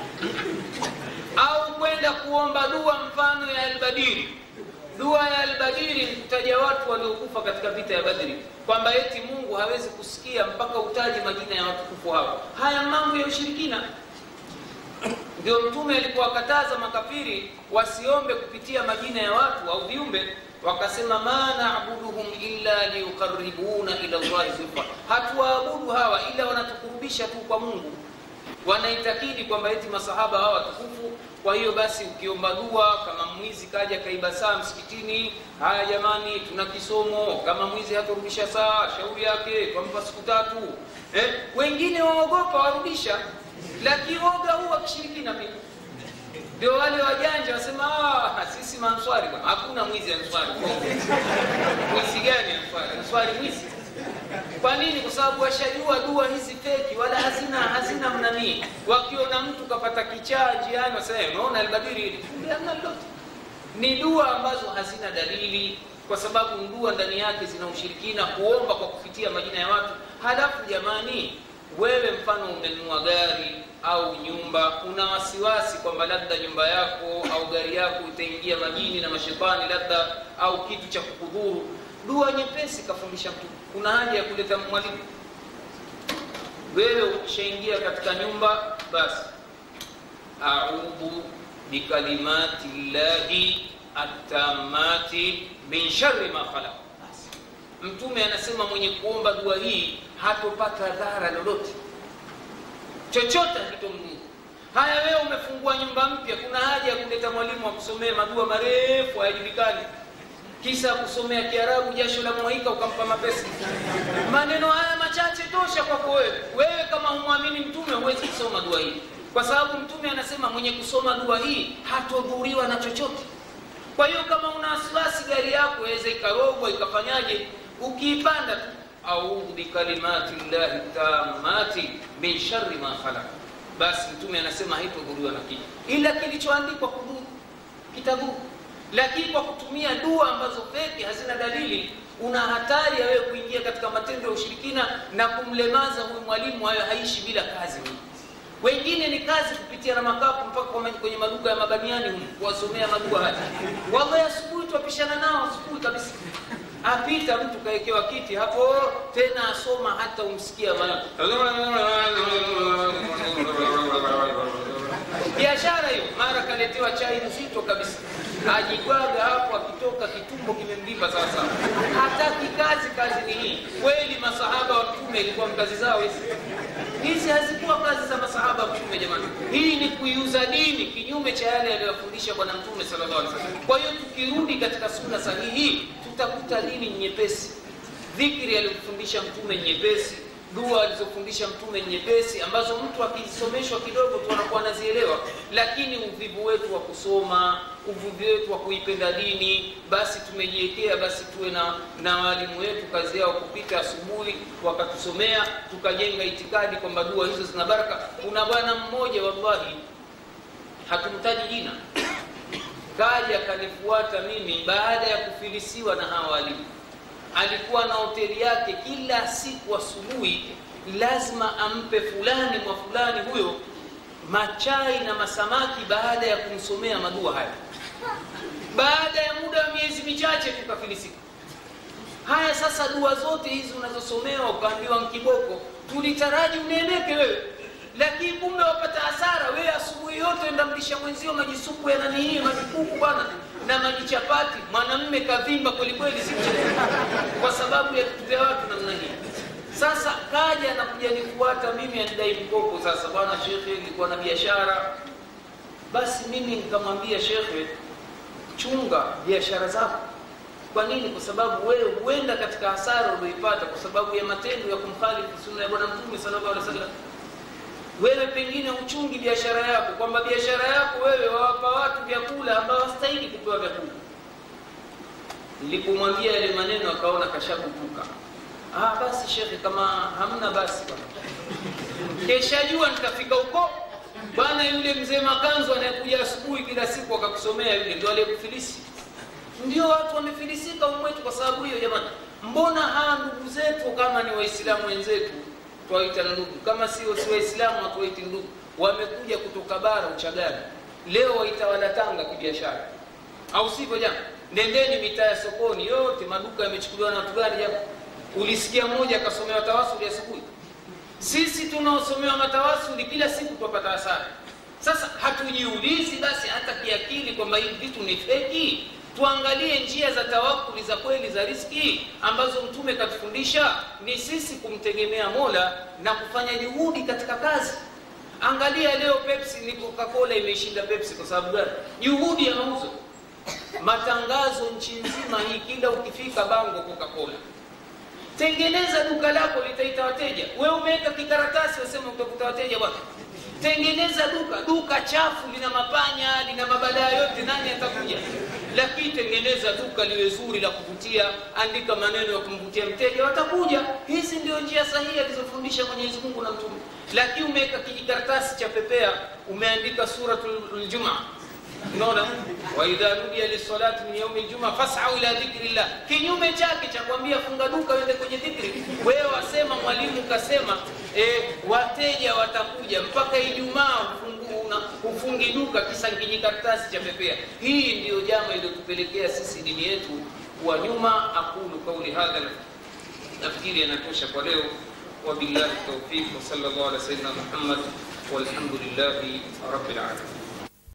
au kwenda kuomba dua mfano ya albadiri dua ya albadiri ni kutaja watu waliokufa katika vita ya badri kwamba eti mungu hawezi kusikia mpaka utaje majina ya watukufu hao haya mambo ya ushirikina ndio mtume alipowakataza makafiri wasiombe kupitia majina ya watu au viumbe wakasema ma nabuduhum illa liyuqaribuna ila llahi zulfa hatuwaabudu hawa ila wanatukurubisha tu kwa mungu wanaitakidi kwamba eti masahaba hawa watukufu kwa hiyo basi ukiomba dua kama mwizi kaja kaiba saa msikitini haya jamani tuna kisomo kama mwizi hatarudisha saa shauri yake twampa siku tatu eh? wengine waogopa warudisha lakini woga huu wakishirikina pia ndio wale wajanja wasema "Ah, sisi manswari bwana." hakuna mwizi answari mwizi gani answari answari mwizi kwa nini kwa sababu washajua dua hizi feki wala hazina hazina mnanii wakiona mtu kapata kichaa njiani wasema "Eh, unaona albadiri hili kumbe hamna lolote ni dua ambazo hazina dalili kwa sababu dua ndani yake zina ushirikina kuomba kwa kupitia majina ya watu halafu jamani wewe mfano umenunua gari au nyumba una wasiwasi kwamba labda nyumba yako au gari yako itaingia majini na mashetani labda au kitu cha kukudhuru dua nyepesi kafundisha mtu kuna haja ya kuleta mwalimu wewe ukishaingia katika nyumba basi audhu bikalimati llahi attamati min shari ma khalaq Basi. mtume anasema mwenye kuomba dua hii hatopata dhara lolote chochote hakitomdhuru haya wewe umefungua nyumba mpya kuna haja ya kuleta mwalimu wa kusomea madua marefu hayajulikani kisa kusomea kiarabu jasho la mwaika ukampa mapesa maneno haya machache tosha kwako wewe wewe kama humwamini mtume huwezi kusoma dua hii kwa sababu mtume anasema mwenye kusoma dua hii hatodhuriwa na chochote kwa hiyo kama una wasiwasi gari yako iweze ikarogwa ikafanyaje ukiipanda tu audhu bikalimati llahi tamati min shari ma khalaq basi mtume anasema haitodhuriwa na kitu ila kilichoandikwa kudhuru kitadhuru lakini kwa kutumia dua ambazo feki hazina dalili una hatari ya wewe kuingia katika matendo ya ushirikina na kumlemaza huyu mwalimu hayo haishi bila kazi huyu wengine ni kazi kupitia na makapu mpaka kwa ma- kwenye maduka ya mabaniani humu kuwasomea madua haya wallahi asubuhi twapishana nao asubuhi kabisa apita mtu kawekewa kiti hapo tena asoma hata umsikia maana biashara hiyo mara kaletewa chai nzito kabisa ajigwaga hapo akitoka kitumbo kimemvimba sawasawa hataki kazi kazi ni hii kweli masahaba wa mtume ilikuwa kazi zao hizi hizi hazikuwa kazi za masahaba wa mtume jamani hii ni kuiuza dini kinyume cha yale aliyofundisha bwana mtume sallallahu alaihi wasallam kwa hiyo tukirudi katika sunna sahihi tutakuta dini nyepesi dhikri aliyofundisha mtume nyepesi dua alizofundisha mtume nyepesi ambazo mtu akisomeshwa kidogo tu anakuwa anazielewa lakini uvivu wetu wa kusoma uvivu wetu wa kuipenda dini basi tumejiwekea basi tuwe na na walimu wetu kazi yao kupita asubuhi wakatusomea tukajenga itikadi kwamba dua hizo zina baraka kuna bwana mmoja wallahi hatumtaji jina kaja akanifuata mimi baada ya kufilisiwa na hawa walimu alikuwa na hoteli yake kila siku asubuhi lazima ampe fulani mwa fulani huyo machai na masamaki baada ya kumsomea madua haya baada ya muda wa miezi michache tukafilisika haya sasa dua zote hizi unazosomewa ukaambiwa nkiboko tulitaraji uneemeke wewe lakini kumbe wapata hasara wewe asubuhi yote enda mlisha mwenzio majisupu ya nani hii majikuku bwana na majichapati mwanamme kavimba kwelikweli si mchezo kwa sababu ya vitu vya watu namna hii sasa kaja na kuja nifuata mimi anidai mkopo sasa bwana shekhe nilikuwa na biashara basi mimi nikamwambia shekhe chunga biashara zako kwa nini kwa sababu wewe huenda katika hasara ulioipata kwa sababu ya matendo ya kumkhalifu sunna ya bwana mtume sallallahu alaihi wasallam wewe pengine uchungi biashara yako kwamba biashara yako wewe wawapa watu vyakula ambao hastahili kupewa vyakula nilipomwambia yale maneno akaona kashakupuka ah basi shekhe kama hamna basi bwana keshajua nitafika huko bwana yule mzee makanzu anayekuja asubuhi kila siku akakusomea yule ndio aliyekufilisi ndio watu wamefilisika umwetu kwa sababu hiyo jamani mbona hawa ndugu zetu kama ni waislamu wenzetu twaita ndugu kama sio si waislamu hatuwaiti ndugu wamekuja kutoka bara uchagani leo waitawala tanga kibiashara au sivyo jana nendeni mitaa ya sokoni yote maduka yamechukuliwa na watu gani jana ulisikia mmoja akasomewa tawasuli asubuhi sisi tunaosomewa matawasuli kila siku twapata hasara sasa hatujiulizi basi hata kiakili kwamba hivi vitu ni feki tuangalie njia za tawakuli za kweli za riski ambazo mtume katufundisha ni sisi kumtegemea mola na kufanya juhudi katika kazi angalia leo pepsi ni coca-cola imeshinda pepsi kwa sababu gani juhudi ya mauzo matangazo nchi nzima hii kila ukifika bango coca-cola tengeneza duka lako litaita wateja we umeweka kikaratasi wasema utakuta wateja bwana tengeneza duka duka chafu lina mapanya lina mabadaa yote nani atakuja lakini tengeneza duka liwe zuri la kuvutia andika maneno ya kumvutia mteja watakuja hizi ndio njia sahihi alizofundisha mwenyezi mungu na mtume lakini umeweka kijikaratasi cha pepea umeandika suratul jumaa unaona waidha nudia lisalati min yaumi ljuma fasau ila dhikri llah kinyume chake cha kuambia funga duka uende kwenye dhikri wewe wasema mwalimu kasema e, wateja watakuja mpaka ijumaa ufungu- una- ufungi duka kisa kijikaratasi cha pepea hii ndiyo jama iliyotupelekea sisi dini yetu kuwa nyuma aqulu qauli hadha nafikiri yanatosha kwa leo wabillahi taufiq wasala llahu ala sayidina muhammad walhamdulillahi rabbil alamin